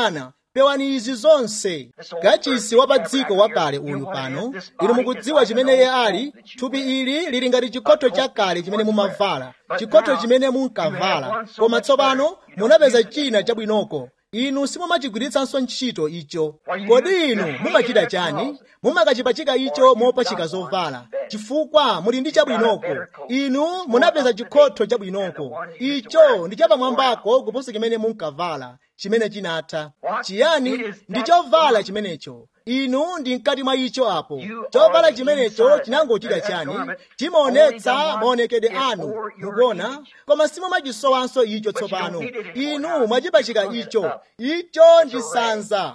pewani izi zonse kachisi wa pa dziko wakale uyu pano inu mukudziwa chimene iye ali thupi ili lili ngati chikhoto chakale chimene mumavala chikhoto chimene munkavala koma tsopano munapeza china chabwinoko inu simumachigwiritsanso ntchito icho kodi inu mumachita chani mumakachipachika icho mopachika zovala chifukwa muli ndi chabwinoko inu munapeza chikhoto chabwinoko icho ndi chapamwambako kuposa chimene munkavala chimene chinatha chiyani ndi chovala chimenecho inu ndi mkati mwa icho apo chovala chimenecho chinangochita chani chimaonetsa maonekedwe anu mukuona koma simumachisowanso icho tsopano inu mwachipachika icho icho ndi sanza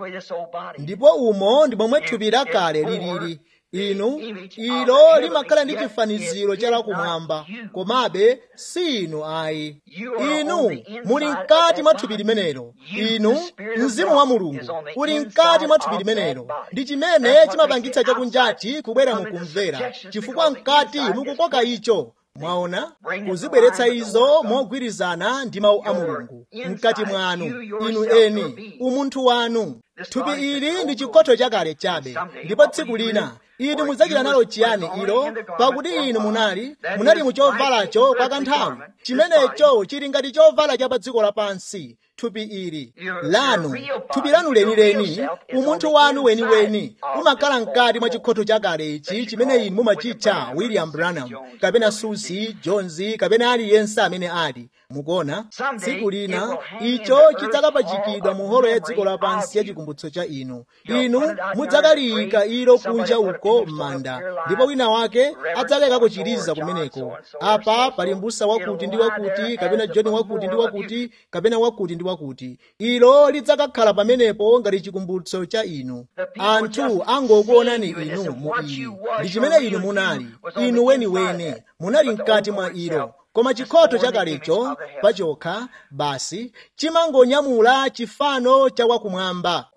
ndipo umo ndi momwe thupi lakale lilili inu ilo limakhala ndi chifaniziro cha lakumwamba komabe si inu ayi inu muli mkati mwa thupi limenelo inu mzimu wa mulungu uli mkati mwa thupi limenelo ndi chimene chimapangitsa chakunjachi kubwera mukumvera chifukwa mkati mukukoka icho mwaona kuzibweretsa izo mogwirizana ndi mawu a mulungu mkati mwanu inu eni umunthu wanu thupi ili ndi chikhoto chakale chabe ndipo tsiku lina inu mudzachita nalo chiyani ilo pakuti inu munali munali muchovalacho kwa kanthawi chimenecho chili ngati chovala cha pa dziko lapansi thupi ili lanu thupi lanu lenileni umunthu wanu weniweni umakhala mkati mwa chikhoto chakale ichi chimene inu mumachitcha william branham kapena susi jones kapena aliyense amene ali mukuona tsiku lina icho chidzakapachikidwa mu holo ya dziko lapansi ya chikumbutso cha inu inu mudzakaliyika ilo kunja uko m'manda ndipo wina wake adzalekako chiliza kumeneko apa pali mbusa wakuti ndi wakuti kapena john wakuti ndi wakuti kapena wakuti ndi wakuti ilo lidzakakhala pamenepo ngati chikumbutso cha inu anthu angokuonani inu mu ili ndi chimene inu munali inu weniweni munali mkati mwa ilo koma chikhoto chakalecho pachokha basi chimangonyamula chifano cha wakumwamba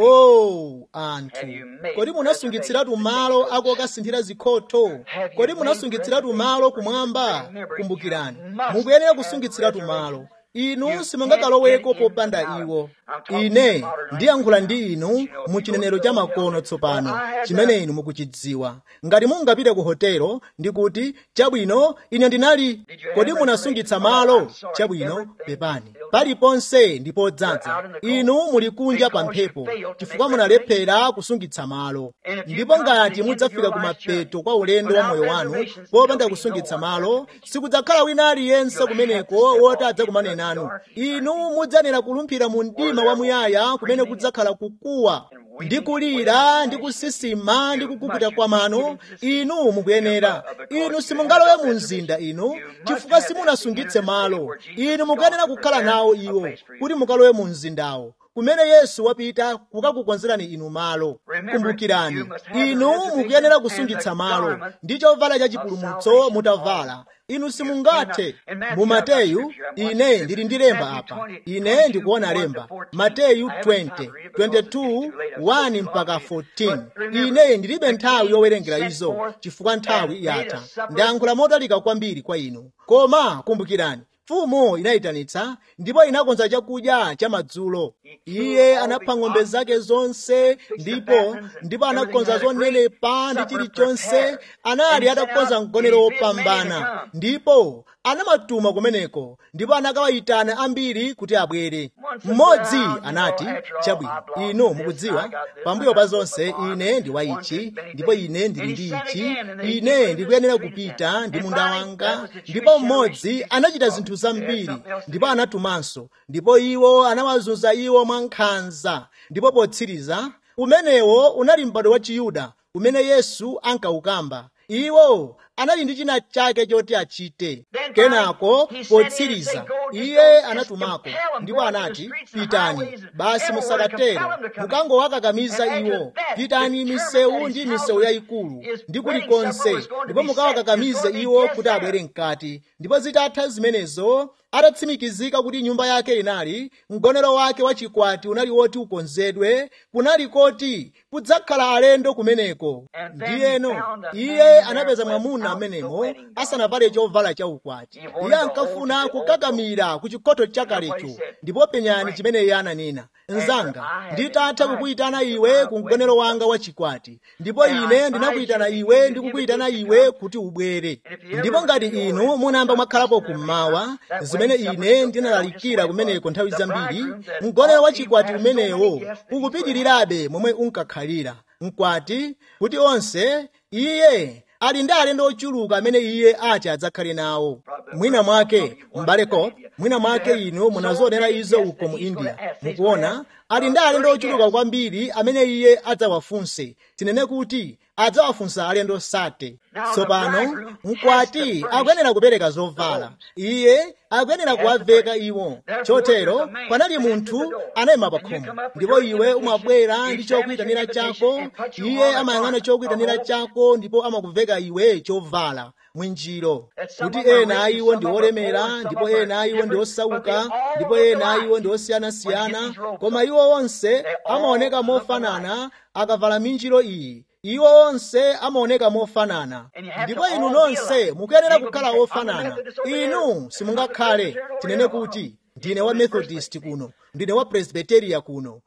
oh anthu kodi munasungitsiratu malo akukasinthira zikhotho kodi munasungitsiratu malo kumwamba kumbukirani mukuyenera kusungitsiratu malo inu simungakaloweko popanda iwo ine ndiyankhula ndi inu mu chinenero cha makono tsopano chimene inu mukuchidziwa ngati mungapite ku hotelo ndikuti chabwino ine ndinali kodi munasungitsa malo chabwino pepani paliponse ndi podzaza inu muli kunja pa mphepo chifukwa munalephera kusungitsa malo ndipo ngati mudzafika kumapeto kwa ulendo wa moyo wanu popanda kusungitsa malo sikudzakhala wina aliyense kumeneko woti adzakumane nanu inu mudzanera kulumphira mu mdima wamuyaya kumene kudzakhala kukuwa ndi kulira ndi kusisima ndi kukukuta kwa mano inu mukuyenera inu simungalowe mu mzinda inu chifukwa simunasungitse malo inu mukuyenera kukhala nawo iwo kuti mukalowe mu mzindawo kumene yesu wapita kukakukonzerani inu malo kumbukirani inu mukuyenera kusungitsa malo ndi chovala cha chipulumutso mutavala inu simungathe mu mateyu ine ndili ndi lemba apa ine ndikuona lemba mateyu 20 22 1 mpaka 14 ine ndilibe nthawi yowerengera izo chifukwa nthawi yatha ndayankhula motalika kwambiri kwa inu koma kumbukirani mfumu inayitanitsa ndipo inakonza chakudya cha madzulo iye anapha ng'ombe zake zonse ndipo ndipo anakonza zonenepa ndi chilichonse anali atakonza mgonero wopambana ndipo anamatuma kumeneko ndipo anakawayitana ambiri kuti abwere mmodzi anati chabwino inu mukudziwa pambuyo pa zonse ine ndi wa ichi ndipo ine ndili ndi ichi ine ndikuyenera kupita ndi munda wanga ndipo mmodzi anachita zinthu zambiri ndipo anatumanso ndipo iwo anawazunza iwo mwankhanza ndipo potsiriza umenewo unali m'bado wa chiyuda umene yesu ankawukamba iwo anali ndi china chake choti achite kenako potsiriza iye anatumako ndipo anati pitani basi musakatero mukangowakakamiza iwo pitani misewu ndi misewu yayikulu ndi kulikonse ndipo mukawakakamize iwo kuti abwere mkati ndipo zitatha zimenezo atatsimikizika kuti nyumba yake inali mgonero wake wachikwati unali woti ukonzedwe kunali koti kudzakhala alendo kumeneko ndiyeno iye anapeza mwamuna aamuna amenemo asanavale chovala chaukwati iye ankafuna kukakamira ku chikhoto chakalecho ndipo penyani chimene iye ananena mnzanga nditatha kukuyitana iwe ku mgonero wanga wachikwati ndipo ine ndinakuyitana iwe ndikukuyitana iwe kuti ubwere ndipo ngati inu munayamba mwakhalapo kummawa zimene ine ndinalalikira kumeneko nthawi zambiri mgonero wachikwati umenewo ukupitirirabe momwe unkakhalira mkwati kuti onse iye ali ndi alendo ochuluka amene iye ati adzakhale nawo mwina mwake m'bale cop mwina mwake inu munazionera izo uko mu india mukuona ali ndi alendo ochuluka kwambiri amene iye adzawafunse tinene kuti adzawafunsa alendo sate tsopano mkwati akuyenera kupereka zovala iye akuyenera kuwaveka iwo chotero panali munthu anayima pa khomo ndipo iwe umabwera ndi chokuyitanira chako iye amayang'ana chokuyitanira chako ndipo amakuveka iwe chovala mwinjiro kuti ena a iwo ndi olemera ndipo ena a iwo ndi osauka ndipo ena a iwo ndi osiyanasiyana koma iwo onse amaoneka mofanana akavala minjiro iyi iwo onse amaoneka mofanana ndipo inu nonse mukuyenera kukhala ofanana inu simungakhale tinene kuti ndine wa methodist kuno ndine wa presbyteria kuno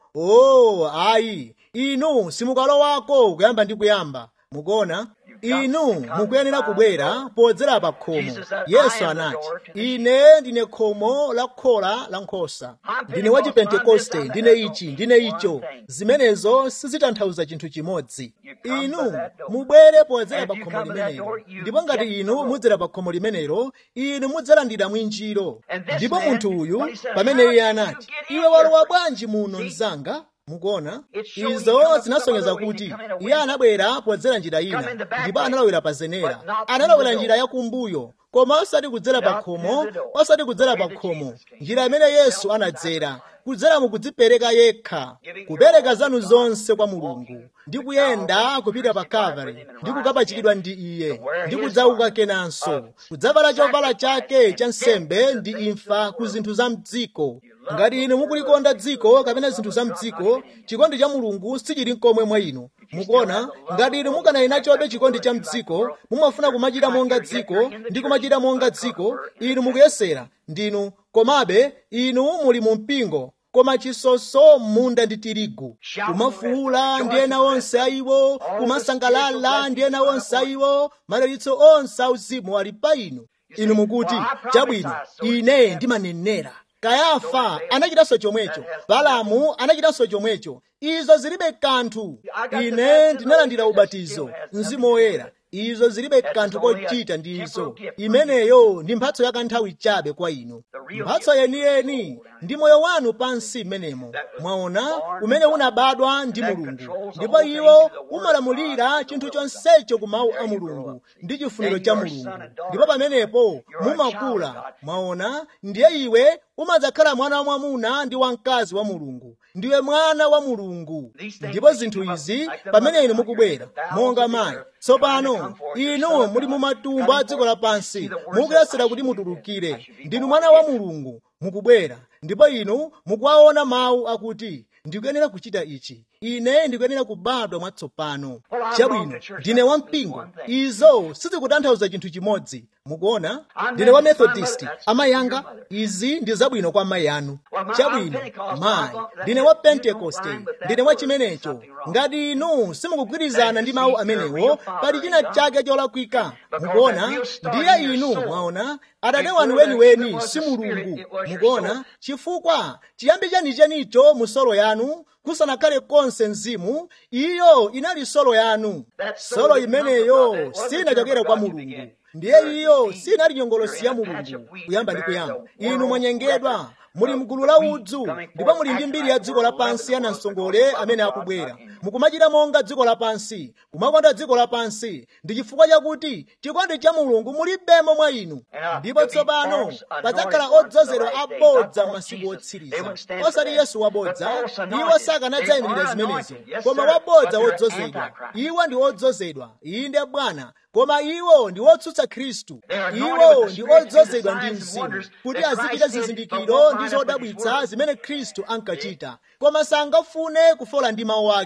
oh ayi inu simukalowako kuyamba ndi kuyamba mukuona inu mukuyenera kubwera podzera pa khomo yesu anati ine ndine khomo la khola la nkhosa ndine wa chipentekoste ndine ichi ndine icho zimenezo sizitanthauza chinthu chimodzi inu mubwere podzera pa khomo limenelo ndipo ngati inu mudzera pa khomo limenelo inu mudzalandira mwinjiro ndipo munthu uyu pamene iye anati iwe walowa bwanji muno mzanga mukuona izo zinasonyeza kuti iye anabwera podzera njira ina ndipo analowera pa zenera analowera njira yakumbuyo koma osati kudzera pa khomo osati kudzera pa khomo njira imene yesu anadzera kudzera mukudzipereka yekha kupereka zanu zonse kwa mulungu ndi kuyenda kupita pa kalvari ndi kukapachikidwa ndi iye ndi kudzauka kenanso kudzavala chovala chake cha nsembe ndi imfa ku zinthu za mdziko ngati inu mukulikonda dziko kapena zinthu za mdziko chikondi cha mulungu sichili mkomwe mwa inu mukuona ngati inu mukanali nachobe chikondi cha mdziko mumafuna kumachita monga dziko ndi kumachita monga dziko inu mukuyesera ndinu komabe inu muli mu mpingo koma chisoso munda ndi tirigu kumafuula ndi ena onse ayiwo kumasangalala ndi ena onse ayiwo madalitso onse auzimu ali pa inu inu mukuti chabwino ine ndimanenera kayafa anachitanso chomwecho balamu anachitanso chomwecho izo zilibe kanthu ine ndinalandira ubatizo mzimu woyera izo zilibe kanthu kochita ndi izo imeneyo ndi mphatso ya kanthawi chabe kwa inu mphatso yeniyeni ndi moyo wanu pansi mmenemo mwaona umene unabadwa ndi mulungu ndipo iwo umalamulira chinthu chonsecho ku mawu a mulungu ndi chifuniro cha mulungu ndipo pamenepo mumakula mwaona ndiye iwe umadzakhala mwana wa mwamuna ndi wamkazi wa mulungu ndiwe mwana wa mulungu ndipo zinthu izi pamene inu mukubwera monga mayi tsopano inu muli mu matumbo a dziko lapansi mukuyesera kuti mutulukire ndinu mwana wa mulungu mukubwera ndipo inu mukuwaona mawu akuti ndikuyenera kuchita ichi ine ndikuyenera kubadwa mwatsopano chabwino ndine wampingo izo sizikutanthauza chinthu chimodzi mukuona ndine wa methodist amayi anga izi ndi zabwino kwa amayi anu chabwino mayi ndine wa pentekoste ndine wa chimenecho ngati inu simukugwirizana ndi mawu amenewo pali china chake cholakwika mukuona ndiye inu mwaona adade wanu weniweni si mulungu mukuona chifukwa chiyambi chenichenicho mu solo yanu kusanakhale konse mzimu iyo inali solo yanu solo imeneyo sinachokera kwa mulungu ndiye iyo sinali nyongolosi ya mulungu kuyamba ndi kuyamba inu mwanyengedwa muli mgulu la udzu ndipo muli ndi mbiri ya dziko lapansi ya namsongole amene akubwera mukumachita monga dziko lapansi kumakonda dziko lapansi ndi chifukwa chakuti chikondi cha mulungu mulibemo mwa inu ndipo tsopano padzakhala odzozedwa abodza masiku otsiriza osati yesu wabodza iwo sakanadzayimirira zimenezo koma wabodza wodzozedwa iwo ndi odzozedwa inde bwana koma iwo ndi otsutsa khristu iwo ndi odzozedwa ndi mzimu kuti azichita zizindikiro ndi zodabwitsa zimene khristu ankachita koma sangafune kufola ndi mawu ake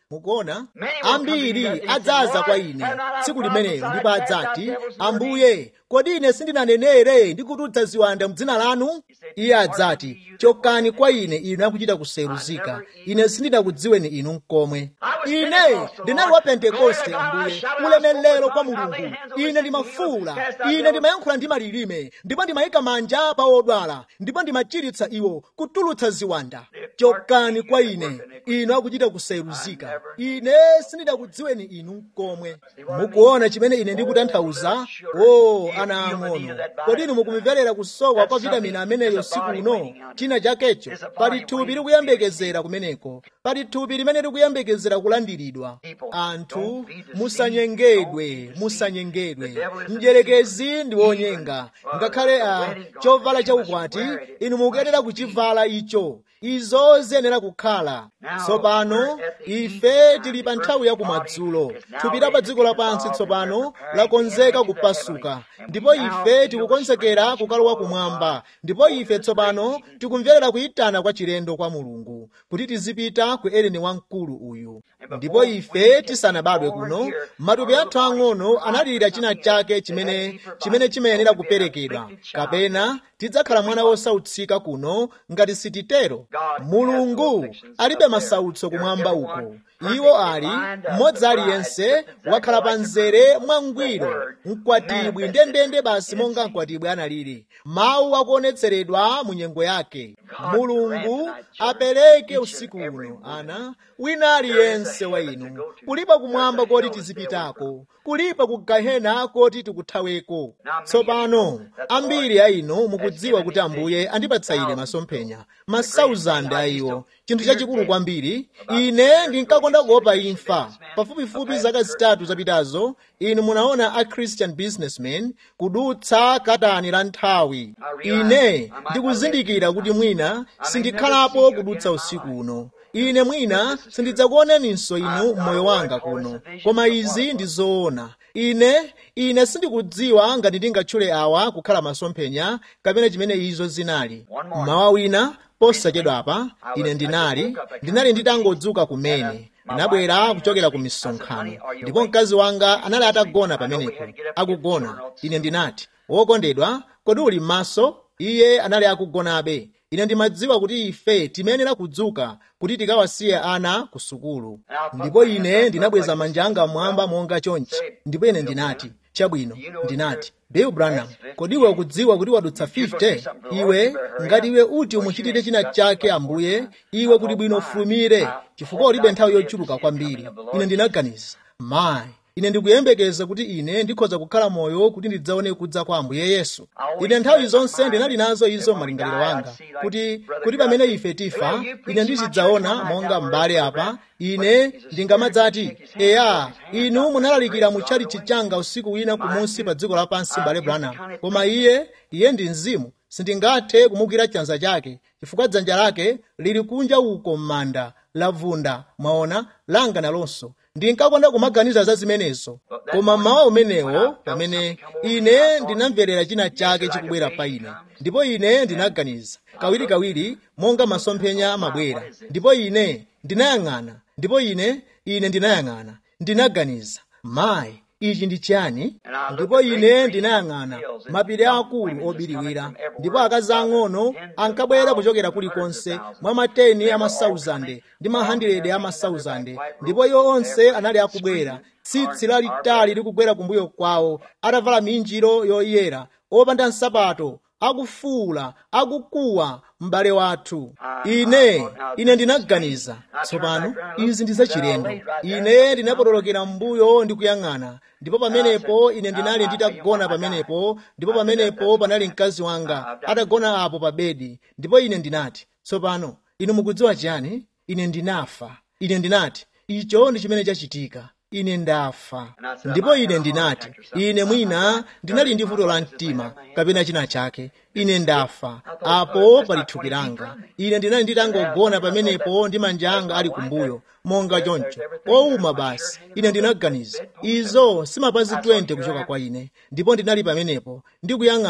mukuona ambiri adzaza kwa ine tsiku limenelo ndipo adzati ambuye kodi ine sindinanenere ndi kutulutsa ziwanda m'dzina lanu iye adzati chokani kwa ine inu akuchita kuseruzika ine sindinakudziweni inu mkomwe ine ndinali wa pentekoste ambuye ulemelero kwa mulungu ine ndimafuula ine ndimayankhula ndi malilime ndipo ndimayika manja pa odwala ndipo ndimachiritsa iwo kutulutsa ziwanda chokani kwa ine inu akuchita kuseruzika ine sindinakudziweni inu mkomwe mukuona chimene ine ndikutanthauza o ana ang'ono kodi inu mukumverera kusowa kwa vitamini ameneyo siku uno china chakecho pali thupi likuyembekezera kumeneko pali thupi limene likuyembekezera kulandiridwa anthu musanyengedwe musanyengedwe mdyerekezi ndi wonyenga ngakhale a chovala chaukwati inu mukuyenera kuchivala icho izo ziyenera kukhala tsopano ife tili pa nthawi ya kumadzulo thupi la pa dziko lapansi tsopano lakonzeka kupasuka ndipo ife tikukonzekera kukalowa kumwamba ndipo ife tsopano tikumverera kuyitana kwa chilendo kwa mulungu kuti tizipita ku eleni wamkulu uyu ndipo ife tisanabadwe kuno matupi athu ang'ono analira china chake chimene chimene chimayenera kuperekedwa kapena tidzakhala mwana wosautsika kuno ngati sititero mulungu alibe masautso kumwamba uko iwo ali mmodzi aliyense wakhala pa nzere mwangwiro mkwatibwi ndendende basi monga mkwatibwi analili mawu akuonetseredwa mu nyengo yake mulungu apereke usiku uno ana wina aliyense wa inu kulipa kumwamba koti tizipitako kulipa ku gahena koti tikuthaweko tsopano ambiri a inu mukudziwa kuti ambuye andipatsa ine masomphenya masauzande a iwo chinthu chachikulu kwambiri ine ndinkakonda kuopa imfa pafupifupi zaka zitatu zapitazo inu munaona a christian businessman kudutsa katani la nthawi ine ndikuzindikira kuti mwina sindikhalapo kudutsa usiku uno ine mwina sindidzakuoneninso inu mmoyo wanga kuno koma izi ndi zoona ine ine sindikudziwa ngati ndingatchule awa kukhala masomphenya kapena chimene izo zinali mmawa wina posachedwapa ine ndinali ndinali nditangodzuka kumene ndinabwera kuchokera ku misonkhano ndipo mkazi wanga anali atagona pamenepo akugona ine ndinati wokondedwa kodi uli m'maso iye anali akugonabe ine ndimadziwa kuti ife timayenera kudzuka kuti tikawasiye ana ku sukulu ndipo ine ndinabweza manja anga mmwamba monga chonchi ndipo ine ndinati chabwino ndinati bill branham kodi iwe ukudziwa kuti wadutsa 50 iwe ngati iwe uti umuchitire china chake ambuye iwe kuti bwino ufulumire chifukwa ulibe nthawi yochuluka kwambiri ine ndinaganiza mayi ine ndikuyembekeza kuti ine ndikhoza kukhala moyo kuti ndidzaone kudza kwa ambuye yesu ine nthawi zonse ndinali nazo izo malingaliro wanga kuti kuti pamene ife tifa ine ndizidzaona monga m'bale apa ine ndingamadzati eya inu munalalikira mu tchalichi changa usiku wina kumunsi pa dziko lapansi m'bale branham koma iye iye ndi mzimu sindingathe kumugwira chanza chake chifukwa dzanja lake lili kunja uko m'manda lavunda mwaona langa nalonso ndinkakonda kumaganiza za zimenezo koma mmawa umenewo pamene ine ndinamverera china chake chikubwera pa ine ndipo ine ndinaganiza kawirikawiri monga masomphenya amabwera ndipo ine ndinayang'ana ndipo ine ine ndinayang'ana ndinaganiza mayi ichi ndi chiyani ndipo ine ndinayang'ana mapiri akulu obiriwira ndipo akazi ang'ono ankabwera kuchokera kulikonse mwa mateni amasauzande ndi mahandiledi amasauzande ndipo iwo onse anali akubwera tsitsi lalitali likugwera kumbuyo kwawo atavala minjiro yoyera opanda nsapato akufuula akukuwa m'bale wathu ine ine ndinaganiza tsopano izi ndi zachilendo ine ndinapotolokera m'mbuyo ndi kuyang'ana ndipo pamenepo ine ndinali nditagona pamenepo ndipo pamenepo panali mkazi wanga atagona apo pa bedi ndipo ine ndinati tsopano inu mukudziwa chiyani ine ndinafa ine ndinati icho ndi chimene chachitika ine ndafa ndipo ine ndinati ine mwina ndinali ndi vuto la mtima kapena china chake ine ndafa apo pali thupi langa ine ndinali nditangogona pamenepo ndi manja anga ali kumbuyo monga choncho owuma basi ine ndinaganiza izo simapazi 20 kuchoka kwa ine ndipo ndinali pamenepo ndikuyang'ana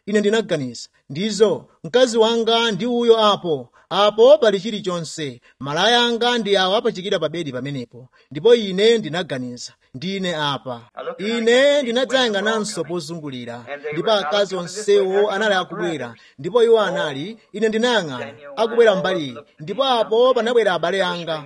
ine ndinaganiza ndizo mkazi wanga ndi uyo apo apo pali chilichonse malaya anga ndi awo apachikira pa bedi pamenepo ndipo ine ndinaganiza ndine apa ine ndinadzayang'ananso pozungulira ndipo akazi onsewo anali akubwera ndipo iwo anali ine ndinayang'ana akubwera mbali ndipo apo panabwera abale anga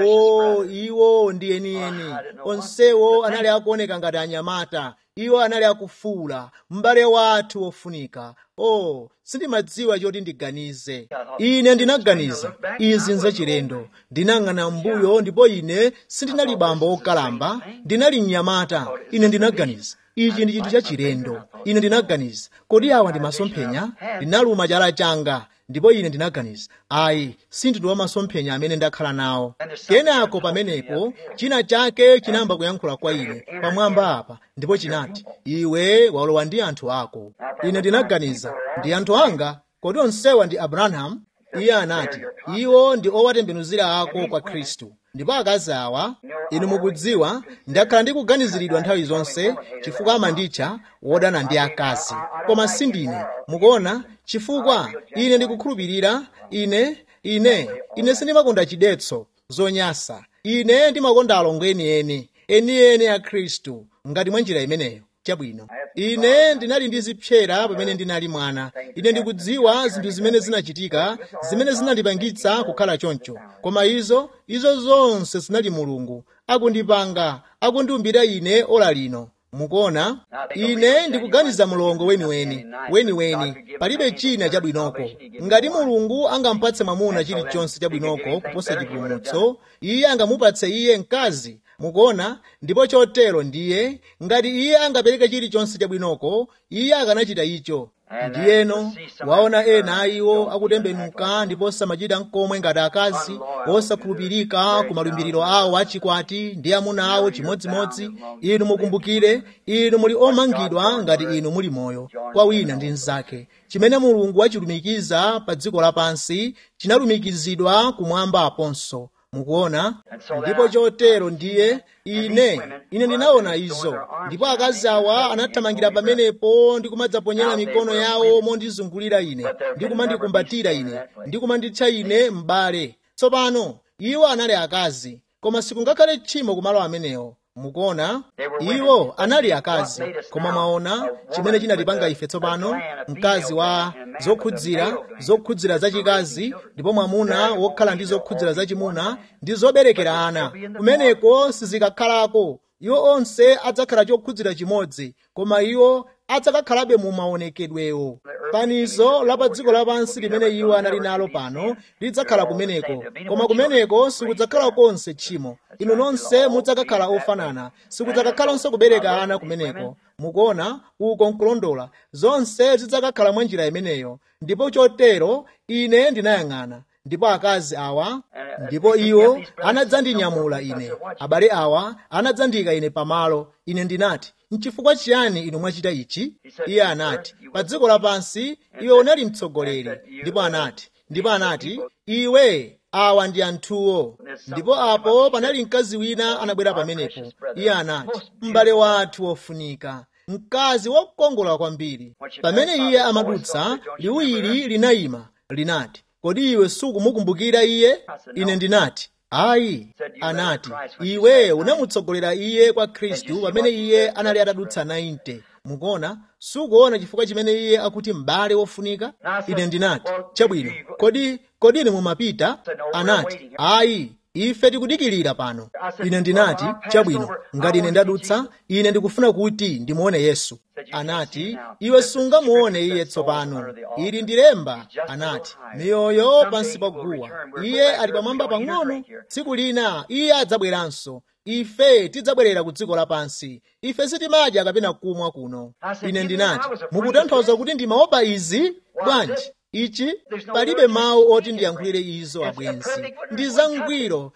o iwo ndi enieni onsewo anali akuoneka ngati anyamata iwo anali akufuula m'bale wathu wofunika o sindimadziwa choti ndiganize ine ndinaganiza izi nzachilendo ndinang'ana mbuyo ndipo ine sindinali bambo wokalamba ndinali mnyamata ine ndinaganiza ichi ndi chinthu chachilendo ine ndinaganiza kodi awa ndi masomphenya ndinaluma chala changa ndipo ine ndinaganiza ayi sindinu wa masomphenya amene ndakhala nawo kenako pamenepo china chake chinayamba kuyankhula kwa ine pamwamba apa ndipo chinati iwe walowa ndi anthu ako ine ndinaganiza ndi anthu anga kodi onsewa ndi abrahamu iye anati iwo ndi owatembenuzira ako kwa khristu ndipo akazi awa inu mukudziwa ndakhala ndikuganiziridwa nthawi zonse chifukwa amanditcha wodana ndi akazi koma sindine mukuona chifukwa ine ndikukhulupirira ine ine ine sindimakonda chidetso zonyasa ine ndimakonda alongo enieni enieni a khristu ngati mwa njira imeneyo chabwino ine ndinali ndi zipsera pamene ndinali mwana ine ndikudziwa zinthu zimene zinachitika zimene zinandipangitsa kukhala choncho koma izo izo zonse zinali mulungu akundipanga akundiumbira ine ola lino mukuona ine ndikuganiza mulongo weniweni weniweni palibe china chabwinoko ngati mulungu angampatse mwamuna chilichonse chabwinoko kuposa chipulumutso iye angamupatse iye mkazi mukuona ndipo chotero ndiye ngati iye angapereke chilichonse chabwinoko iye akanachita icho ndiyeno waona ena a iwo akutembenuka ndipo samachita mkomwe ngati akazi osakhulupirika ku malumbiriro awo achikwati ndi amuna awo chimodzimodzi inu mukumbukire inu muli omangidwa ngati inu muli moyo kwa wina ndi mnzake chimene mulungu wachilumikiza pa dziko lapansi chinalumikizidwa kumwamba aponso mukuona ndipo chotero ndiye ine ine ndinaona izo ndipo akazi awa anathamangira pamenepo ndi kumadzaponyera mikono yawo mondizungulira ine ndi kumandikumbatira ine ndi kumanditcha ine m'bale tsopano iwo anali akazi koma sikungakhale tchimo kumalo amenewo mukuona iwo anali akazi koma mwaona chimene chinatipanga ife tsopano mkazi wa zokhudzira zokhudzira zachikazi ndipo mwamuna wokhala ndi zokhudzira zachimuna ndi zoberekera ana kumeneko sizikakhalako iwo onse adzakhala chokhudzira chimodzi koma iwo adzakakhalabe mu maonekedwewo panizo la pa dziko lapansi limene iwo anali nalo pano lidzakhala kumeneko koma kumeneko sikudzakhala konse tchimo inu nonse mudzakakhala ofanana sikudzakakhalanso kubereka ana kumeneko mukuona uko nkulondola zonse zidzakakhala mwa njira imeneyo ndipo chotero ine ndinayang'ana ndipo akazi awa ndipo iwo anadzandinyamula ine abale awa anadzandika ine pamalo ine ndinati nchifukwa chiyani inu mwachita ichi iye anati pa dziko lapansi iwe unali mtsogoleri ndipo anati ndipo anati iwe awa ndi anthuwo ndipo apo panali mkazi wina anabwera pamenepo iye anati m'bale wathu wofunika mkazi wokongola kwambiri pamene iye amadutsa liwiri linayima linati kodi iwe sukumukumbukira iye ine ndinati ayi anati iwe unamutsogolera iye kwa khristu pamene iye anali atadutsa 90 mukuona sukuona chifukwa chimene iye akuti m'bale wofunika ine ndinati chabwino kodi kodi ine mumapita anati ayi ife tikudikilira pano ine ndinati chabwino ngati ine ndadutsa ine ndikufuna kuti ndimuone yesu anati iwe sungamuone iye tsopano ili ndi lemba anati miyoyo pansi pa guwa iye ali pamwamba pang'ono tsiku lina iye adzabweranso ife tidzabwerera ku dziko lapansi ife sitimadya kapena kumwa kuno ine ndinati mukutanthauza kuti ndimaopa izi bwanji ichi palibe mawu oti ndiyankhulire izo abwenzi ndi zangwiro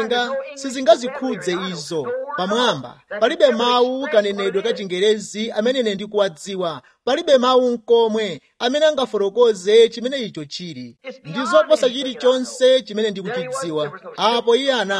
sizingazikhudze izo pamwamba palibe mawu kanenedwe ka chingerezi amene ine ndikuwadziwa palibe mawu nkomwe amene angafotokoze chimene icho chili ndi zoposa chilichonse chimene ndikuchidziwa apo iye anali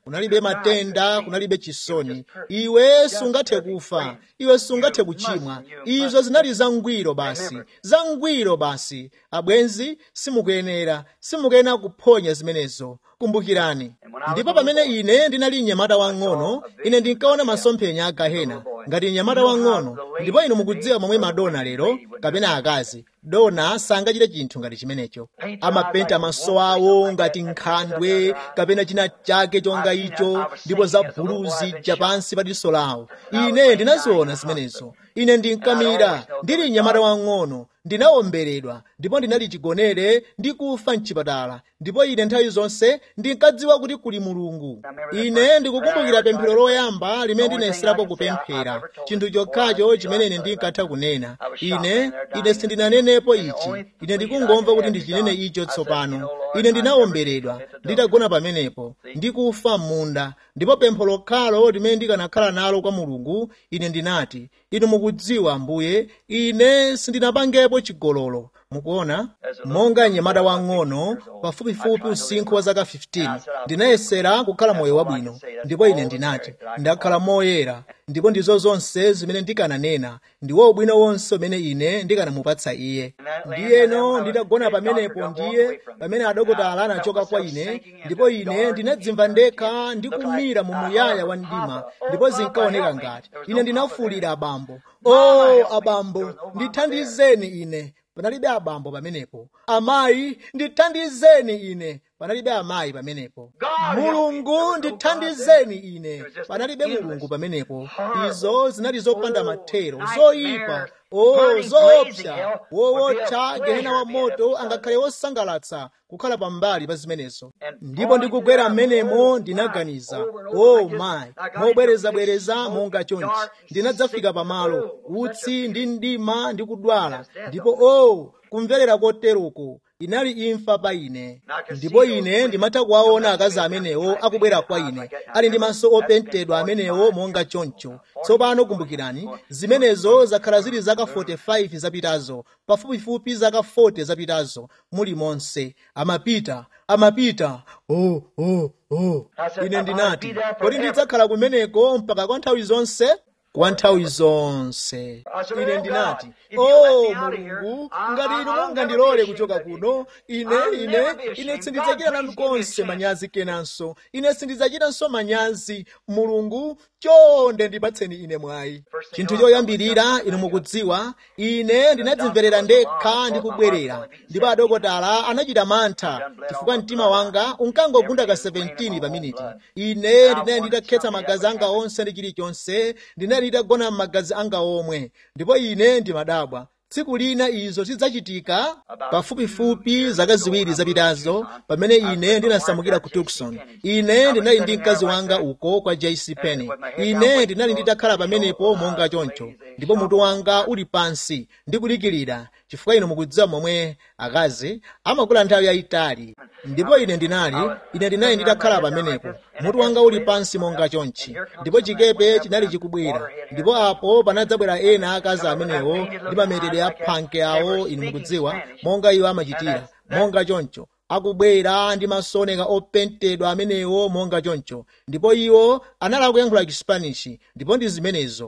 kunalibe matenda kunalibe chisoni iwe sungathe kufa iwe sungathe kuchimwa izo zinali zangwiro basi zangwiro basi abwenzi simukuyenera simukuyenera kuphonya zimenezo kumbukirani ndipo pamene ine ndinali mnyamata wang'ono ine ndinkaona masomphenya a gahena ngati mnyamata wang'ono ndipo inu mukudziwa momwe madona lero kapena akazi dona sangachite chinthu ngati chimenecho amapenta maso awo ngati nkhandwe kapena china chake chonga icho ndipo za buluzi ja pansi pa diso lawo ine ndinaziona zimenezo ine ndinkamira ndili mnyamata wang'ono ndinawomberedwa ndipo ndinali chigonere ndi kufa mchipatala ndipo ine nthawi zonse ndinkadziwa kuti kuli mulungu ine ndikukumbukira pemphero loyamba limene ndinayeserapo kupemphera chinthu chokhacho chimene ine ndinkatha kunena ine ine sindinanenepo ichi ine ndikungomva kuti ndichinene icho tsopano ine ndinawomberedwa nditagona pamenepo ndikufa m'munda ndipo pempho lokhalo limene ndikanakhala nalo kwa mulungu ine ndinati inu mukudziwa ambuye ine sindinapangepo chigololo mukuona monga mnyamata wang'ono pafupifupi usinkhu wa zaka 15 ndinayesera kukhala moyo wabwino ndipo ine ndinati ndakhala moyera ndipo ndizo zonse zimene ndikananena ndiwo ubwino wonse umene ine ndikanamupatsa iye ndiyeno nditagona pamenepo ndiye pamene adokotala anachoka kwa ine ndipo ine ndinadzimva ndekha ndikumira mu muyaya wa mdima ndipo zinkaoneka ngati ine ndinafuwulira abambo o oh, abambo ndithandizeni ine panalibe abambo pamenepo amayi ndithandizeni ine panalibe amayi pamenepo mulungu ndithandizeni ine panalibe mulungu pamenepo izo zinali zopanda mathero zoyipa o zoopsa wowotcha gehena wa moto angakhale wosangalatsa kukhala pambali pa zimenezo ndipo ndikugwera m'menemo ndinaganiza o mayi mobwerezabwereza monga chonchi ndinadzafika pamalo utsi ndi mdima ndi kudwala ndipo o kumverera koteroko inali imfa pa ine ndipo ine ndimatha kuwaona akazi amenewo akubwera kwa ine ali ndi maso opentedwa amenewo monga choncho tsopano kumbukirani zimenezo zakhala zili zaka 45 zapitazo pafupifupi zaka 40 zapitazo muli monse amapita amapita oh, oh, oh. ine ndinati kodi ndidzakhala kumeneko mpaka kwa nthawi zonse kwa nthawi zonse ine ndinati o mulungu ngati inu mungandilole kuchoka kuno ine ine ine sindidzachita nanu konse manyazi kenanso ine sindidzachitanso manyazi mulungu chonde ndipatseni ine mwayi chinthu choyambirira inu mukudziwa ine ndinadzimverera ndekha ndikubwerera ndipo adokotala anachita mantha chifukwa mtima wanga unkangogunda ka 17 pa miniti ine ndinali nditakhetsa magazi anga onse ndi chilichonse ndinali nditagona m'magazi anga omwe ndipo ine ndimadabwa tsiku lina izo zidzachitika pafupifupi zaka ziwiri zapitazo pamene ine ndinasamukira ku tucson ine ndinali ndi mkazi wanga uko kwa jc penny ine ndinali nditakhala pamenepo monga choncho ndipo mutu wanga uli pansi ndikulikirira chifukwa inu mukudziwa momwe akazi amakula nthawi yayitali ndipo ine ndinali ine ndinali nditakhala pamenepo mutu wanga uli pansi monga chonchi ndipo chikepe chinali chikubwera ndipo apo panadzabwera ena akazi amenewo ndi mametedwe a phanke awo inu mukudziwa monga iwo amachitira monga choncho akubwera ndi masoneka opentedwa amenewo monga choncho ndipo iwo anali akuyankhula chispanishi ndipo ndi zimenezo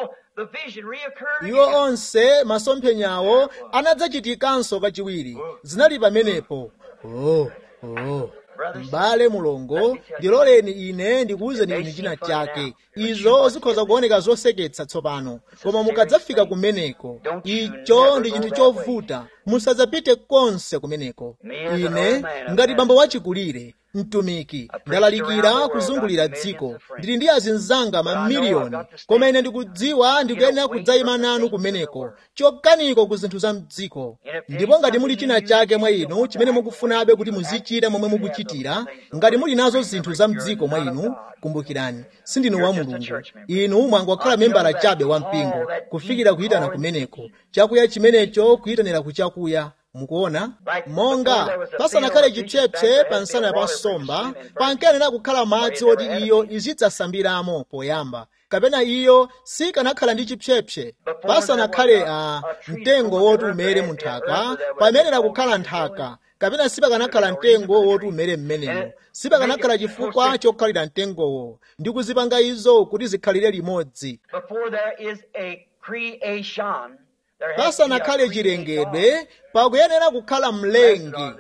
iwo onse masomphenyawo anadzachitikanso kachiwiri zinali pamenepo oh, oh. m'bale mulongo ndiloleni ine ndikuwuzeni inu china chake izo zikhoza kuoneka zoseketsa tsopano koma mukadzafika kumeneko icho ndi chinthu chovuta musadzapite konse kumeneko ine ngati bambo wachikulire mtumiki ndalalikira kuzungulira dziko ndili ndi azinzanga mamiliyoni koma ine ndikudziwa ndikuyenera kudzayima nanu kumeneko chokaniko ku zinthu za mdziko ndipo ngati muli china chake mwa inu chimene mukufunabe kuti muzichita momwe mukuchitira ngati muli nazo zinthu za mdziko mwa inu kumbukirani sindinu wa mulungu inu mwangokhala membala chabe wa mpingo kufikira kuyitana kumeneko chakuya chimenecho kuyitanira kuchakuya mukuona monga pasanakhale chipsepse pa nsana pa nsomba pankayenera kukhala madzi oti iyo izidzasambiramo poyamba kapena iyo sikanakhala ndi chipsepse pasanakhale a mtengo woti umere mu nthaka pamenera kukhala nthaka kapena sipakanakhala mtengo woti umere mmenemo sipakanakhala chifukwa chokhalira mtengowo ndi kuzipanga izo kuti zikhalire limodzi pasanakhale chilengedwe pakuyenera kukhala mlengi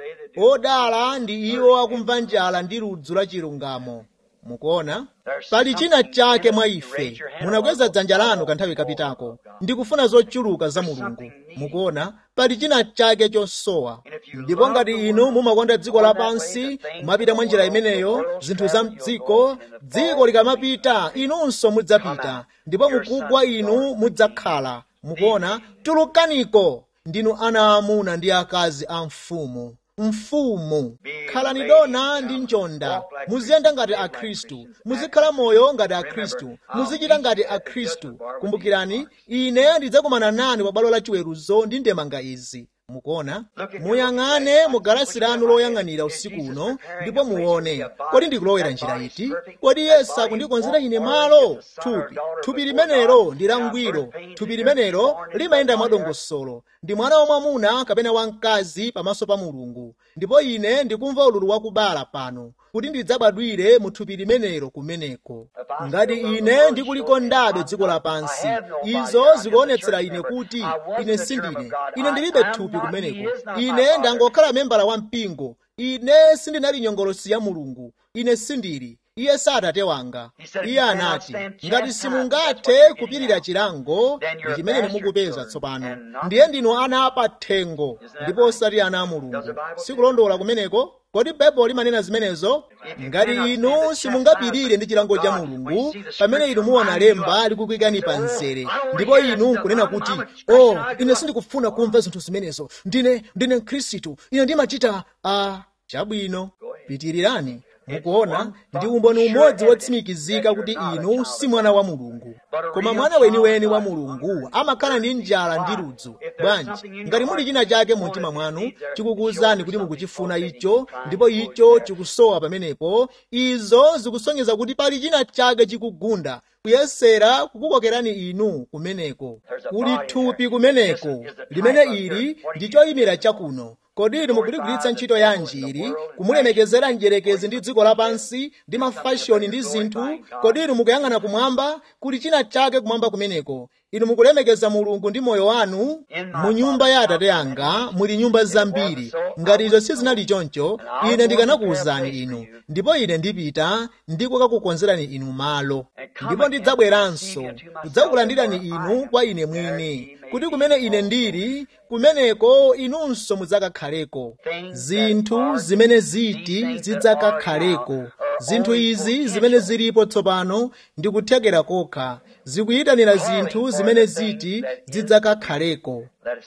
odala ndi iwo akumva njala ndi ludzu la chilungamo mukuona pali china chake mwa ife munakweza dzanja lanu kanthawi kapitako ndikufuna zochuluka za mulungu mukuona pali china chake chosowa ndipo ngati inu mumakonda dziko lapansi mumapita mwa njira imeneyo zinthu za mdziko dziko likamapita inunso mudzapita ndipo mukugwa inu mudzakhala mukuona tulukaniko ndinu ana amuna ndi akazi a mfumu mfumu khalani dona ndi njonda muziyenda ngati akhristu muzikhala moyo ngati akhristu muzichita ngati akhristu kumbukirani ine ndidzakumana nanu pa bwalo la chiweruzo ndi ndemanga izi mukuona muyang'ane mu galasi lanu loyang'anira usiku uno ndipo muone kodi ndikulowera njira iti kodi yesu akundikonzera ine malo thupi thupi limenelo ndi langwiro thupi limenelo limayenda mwadongosolo ndi mwana wamwamuna kapena wamkazi pamaso pa mulungu ndipo ine ndikumva ululu wakubala pano kuti ndidzabadwire mu thupi limenelo kumeneko ngati ine ndikulikondabe dziko lapansi izo zikuonetsera ine kuti ine sindine ine ndilibe thupi kumeneko ine ndangokhala membala wa mpingo ine sindinali nyongolosi ya mulungu ine sindili iye si atate wanga iye anati ngati simungathe kupirira chilango ndi chimene mukupeza tsopano ndiye ndinu ana apathengo ndipo osati ana a mulungu sikulondola kumeneko kodi baibulo limanena zimenezo ngati inu simungapirire ndi chilango cha mulungu pamene inu muona lemba likukuyikani pa mzere ndipo inu nkunena kuti oh ine sindikufuna kumva zinthu zimenezo ndine ndine mkhristu ine ndimachita a uh, chabwino pitirirani mukuona ndi umboni umodzi wotsimikizika kuti inu si mwana wa mulungu koma mwana weniweni wa mulungu amakhala ndi njala ndi ludzu bwanji ngati muli china chake mu mtima mwanu chikukuwuzani kuti mukuchifuna icho ndipo icho chikusowa pamenepo izo zikusonyeza kuti pali china chake chikugunda kuyesera kukukokerani inu kumeneko kuli thupi kumeneko limene ili ndi choyimira chakuno kodi inu mukuligwiritsa ntchito yanji ili kumulemekezera mdierekezi ndi dziko lapansi ndi mafashoni ndi zinthu kodi inu mukuyang'ana kumwamba kuli china chake kumwamba kumeneko inu mukulemekeza mulungu ndi moyo wanu mu nyumba ya atate anga muli nyumba zambiri ngati izo sizinali choncho ine ndikanakuwuzani inu ndipo ine ndipita ndi kukakukonzerani inu malo ndipo ndidzabweranso kudzakulandirani inu kwa ine mwini kuti kumene ine ndili kumeneko inunso mudzakakhaleko zinthu zimene ziti zidzakakhaleko zinthu izi zimene zilipo tsopano ndikuthekera kokha zikuyitanira zinthu zimene ziti zidzakakhaleko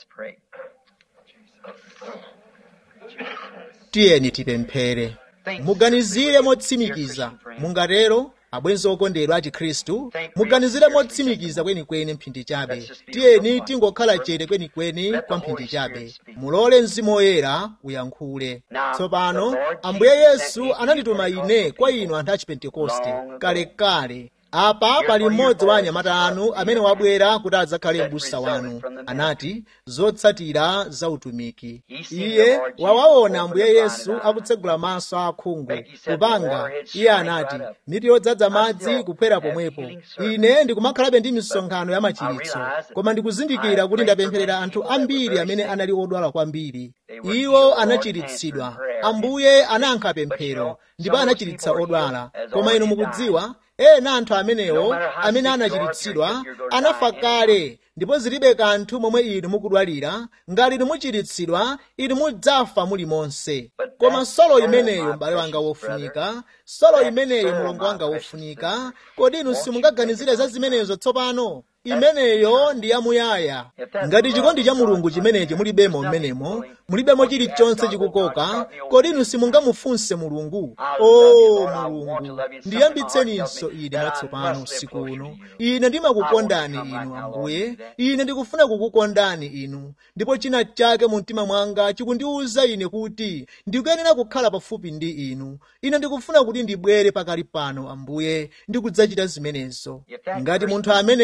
tiyeni tipemphere muganizire motsimikiza mungatero abwenzi okondedwa a chikhristu muganizire motsimikiza kwenikweni mphindi chabe tiyeni tingokhala chete kwenikweni kwa mphindi chabe mulole mzimu woyera uyankhule tsopano ambuye yesu anandituma ine kwa inu anthu a chipentekoste kalekale apa pali mmodzi wa anyamata anu amene wabwera kuti adzakhale m'busa wanu anati zotsatira za utumiki iye wawaona ambuye yesu akutsegula maso akhungu kupanga iye anati miti yodzaza madzi kuphwera pomwepo ine ndikumakhalabe ndi misonkhano ya machiritso koma ndikuzindikira kuti ndapempherera anthu ambiri amene anali odwala kwambiri iwo anachiritsidwa ambuye anayankha pemphero ndipo anachiritsa odwala koma inu mukudziwa ena anthu amenewo amene anachiritsidwa anafa kale ndipo zilibe kanthu momwe inu mukudwalira ngati inu muchiritsidwa inu mudzafa muli monse koma solo imeneyo m'bale wanga wofunika solo imeneyo mulongo wanga wofunika kodi inu simungaganizire za zimenezo tsopano imeneyo ndi yamuyaya ngati chikondi cha mulungu chimenechi mulibemo mmenemo mulibemo chilichonse chikukoka kodi inu simungamufunse mulungu o mulungu ndiyambitseninso ine mwatsopano usiku uno ine ndimakukondani inu ambuye ine ndikufuna kukukondani inu ndipo china chake mu mtima mwanga chikundiwuza ine kuti ndikuyenera kukhala pafupi ndi inu ine ndikufuna kuti ndibwere pakali pano ambuye ndikudzachita zimenezo ngati munthu ameneyo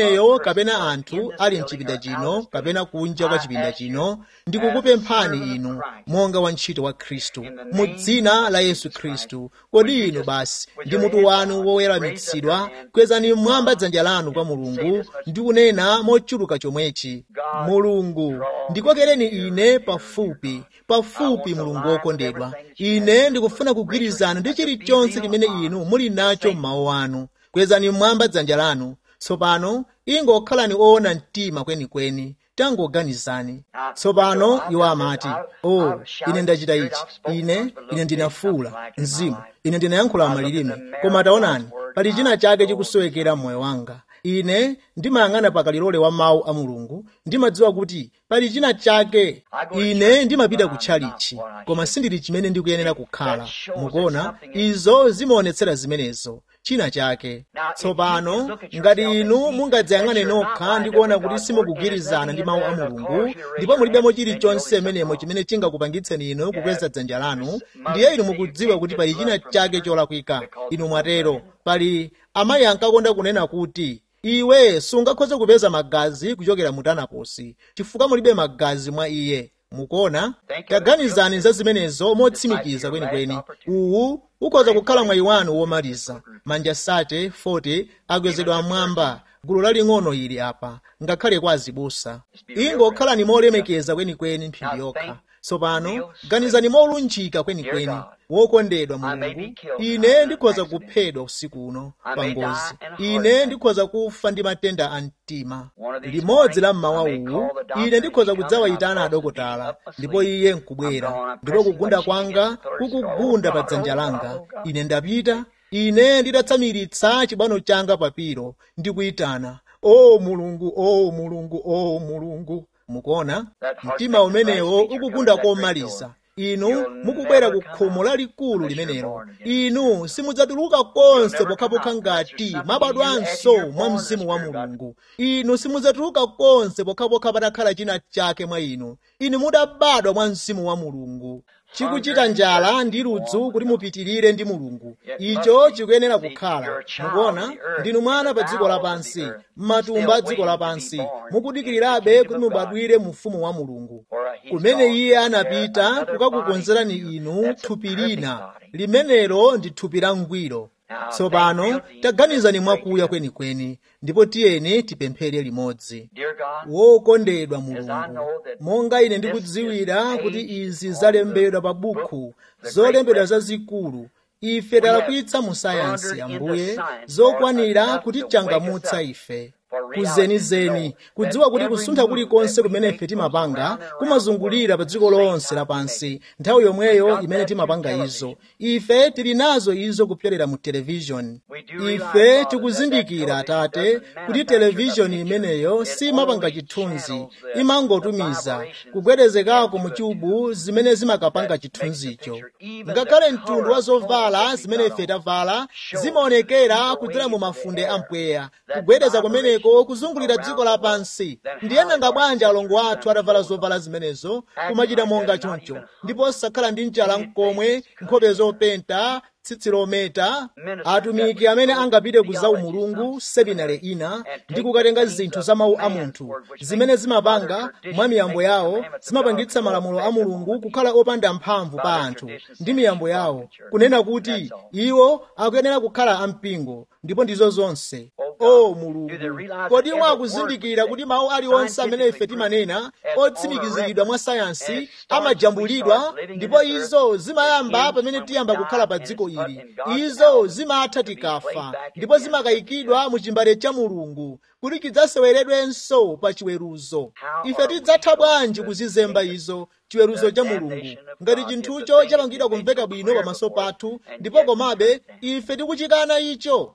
kapena anthu ali mchipinda chino kapena kunja kwa chipinda chino ndikukupemphani inu monga wantchito wa khristu mu dzina la yesu khristu kodi inu basi ndi mutu wanu woweramitsidwa kwezani mmwamba dzanja lanu kwa mulungu ndi kunena mochuluka chomwechi mulungu ndikokereni ine pafupi pafupi mulungu wokondedwa ine ndikufuna kugwirizana ndi chilichonse chimene inu muli nacho m'mawu anu kwezani mmwamba dzanja lanu tsopano ingokhalani oona mtima kwenikweni tangoganizani tsopano iwo amati o oh, ine ndachita ichi ine ine ndinafuula mzimu ine ndinayankhula malilime koma taonani pali china chake chikusowekera mmoyo wanga ine ndimayang'ana pakalilole wa mawu a mulungu ndimadziwa kuti pali china chake ine ndimapita kutchalichi koma sindili chimene ndikuyenera kukhala mukuona izo zimaonetsera zimenezo china chake tsopano ngati inu mungadzayang'ane nokha ndi kuona kuti simukugwirizana ndi mawu a mulungu ndipo mulibemo chilichonse menemo chimene chingakupangitseni inu kukweza dzanja lanu ndiye inu mukudziwa kuti pali china chake cholakwika inu mwatero pali amayi ankakonda kunena kuti iwe sungakhoze kupeza magazi kuchokera mu tanaposi chifukwa mulibe magazi mwa iye mukuona taganizani za zimenezo motsimikiza kwenikweni uwu ukhoza kukhala mwayi wanu womaliza manja sate 40 akwezedwa mmwamba gulu laling'ono ili apa ngakhale kwa azibusa ingokhalani molemekeza kwenikweni mphindi yokha tsopano ganizani molunjika kwenikweni wokondedwa mulungu ine ndikhoza kuphedwa usiku uno pa ngozi ine ndikhoza kufa ndi matenda a mtima limodzi la mmawa uwu ine ndikhoza kudzawayitana adokotala ndipo iye nkubwera ndipo kugunda kwanga kukugunda pa dzanja langa ine ndapita ine nditatsamiritsa chibwano changa papiro ndikuyitana o mulungu o mulungu o mulungu mukuona mtima umenewo ukugunda komaliza inu mukubwera ku khomo lalikulu limenelo inu simudzatuluka konse pokhapokha ngati mwabadwanso mwa mzimu wa mulungu inu simudzatuluka konse pokhapokha patakhala china chake mwa inu inu mudabadwa mwa mzimu wa mulungu chikuchita njala ndi ludzu kuti mupitirire ndi mulungu icho chikuyenera kukhala mukuona ndinu mwana pa dziko lapansi m'matumba a dziko lapansi mukudikirirabe kuti mubadwire mu ufumu wa mulungu kumene iye anapita kukakukonzerani inu thupi lina limenelo ndi thupi la ngwiro tsopano taganizani mwakuya kwenikweni ndipo tiyeni tipemphere limodzi wokondedwa mulungu monga ine ndikudziwira kuti izi zalembedwa pa bukhu zolembedwa zazikulu ife talakwitsa mu sayansi ambuye zokwanira kutichangamutsa ife kuzenizeni kudziwa kuti kusuntha kulikonse kumene ife timapanga kumazungulira pa dziko lonse lapansi nthawi yomweyo imene timapanga izo ife tili nazo izo kupyolera mu televishoni ife tikuzindikira atate kuti televishoni imeneyo simapanga chithunzi imangotumiza kugwedezekako mu chubu zimene zimakapanga chithunzicho ngakhale mtundu wa zovala zimene ife tavala zimaonekera kudzera mu mafunde ampweya kugwedeza kumeneko kuzungulira dziko lapansi ndiye nanga bwanji alongo athu atavala zovala zimenezo kumachita monga choncho ndipo osakhala ndi mchala mkomwe nkhope zopenta tsitsi lometa atumiki amene angapite ku zaumulungu seminare ina ndi kukatenga zinthu za mawu a munthu zimene zimapanga mwa miyambo yawo zimapangitsa malamulo a mulungu kukhala opanda mphamvu pa anthu ndi miyambo yawo kunena kuti iwo akuyenera kukhala ampingo ndipo ndizo zonse o mulungu kodi mwakuzindikira kuti mawu aliwonse amene ife timanena otsimikiziridwa mwa sayansi amajambulidwa ndipo izo zimayamba pamene tiyamba kukhala pa dziko ili izo zimatha tikafa ndipo zimakayikidwa mu chimbale cha mulungu kuti chidzaseweredwenso pa chiweruzo ife tidzatha bwanji kuzizemba izo chiweruzo cha mulungu ngati chinthucho chapangidwa kumveka bwino pamaso pathu ndipo komabe ife tikuchikana icho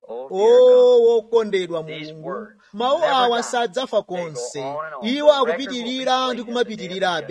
o wokondedwa mulungu mawu awa sadzafa konse iwo akupitirira ndi kumapitirirabe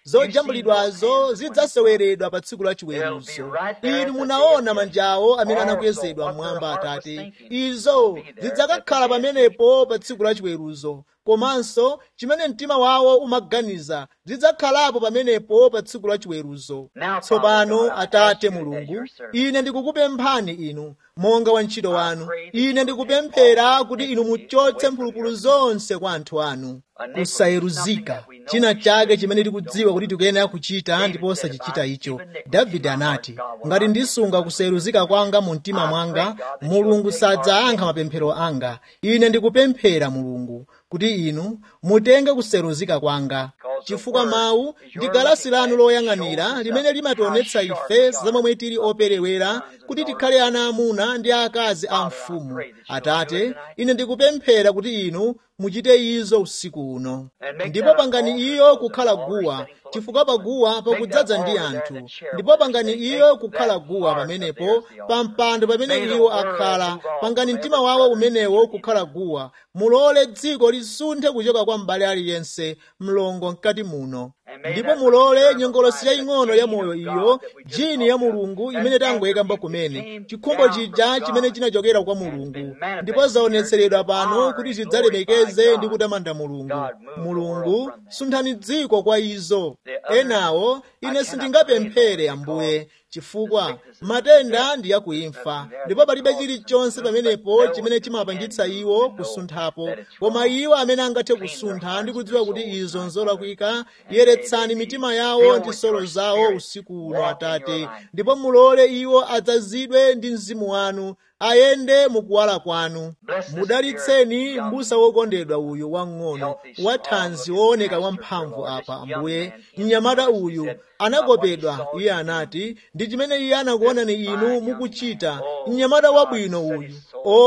zojambulidwazo zidzaseweredwa pa tsiku la chiweruzo inu munaona manjawo amene anakwezedwa mmwamba atate izo zidzakakhala pamenepo pa tsiku la chiweruzo komanso chimene mtima wawo umaganiza zidzakhalapo pamenepo pa tsiku la chiweruzo tsopano atate mulungu ine ndikukupemphani inu monga wantchito wanu ine ndikupemphera kuti inu muchotse mphulupulu zonse kwa anthu anu kusayeruzika china chake chimene tikudziwa kuti tikuyenera kuchita ndipo osachichita icho davide anati ngati ndisunga kusayeruzika kwanga mu mtima mwanga mulungu sadzayankha mapemphero anga ine ndikupemphera mulungu kuti inu mutenge kusayeruzika kwanga chifukwa mawu ndi galasi lanu loyang'anira limene limationetsa ife zamomwe tili operewera kuti tikhale ana amuna ndi akazi a mfumu atate ine ndikupemphera kuti inu muchite izo usiku uno ndipo pangani iyo kukhala guwa chifukwa paguwa pakudzaza ndi anthu ndipo pangani iyo kukhala guwa pamenepo pa mpando pamene iwo akhala pangani mtima wawo umenewo kukhala guwa mulole dziko lisunthe kuchoka kwa m'bale aliyense mlongo mkati muno ndipo mulole nyongolosi yaying'ono ya moyo iyo jini ya mulungu imene tangoyikamba kumene chikhumbo chija chimene chinachokera kwa mulungu ndipo zaonetseredwa pano kuti zidzalemekeze ndi kutamanda mulungu mulungu sunthani dziko kwa izo enawo ine sindingapemphere ambuye chifukwa matenda ndi yakuimfa ndipo palibe chilichonse pamenepo chimene chimapangitsa iwo kusunthapo koma iwo amene angathe kusuntha ndi kudziwa kuti izo nzolakwika yeretsani mitima yawo ndi nsolo zawo usiku uno atate ndipo mulole iwo adzazidwe ndi mzimu wanu ayende mukuwala kwanu mudalitseni m'busa wokondedwa uyu wang'ono wathanzi wooneka wamphamvu apa ambuye mnyamata uyu anakopedwa iye anati ndi chimene iye anakuonani inu mukuchita mnyamata wabwino uyu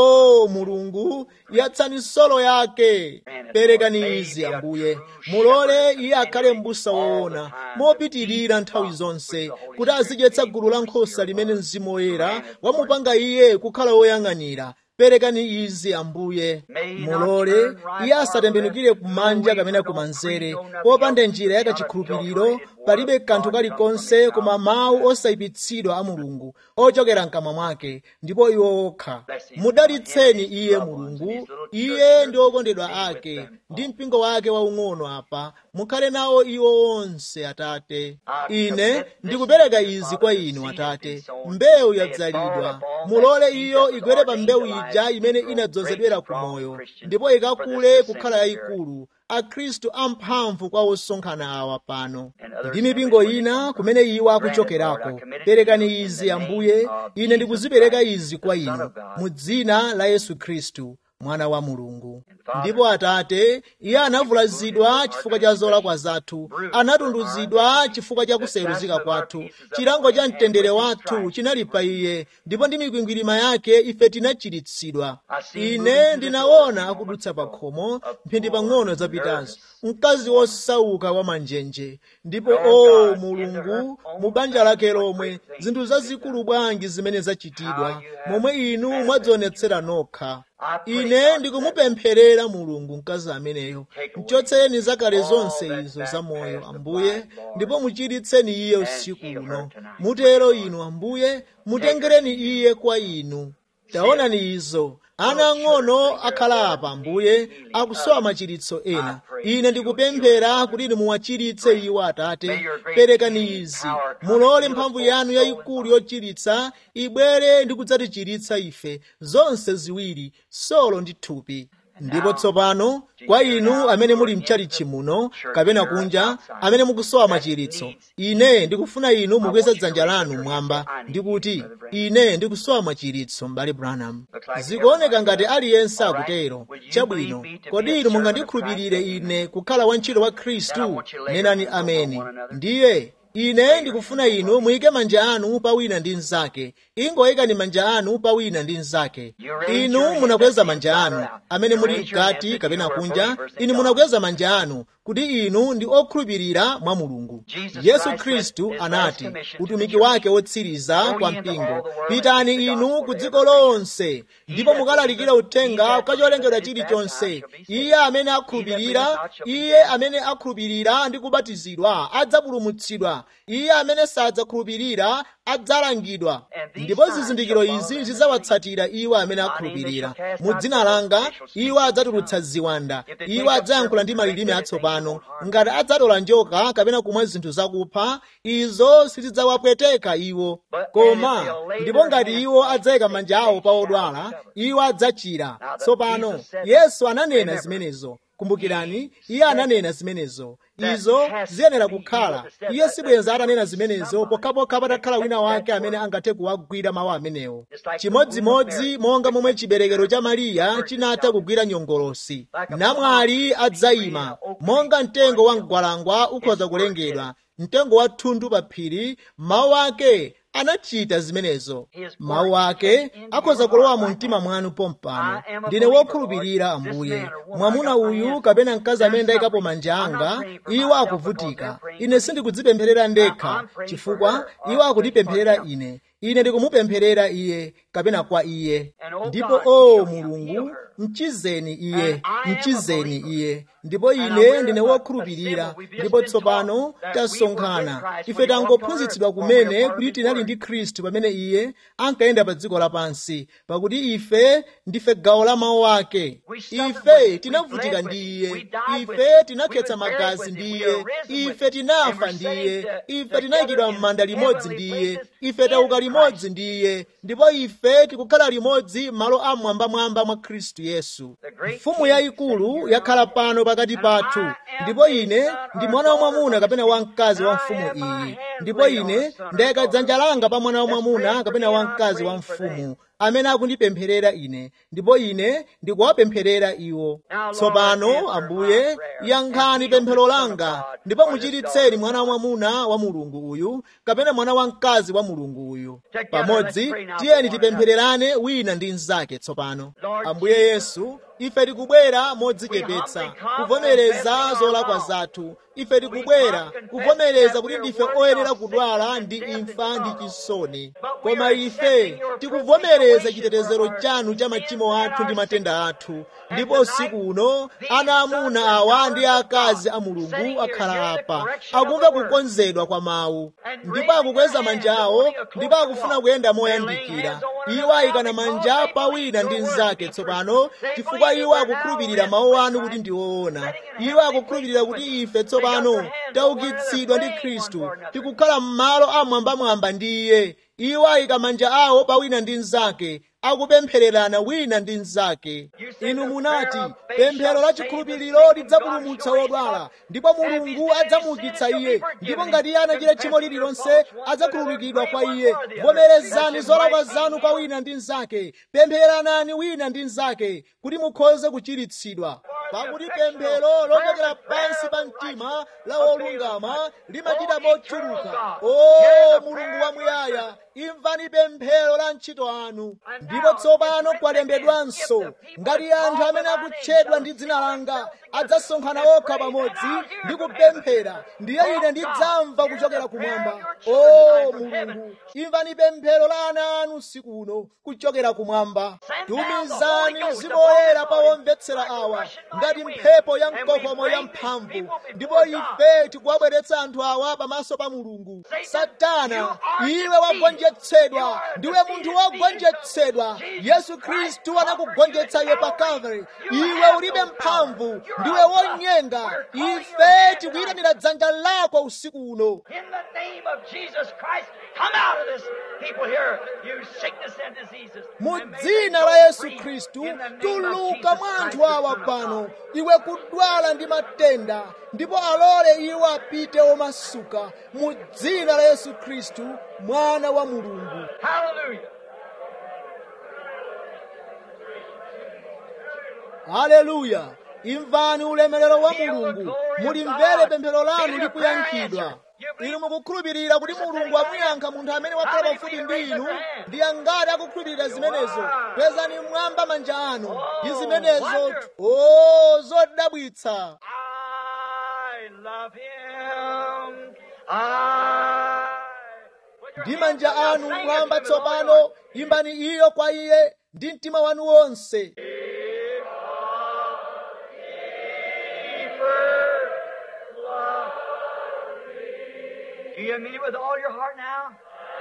o mulungu yatsani nsolo yake perekani izi ambuye mulole iye akhale m'busa woona mopitirira nthawi zonse kuti azidyetsa gulu la nkhosa limene mzimu woyera wamupanga iye kukhala woyang'anira perekani izi ambuye mulole iye asatembenukire kumanja kapena kumanzere popanda njira yakachikhulupiriro palibe kanthu kalikonse koma mawu osayipitsidwa a mulungu ochokera mkamwa mwake ndipo iwo okha mudalitseni iye mulungu iye ndi okondedwa ake ndi mpingo wake waung'ono apa mukhale nawo iwo onse atate ine ndikupereka izi kwa inu atate mbewu yadzalidwa mulole iyo igwere pa mbewu ija imene inadzozedwera ku moyo ndipo ikakule kukhala yayikulu akhristu amphamvu kwa osonkhana awa pano ndi mipingo ina kumene iwo akuchokerako perekani izi ambuye ine ndikuzipereka izi kwa inu mu dzina la yesu khristu mwana wa mulungu ndipo atate iye anavulazidwa chifukwa cha zolakwa zathu anatunduzidwa chifukwa cha kusayeruzika kwathu chilango cha mtendere wathu chinali pa iye ndipo ndi mikwingwirima yake ife tinachiritsidwa ine ndinaona akudutsa pa khomo mphindi pang'ono zapitazo mkazi wosauka wa manjenje ndipo o mulungu mu banja lake lomwe zinthu zazikulu bwanji zimene zachitidwa momwe inu mwadzionetsera nokha ine ndikumupempherera mulungu mkazi ameneyo mchotsereni zakale zonse izo za moyo ambuye ndipo muchiritseni iye usiku uno mutero inu ambuye mutengereni iye kwa inu taonani izo ana ang'ono akhala apa ambuye akusowa machiritso ena ine ndikupemphera kuti inu muwachiritse iwo atate perekani izi mulole mphamvu yanu yayikulu yochiritsa ibwere ndi kudzatichiritsa ife zonse ziwiri solo ndi thupi ndipo tsopano kwa inu amene muli mchalichi muno kapena kunja amene mukusowa machiritso ine ndikufuna inu mukweze dzanja lanu mwamba ndikuti ine ndikusowa machiritso m'bale branham zikuoneka ngati aliyense akutero chabwino kodi inu mungandikhulupirire ine kukhala wantchito wa khristu nenani ameni ndiye ine ndikufuna inu muyike manja anu pa wina ndi mnzake ingoyikani manja anu pa wina ndi mnzake inu munakweza manja anu amene muli mkati kapena kunja inu munakweza manja anu kuti inu ndi okhulupirira mwa mulungu yesu khristu anati utumiki wake wotsiriza kwa mpingo pitani inu ku dziko lonse ndipo mukalalikira uthenga kwa cholengedwa chilichonse iye amene akhulupirira iye amene akhulupirira ndi kubatizidwa adzapulumutsidwa iye amene sadzakhulupirira adzalangidwa ndipo zizindikiro izi zidzawatsatira iwo amene akhulupirira mu dzina langa iwo adzatulutsa ziwanda iwo adzayankhula ndi malilime atsopano ngati adzatola njoka kapena kumwa zinthu zakupha izo sizidzawapweteka iwo koma ndipo ngati iwo adzayika manja awo pa odwala iwo adzachira tsopano yesu ananena zimenezo kumbukirani iye ananena zimenezo izo ziyenera kukhala iye sibwenza atanena zimenezo pokhapokha patakhala wina wake amene angathe kuwagwira mawu amenewo chimodzimodzi monga momwe chiberekero cha mariya chinatha kugwira nyongolosi namwali adzayima monga mtengo wa mgwalangwa ukhoza kulengedwa mtengo wa thundu pa phiri mawu ake anachita zimenezo mawu ake akhoza kulowa mu mtima mwanu pompano ndine wokhulupirira ambuye mwamuna uyu kapena mkazi amene ndayikapo manja anga iwo akuvutika ine sindikudzipempherera ndekha chifukwa iwo akundipempherera ine ine ndikumupempherera iye kapena kwa iye ndipo o mulungu mchizeni iye mchizeni iye ndipo ine ndine wokhulupirira ndipo tsopano tasonkhana ife tangophunzitsidwa kumene kuti tinali ndi khristu pamene iye ankayenda pa dziko lapansi pakuti ife ndife gawo la mawu ake ife tinavutika ndi iye ife tinakhetsa magazi ndi iye ife tinafa ndi iye ife tinayikidwa m'manda limodzi ndi iye ife tauka limodzi ndi iye ndipo ife tikukhala limodzi malo amwambamwamba mwa khristu yesu mfumu yayikulu yakhala pano pakati pathu ndipo ine ndi mwana wamwamuna kapena wamkazi wa mfumu iyi ndipo ine ndayika dzanja langa pa mwana wamwamuna kapena wamkazi wa mfumu amene akundipempherera ine ndipo ine ndikuwapempherera iwo tsopano ambuye yankhani pemphero langa ndipo muchiritseni mwana wamwamuna wa mulungu uyu kapena mwana wamkazi wa mulungu uyu pamodzi tiyeni tipemphererane wina ndi mnzake tsopano ambuye yesu ife tikubwera modzichepetsa kuvomereza zolakwa zathu ife tikubwera kuvomereza kuti ndife oyenera kudwala ndi imfa ndi chisoni koma ife tikuvomereza chitetezero chanu cha machimo athu ndi matenda athu ndipo usiku uno ana amuna awa ndi akazi a mulungu akhala apa akumva kukonzedwa kwa mawu ndipo akukweza manja awo ndipo akufuna kuyenda moyandikira iwo ayikana manja pa wina ndi mnzake tsopano chifukwa iwo akukhulupirira mawu anu kuti ndi woona iwo akukhulupirira kuti ife tsopano taukitsidwa ndi khristu tikukhala m'malo amwambamwamba ndi iye iwo ayika manja awo pa wina ndi mnzake akupemphererana wina ndi mnzake inu munati pemphero la chikhulupiriro lidzapulumutsa wodwala ndipo mulungu adzamuukitsa iye ndipo ngati iye anachita tchimo lililonse adzakhululukidwa kwa iye vomerezani zolakwa zanu kwa wina ndi mnzake pemphereranani wina ndi mnzake kuti mukhoze kuchiritsidwa pakuti pemphero lochokera pansi pa mtima la wolungama limachita mochuluka o mulungu wamuyaya imvani pemphero la ntchito anu ndipo tsopano kwalembedwanso ngati anthu amene akutchedwa ndi dzina langa adzasonkhana okha pamodzi ndi kupemphera ndiye ine ndidzamva kuchokera kumwamba o mulungu imvani pemphero la ana anu usiku uno kuchokera kumwamba tumizani mzimu woyera pa omvetsera awa ngati mphepo ya mkokomo ya mphamvu ndipo ife tikuwabweretsa anthu awa pamaso pa mulungu satana iwe wagonjetsedwa ndiwe munthu wogonjetsedwa yesu khristu anakugonjetsa iwe pa calvary iwe ulibe mphamvu ndiwe wonyenga ife tikuyitanira dzanja lako usiku uno In the name of Jesus Christ, come out of this people here, you sickness and diseases. mu And may they dzina go la yesu free khristu in the name of tuluka Jesus mwa Christ, anthu the awa Son of pano God. iwe kudwala ndi matenda ndipo alole iwo apite omasuka mu dzina la yesu khristu mwana wa mulungu Hallelujah. haleluya imvani ulemerero wa mulungu mulimvere pemphero lanu likuyankhidwa inu mukukhulupirira kuti mulungu amuyankha munthu amene wakhala pafupi ndi inu ndi angati akukhulupirira zimenezo kwezani mmwamba manja anu ndi zimenezo o zodabwitsa I love him. I. ndi manja anu mmwamba tsopano imbani iyo kwa iye ndi mtima wanu wonse Do you mean it with all your heart now?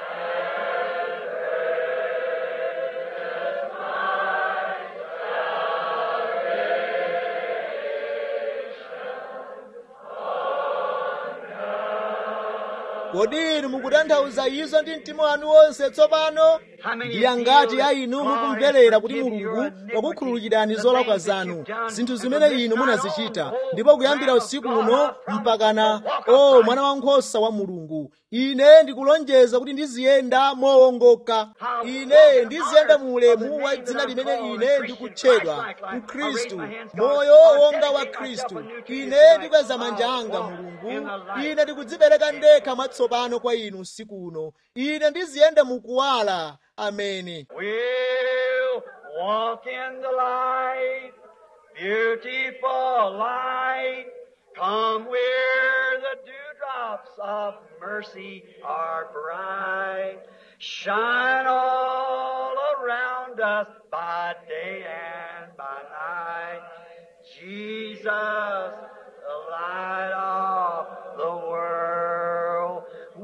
kodi inu mukutanthauza izo ndi mtima wanu wonse tsopano ndi angati a inu mukumverera kuti mulungu wakukhululukirani zolakwa zanu zinthu zimene inu munazichita ndipo kuyambira usiku uno mpakana o mwana wankhosa wa mulungu ine ndikulonjeza kuti ndiziyenda mowongoka ine ndiziyenda mu ulemu wa dzina limene ine ndikutchedwa mkhristu moyo wonga wa khristu ine ndikweza manja anga mulungu ine ndikudzipereka ndekha mwatsopano kwa inu usiku uno ine ndiziyenda mukuwala ameni We'll walk in the light, beautiful light. Come where the dewdrops of mercy are bright. Shine all around us by day and by night. Jesus, the light of the world.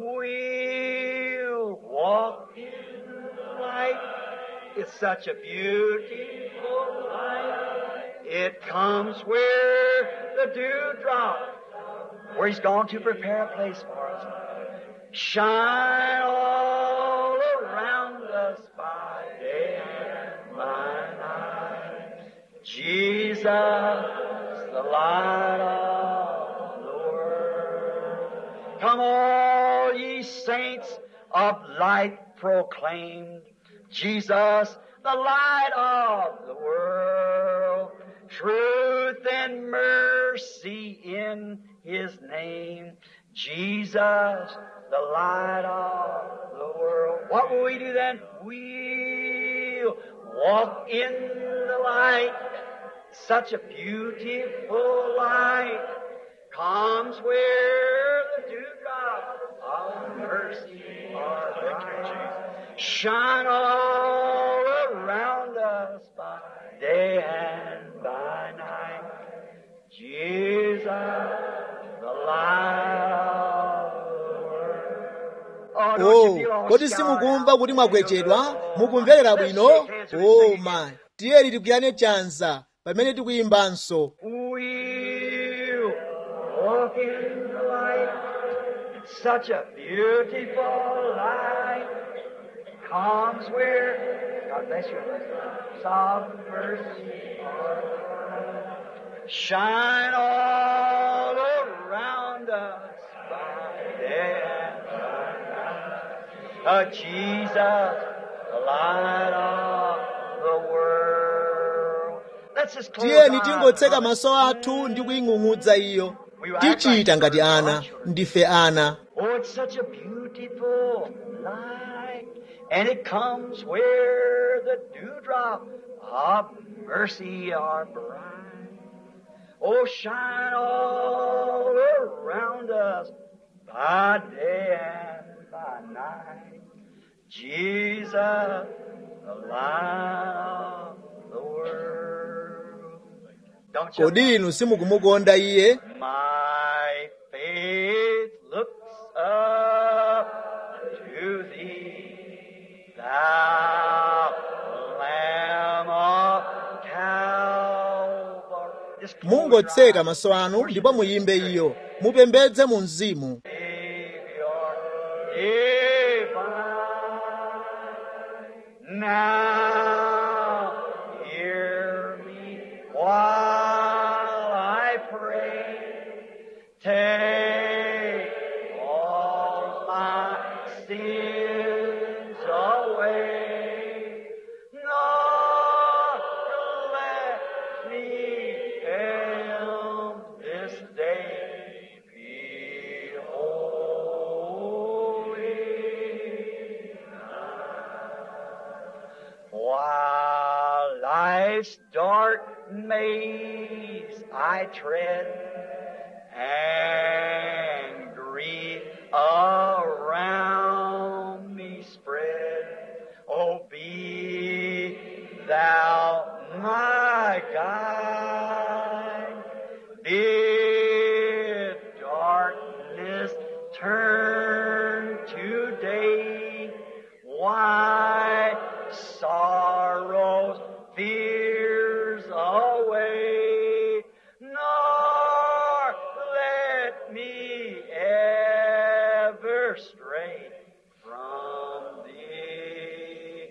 We'll walk in the light. It's such a beautiful light. It comes where the dewdrop, where he's gone to prepare a place for us. Shine all around us by day and by night. Jesus, the light of the world. Come all ye saints of light proclaimed. Jesus, the light of the world. Truth and mercy in His name. Jesus, the light of the world. What will we do then? We'll walk in the light. Such a beautiful light comes where the dewdrop of mercy are bright. Shine all around us by day and by night. Jesus, the light of the world. Oh, don't o you feel all kodi scarred simukumva out? kuti mwagwetsedwa mukumverera bwino o ma tiyeni tigwirane chanza pamene tikuyimbanso We'll walk in the light. Such a beautiful light comes where God bless you. Soft mercy shine all around us by day and by night. Uh, Jesus, the light of the world. Let's just close tiyeni our tingotseka eyes. maso athu ndi kuying'ung'udza iyo tichita ngati ana ndife ana Oh, it's such a beautiful light, and it comes where the dewdrop of mercy are bright. Oh, shine all around us by day and by night. Jesus, the light of the world. Don't you kodi inu simukumukonda iye my faith looks up to thee, thou Lamb of Calvary. Just close your mungotseka maso anu ndipo muyimbe iyo mupembedze mu mzimu Savior divine. Now hear me while I pray. Take all my sins away. Not let me fail this day. Behold life's dark maze I tread, and grief around me spread. Oh, be thou my guide. Bid darkness turn today. Why sorrows, fears away, nor let me ever stray from thee.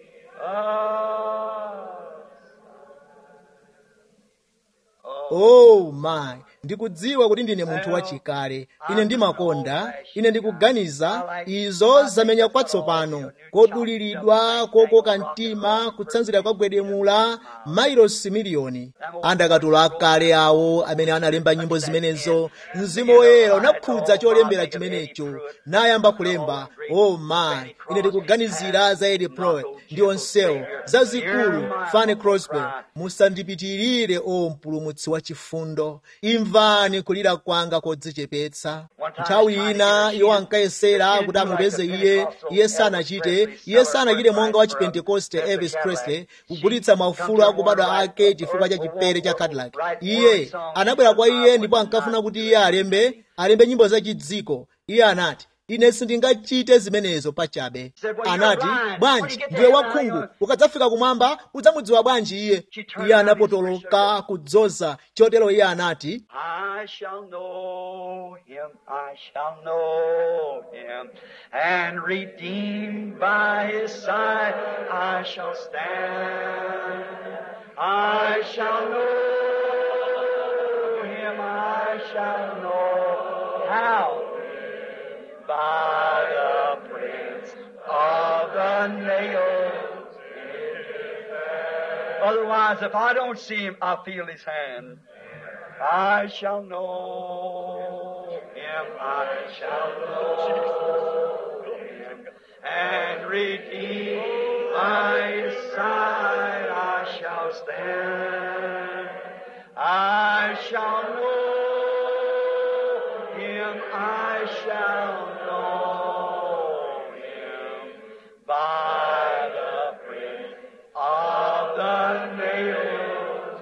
oh my ndikudziwa kuti ndine munthu wachikale ine ndimakonda ine ndikuganiza izo zamenya kwatsopano koduliridwa kokoka mtima kutsanzira kwagwedemula mailosi miliyoni andakatulo akale awo amene analemba nyimbo zimenezo mzimu woyera unakhudza cholembera chimenecho nayamba kulemba oh my ine ndikuganizira za Eddie Pruitt ndi onsewo zazikulu Fanny Crosby musandipitirire o mpulumutsi wa chifundo imvani kulira kwanga kodzichepetsa nthawi ina iwo ankayesera kuti amupeze iye iye sanachite iye sanachite monga wa chipentekoste elvis presley kugulitsa maufulu akubadwa ake chifukwa cha chipere cha cadillac iye anabwera kwa iye ndipo ankafuna kuti iye alembe alembe nyimbo za chidziko iye anati ine sindingachite zimenezo pachabe anati bwanji ndiwe wakhungu ukadzafika kumwamba udzamudziwa bwanji iye iye anapotoloka kudzoza chotero iye anati I shall know him, I shall know him, and redeemed by his side I shall stand. I shall know him, I shall know how by the prints of the nails. Otherwise, if I don't see him, I feel his hand. I shall know him, I shall know him, and redeemed by his side I shall stand. I shall know him, I shall know him by the print of the nails.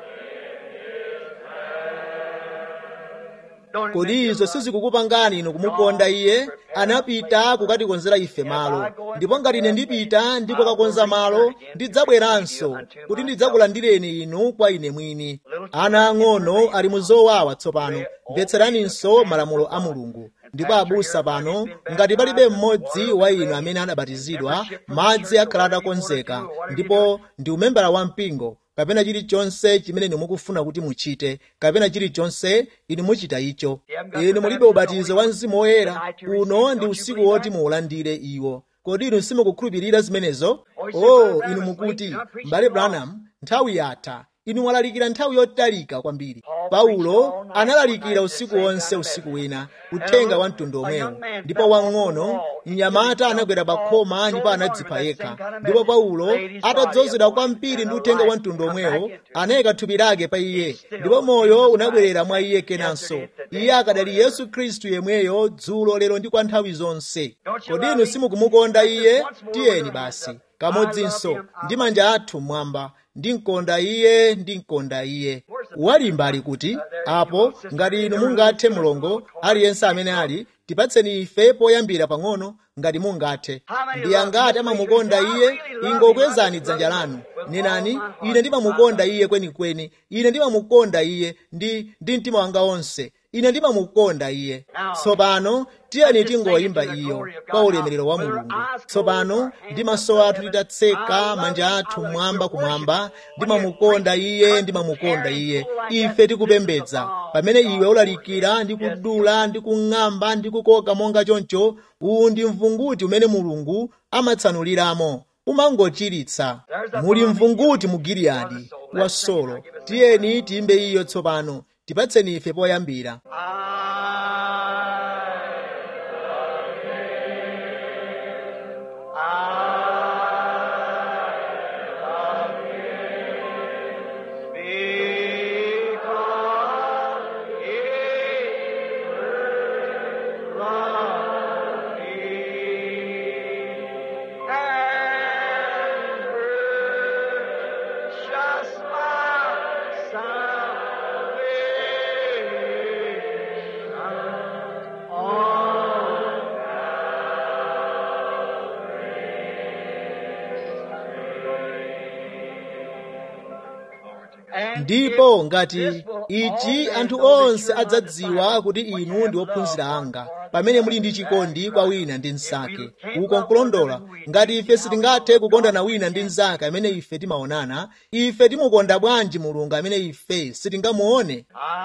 Don't kodi izo sizikukupangani inu kumukonda iye anapita kukatikonzera ife malo ndipo ngati ine ndipita ndipo kakonza malo ndidzabweranso kuti ndidzakulandireni inu kwa ine mwini ana ang'ono ali mu zowawa tsopano mvetseraninso malamulo a mulungu ndipo abusa pano ngati palibe mmodzi wa inu amene anabatizidwa madzi akhala atakonzeka ndipo ndi umembala wa mpingo kapena chilichonse chimene inu mukufuna kuti muchite kapena chilichonse inu muchita icho inu mulibe ubatizo wa mzimu woyera uno ndi usiku woti muulandire iwo kodi inu simukukhulupirira zimenezo oh inu mukuti m'bale branham nthawi yatha inu mwalalikira nthawi yotalika kwambiri paulo analalikira usiku wonse usiku wina uthenga wa mtundu omwewo ndipo wang'ono mnyamata anagwera pa khoma ndipo anadzipha yekha ndipo paulo atadzozedwa kwambiri ndi uthenga wa mtundu omwewo anayika thupi lake pa iye ndipo moyo unabwerera mwa iye kenanso iye akadali yesu khristu yemweyo dzulo lero ndi kwa nthawi zonse kodi inu simukumukonda iye tiyeni basi kamodzinso ndi manja athu mmwamba ndinkonda iye ndinkonda iye walimba ali kuti apo ngati inu mungathe mulongo aliyense amene ali tipatseni ife poyambira pang'ono ngati mungathe ndi angati amamukonda iye ingokwezani dzanja lanu nenani ine ndimamukonda iye kwenikweni ine ndimamukonda iye ndi ndi mtima wanga wonse ine ndimamukonda iye tsopano tiyeni tingoyimba iyo kwa ulemerero wa mulungu tsopano ndi maso athu titatseka manja athu mmwamba kumwamba ndimamukonda iye ndimamukonda iye ife tikupembedza pamene iwe ulalikira ndi kudula ndi kung'amba ndi kukoka monga choncho uwu ndi mvunguti umene mulungu amatsanuliramo umangochiritsa muli mvunguti mu giliyadi wa solo tiyeni tiyimbe iyo tsopano tipatseni ife poyambira I love ndipo ngati ichi anthu onse adzadziwa kuti inu ndi ophunzira anga pamene muli ndi chikondi kwa wina ndi mnzake uko nkulondola ngati ife sitingathe kukondana wina ndi mnzake amene ife timaonana ife timukonda bwanji mulungu amene ife sitingamuone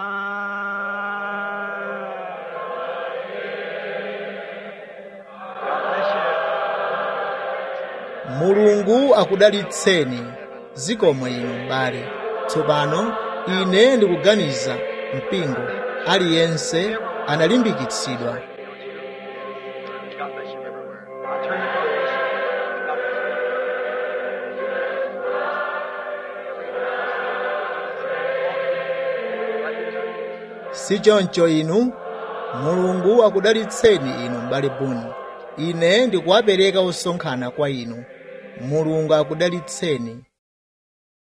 mulungu akudalitseni zikomo inu m'bale tsopano ine ndikuganiza mpingo aliyense analimbikitsidwa God bless you everywhere. I'll turn you for this. God bless you. si choncho inu mulungu akudalitseni inu m'bale buni ine ndikuwapereka osonkhana kwa inu mulungu akudalitseni